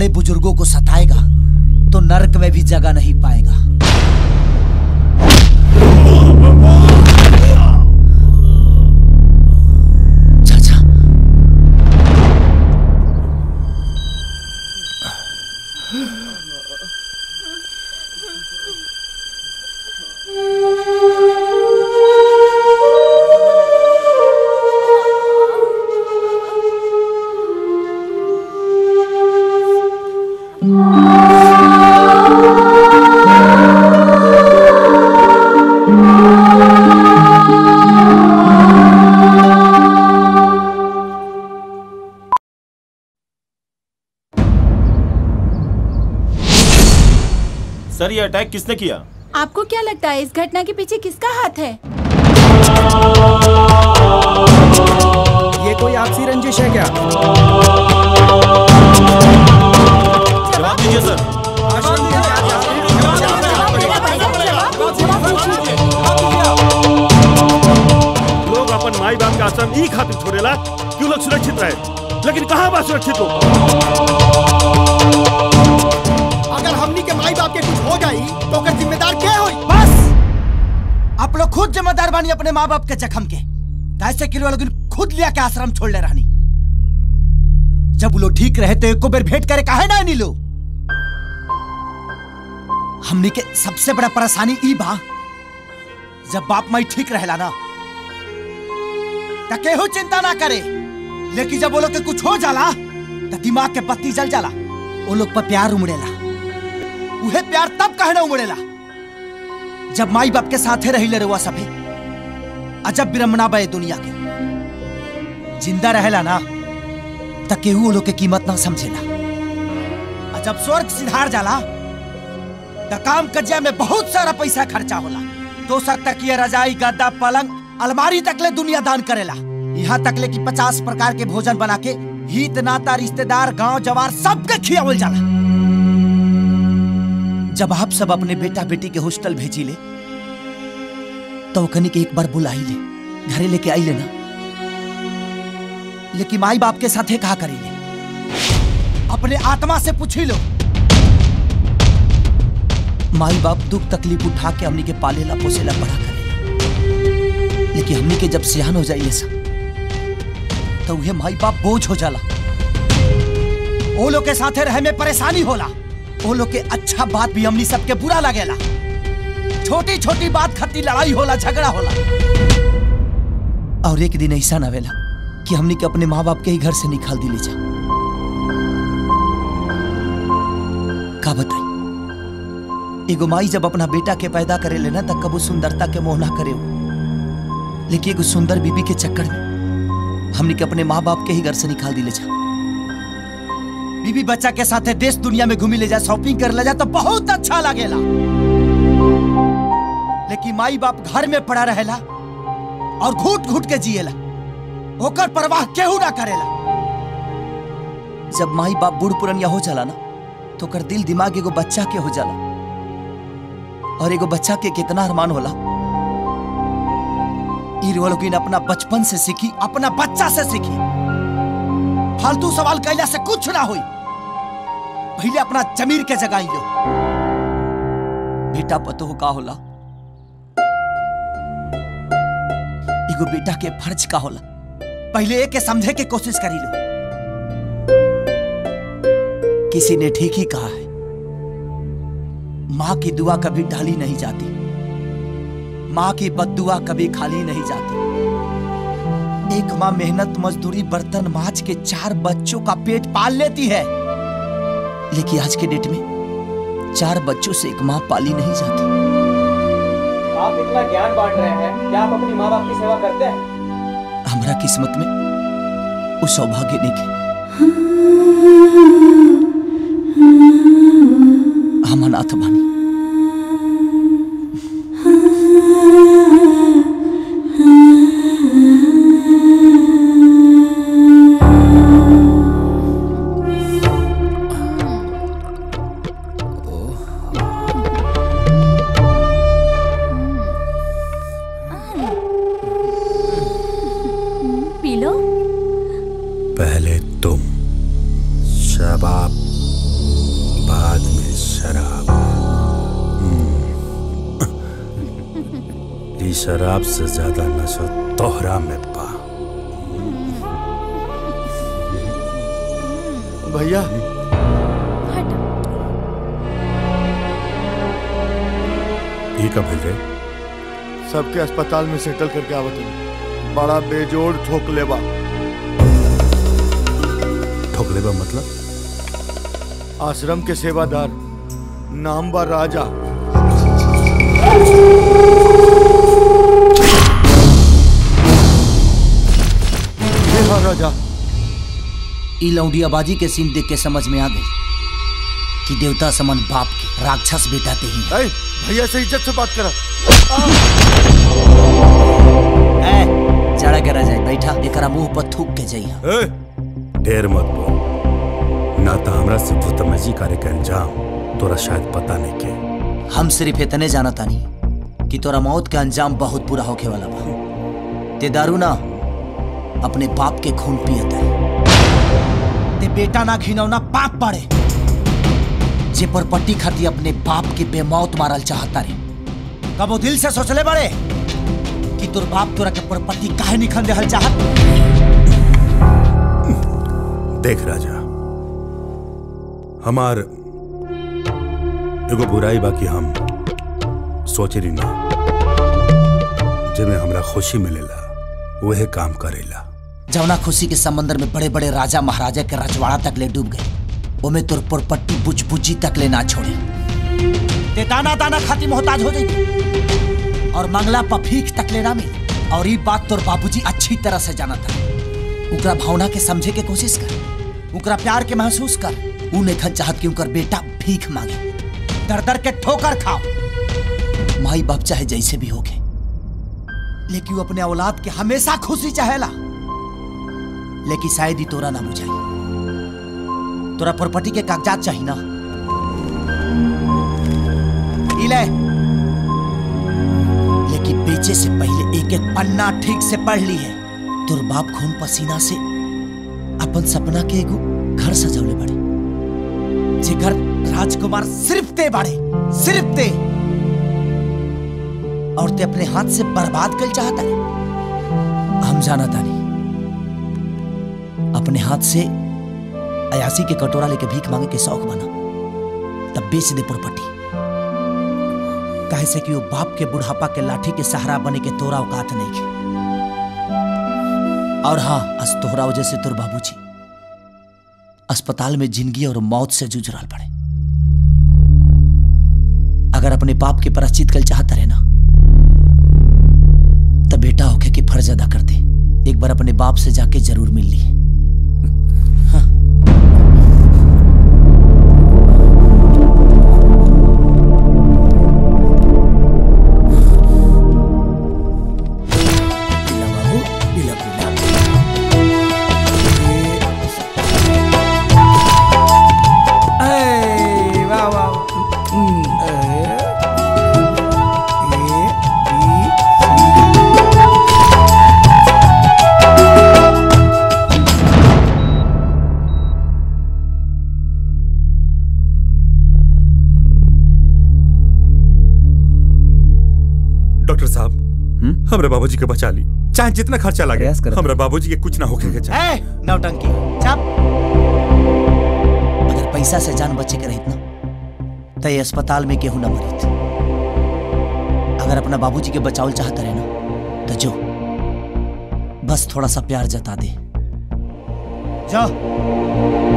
बड़े बुजुर्गों को सताएगा तो नरक में भी जगह नहीं पाएगा सर ये अटैक किसने किया आपको क्या लगता है इस घटना के पीछे किसका हाथ है ये कोई आपसी रंजिश है क्या जवाब दीजिए सर लोग अपन माई बाप के आश्रम ई खातिर छोड़ेला क्यों लोग सुरक्षित रहे लेकिन कहाँ बा सुरक्षित हो अगर हमनी के माई बाप के कुछ हो जाई तो ओकर जिम्मेदार के होई बस आप लोग खुद जिम्मेदार बानी अपने माँ बाप के जख्म के कैसे किलो लोग खुद लिया के आश्रम छोड़ ले रहनी जब वो लोग ठीक रहे तो एको बेर भेंट करे काहे ना नीलो हमनी के सबसे बड़ा परेशानी ई बा जब बाप माई ठीक रहेला ना त केहू चिंता ना करे लेकिन जब वो लोग के कुछ हो जाला त दिमाग के बत्ती जल जाला वो लोग पर प्यार उमड़ेला उहे प्यार तब कहना उमड़ेला जब माई बाप के साथे रही ले रुआ सभे अजब विरमना बे दुनिया के जिंदा रहेला ना त केहू वो लोग के कीमत ना समझेला आ जब स्वर्ग सिधार जाला त काम कजिया में बहुत सारा पैसा खर्चा होला दोसर तकिया रजाई गद्दा पलंग अलमारी तक ले दुनिया दान करेला यहाँ तक ले कि पचास प्रकार के भोजन बना के हित नाता रिश्तेदार गांव जवार सबके खियावल जाला जब आप सब अपने बेटा बेटी के हॉस्टल भेजी ले तो कनी के एक बार बुलाई ले घरे लेके आई लेना लेकिन माई बाप के साथे कहा करी ले अपने आत्मा से पूछी लो माई बाप दुख तकलीफ उठा के हमनी के पालेला पोसेला बड़ा करेला लेकिन हमनी के जब सियान हो जाइए सब तो उहे माई बाप बोझ हो जाला ओ लोग के साथे रहे में परेशानी होला ओ लोग के अच्छा बात भी हमनी सबके बुरा लगेला छोटी छोटी बात खातिर लड़ाई होला झगड़ा होला और एक दिन ऐसा न आवेला कि हमनी के अपने माँ बाप के ही घर से निकाल दिली जा का बताई एगो माई जब अपना बेटा के पैदा करे लेना तब कबू सुंदरता के मोह ना करे हो। लेकिन एगो सुंदर बीबी के चक्कर में हमनी के अपने माँ बाप के ही घर से निकाल दिले जा बीबी बच्चा के साथे देश दुनिया में घूमी ले जा शॉपिंग कर ले जा तो बहुत अच्छा लगेला लेकिन माई बाप घर में पड़ा रहेला और घूट घूट के जिएला ओकर परवाह केहू ना करेला जब माई बाप बूढ़ पुरनिया हो जाला ना तो ओकर दिल दिमाग एगो बच्चा के हो जाला और एगो बच्चा के कितना अरमान होला ई लोगिन अपना बचपन से सीखी अपना बच्चा से सीखी फालतू सवाल कैला से कुछ ना हुई पहले अपना जमीर के जगाई लो बेटा पतो का होला एगो बेटा के फर्ज का होला पहले एक के समझे के कोशिश करी लो किसी ने ठीक ही कहा है माँ की दुआ कभी ढाली नहीं जाती माँ की बददुआ कभी खाली नहीं जाती एक माँ मेहनत मजदूरी बर्तन माज के चार बच्चों का पेट पाल लेती है लेकिन आज के डेट में चार बच्चों से एक माँ पाली नहीं जाती आप इतना ज्ञान बांट रहे हैं क्या आप अपनी माँ बाप की सेवा करते हैं हमारा किस्मत में वो सौभाग्य नहीं थे हम अनाथ बानी पी लो पहले तुम शबाब ली शराब से ज्यादा नशा तोहरा में पा भैया ये कब भेज रहे सबके अस्पताल में सेटल करके आवत हूँ बड़ा बेजोड़ ठोक लेबा ठोकले बा मतलब आश्रम के सेवादार नाम बा राजा ये हाँ राजा ई लौंडियाबाजी के सीन देख के समझ में आ गई कि देवता समन बाप के राक्षस बेटा ते ही ऐ, भैया से इज्जत से बात करा है जड़ा करा जाए बैठा एकरा मुंह पर थूक के जाइए ए, ढेर मत बोल ना तो हमरा से भूतमजी करे के अंजाम तोरा शायद पता नहीं के हम सिर्फ इतने जाना तानी कि तोरा मौत का अंजाम बहुत बुरा होके वाला बा ते दारू ना अपने बाप के खून पियता है ते बेटा ना घिनौना पाप पड़े जे पर पट्टी खाती अपने बाप के बेमौत मारल चाहता रे कबो दिल से सोचले बड़े कि तोर बाप तोरा के पर पट्टी काहे निखन देहल चाहत देख राजा हमार एगो बुराई बा कि हम सोचे रही ना जेमे हमरा खुशी मिलेला वह काम करेला जवना खुशी के समंदर में बड़े बड़े राजा महाराजा के रजवाड़ा तक ले डूब गए ओमे तोर पर पट्टी बुझ बुझी तक ले ना छोड़े ते दाना दाना खाती मोहताज हो जाई और मंगला पफीक तक ले ना मिले और ये बात तोर बाबूजी अच्छी तरह से जाना था उकरा भावना के समझे के कोशिश कर उकरा प्यार के महसूस कर ऊ नहीं चाहत कि उनकर बेटा भीख मांगे दर दर के ठोकर खाओ माई बाप चाहे जैसे भी होगे लेकिन वो अपने औलाद के हमेशा खुशी चाहेला लेकिन शायद ही तोरा ना बुझाई तोरा प्रॉपर्टी के कागजात चाहिए ना ई ले लेकिन बेचे से पहले एक एक पन्ना ठीक से पढ़ ली है तोर बाप खून पसीना से अपन सपना के एगो घर सजौले बड़े जे घर राजकुमार सिर्फ ते बाड़े सिर्फ ते और ते अपने हाथ से बर्बाद कर चाहता है हम जाना तानी अपने हाथ से अयासी के कटोरा लेके भीख मांगे के शौक बना तब बेच दे प्रॉपर्टी काहे से कि वो बाप के बुढ़ापा के लाठी के सहारा बने के तोरा औकात नहीं के और हाँ अस तोहरा वजह से तोर बाबूजी अस्पताल में जिंदगी और मौत से जूझ रहा पड़े अगर अपने बाप के प्राश्चित कल चाहता रहे ना तब बेटा होके की फर्ज अदा कर दे एक बार अपने बाप से जाके जरूर मिल ली वाह वाह डॉक्टर साहब हमरा बाबूजी के बचा ली चाहे जितना खर्चा लगे हमरा बाबूजी के कुछ ना होके के चाहे ए, नौटंकी चप अगर पैसा से जान बचे के रहित ना तो ये अस्पताल में केहू ना मरित अगर अपना बाबूजी के बचावल चाहता रहे ना तो जो बस थोड़ा सा प्यार जता दे जाओ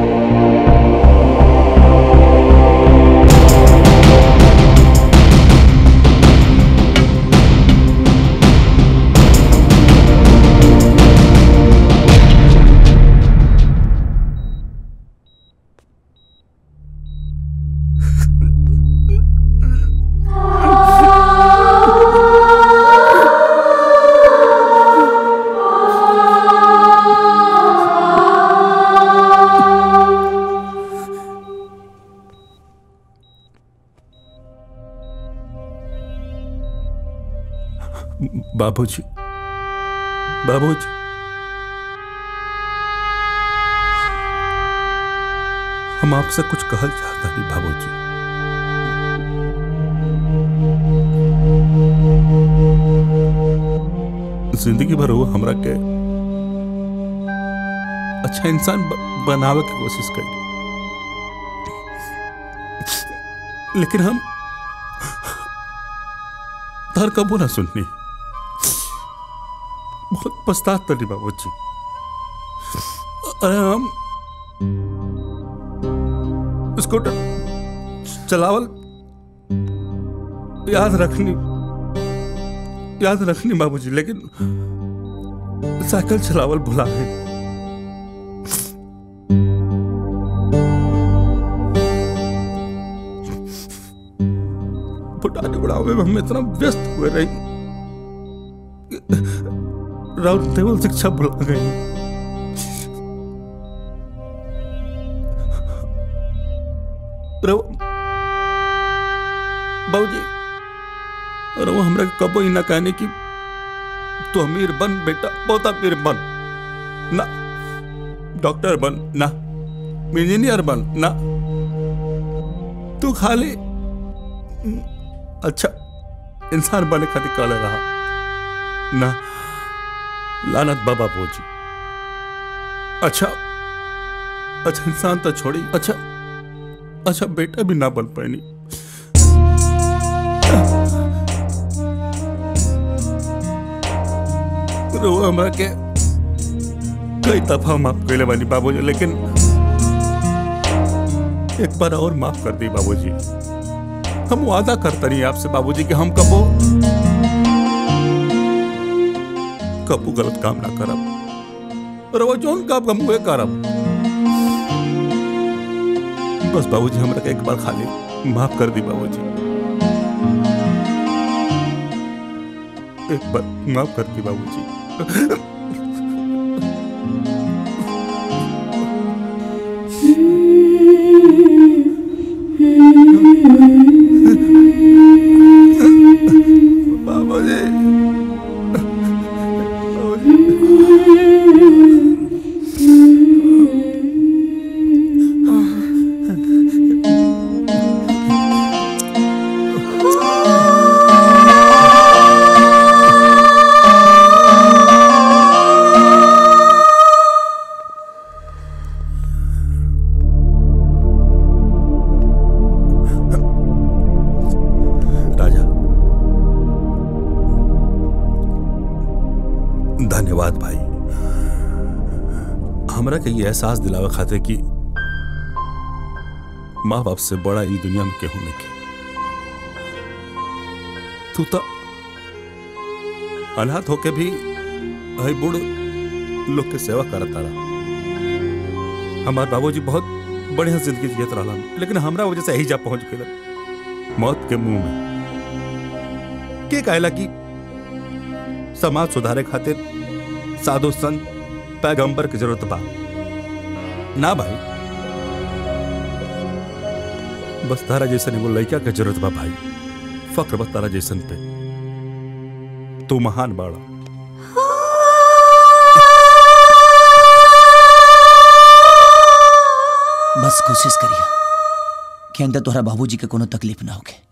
बाबूजी बाबूजी हम आपसे कुछ कहल चाहता नहीं बाबूजी जिंदगी भर वो हमरा के अच्छा इंसान ब, बनावे की कोशिश करी लेकिन हम तार कबो ना सुननी बहुत पछतात तनी बाबू जी अरे हम स्कूटर चलावल याद रखनी याद रखनी बाबूजी लेकिन साइकिल चलावल भुला गए बुढ़ाने बुढ़ावे में हम इतना व्यस्त हुए रही राउंड टेबल शिक्षा भुला गई बाबूजी अरे वो हमरा के कबो ही ना कहने की तू अमीर बन बेटा बहुत अमीर बन ना डॉक्टर बन ना इंजीनियर बन ना तू खाली अच्छा इंसान बने खातिर काले रहा ना लानत बाबा पहुंची अच्छा अच्छा इंसान तो छोड़ी अच्छा अच्छा बेटा भी ना बन पानी रो हमरा के कई दफा माफ कैले बानी बाबूजी लेकिन एक बार और माफ कर दी बाबूजी हम वादा करते नहीं आपसे बाबूजी कि हम कबो कबो गलत काम ना करब और वो जोन काम हम हुए करब बस बाबूजी हमरा के एक बार खाली माफ कर दी बाबूजी एक बार माफ कर दी बाबूजी बाबूजी राजा धन्यवाद भाई हमरा के ये एहसास दिलावे खातिर कि माँ बाप से बड़ा ई दुनिया में केहू नहीं के तू तो अनाथ होके भी हई बूढ़ लोग के सेवा करत रहा हमार बाबूजी बहुत बढ़िया जिंदगी जियत रहलन लेकिन हमरा वजह से यही जा पहुंच गए मौत के मुंह में के कहला कि समाज सुधारे खातिर साधु संत पैगंबर की जरूरत बा ना भाई बस तारा जैसन एगो लड़का के जरूरत बा भाई फक्र बस तारा जैसन पे तू महान बाड़ा बस कोशिश करिए कि अंदर तोहरा बाबूजी के कोनो तकलीफ ना होके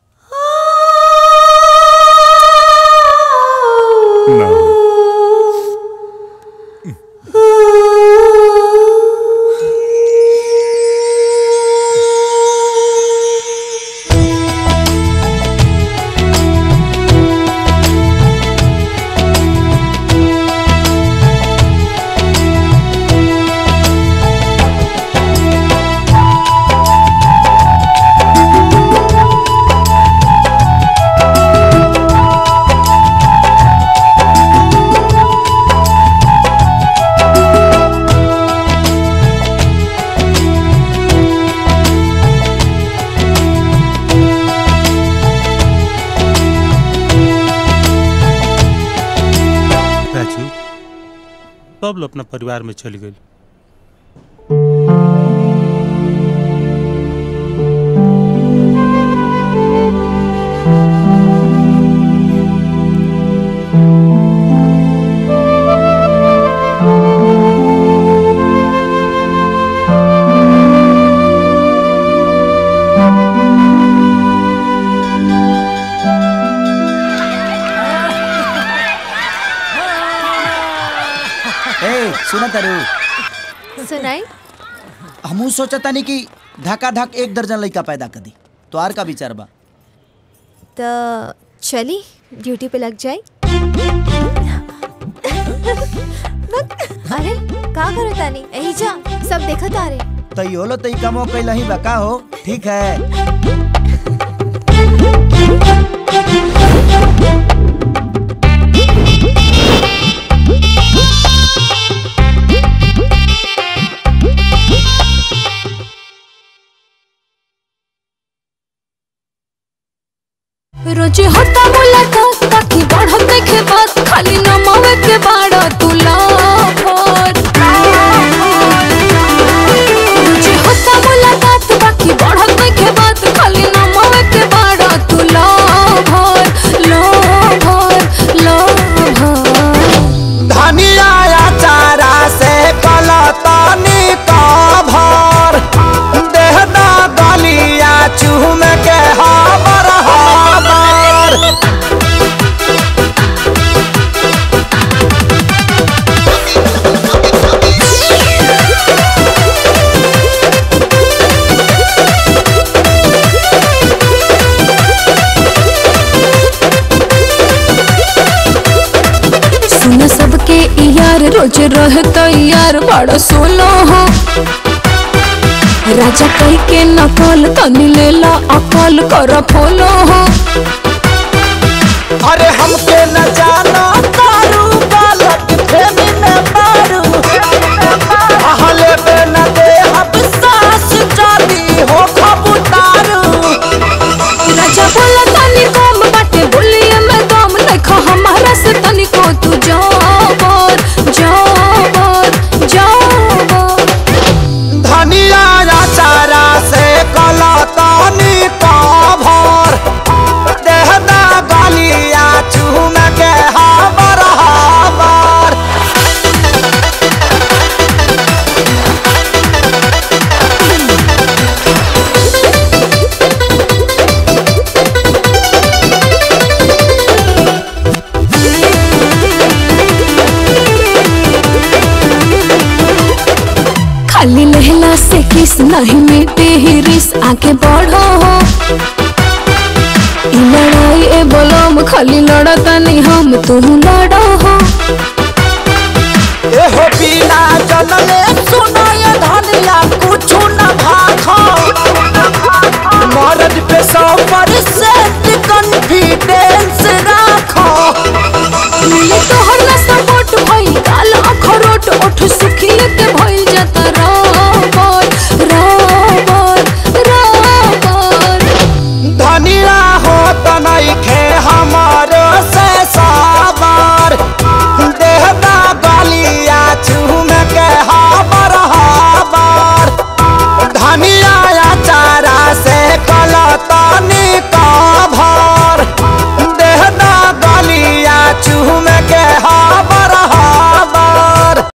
राजू बबलू अपना परिवार में चली गई सुना तारू सुनाई हमू सोचता नहीं कि धक्का धक एक दर्जन लड़का पैदा कर दी तो आर का विचार बा तो चली ड्यूटी पे लग जाए अरे का करो तानी यही जा सब देखत आ रहे तो यो लो तो कमो कैला ही बका हो ठीक है रोजे होता मुलाकात ताकि बढ़त देखे बात खाली नमावे के बाड़ा तू लाभर रोजे होता मुलाकात बाकी बढ़त देखे बात खाली नमावे के बाड़ा तू लाभर लाभर लाभर धनिया चारा से कलतानी का भर देहना गलिया चूम के हाबर हाबर सुन सबके यार रोज रह तैयार बड़ा सोलो हो राजा कह के नकल तनी लेला अकल कर फोलो हो अरे हमके न जानो तारू बालक प्रेमी में मारू अहले बे न दे हम सास जाती हो खबुतारू राजा बोला तनी कम बाटे बोलिए मैं दम देखो हमारा से तनी को तू जाबर जाबर जाबर धनिया चारा से कलतानी का भर देहना गलिया चूम के हाबर हाबर खाली लहला से किस नहीं मिटे ही रिस आगे बढ़ो हो ई लड़ाई ए बोलम खाली लड़ता नहीं हम तू लड़ो हो एहो बिना जनले सुनाय धनिया कुछु न भाखो मरद पे सौ पर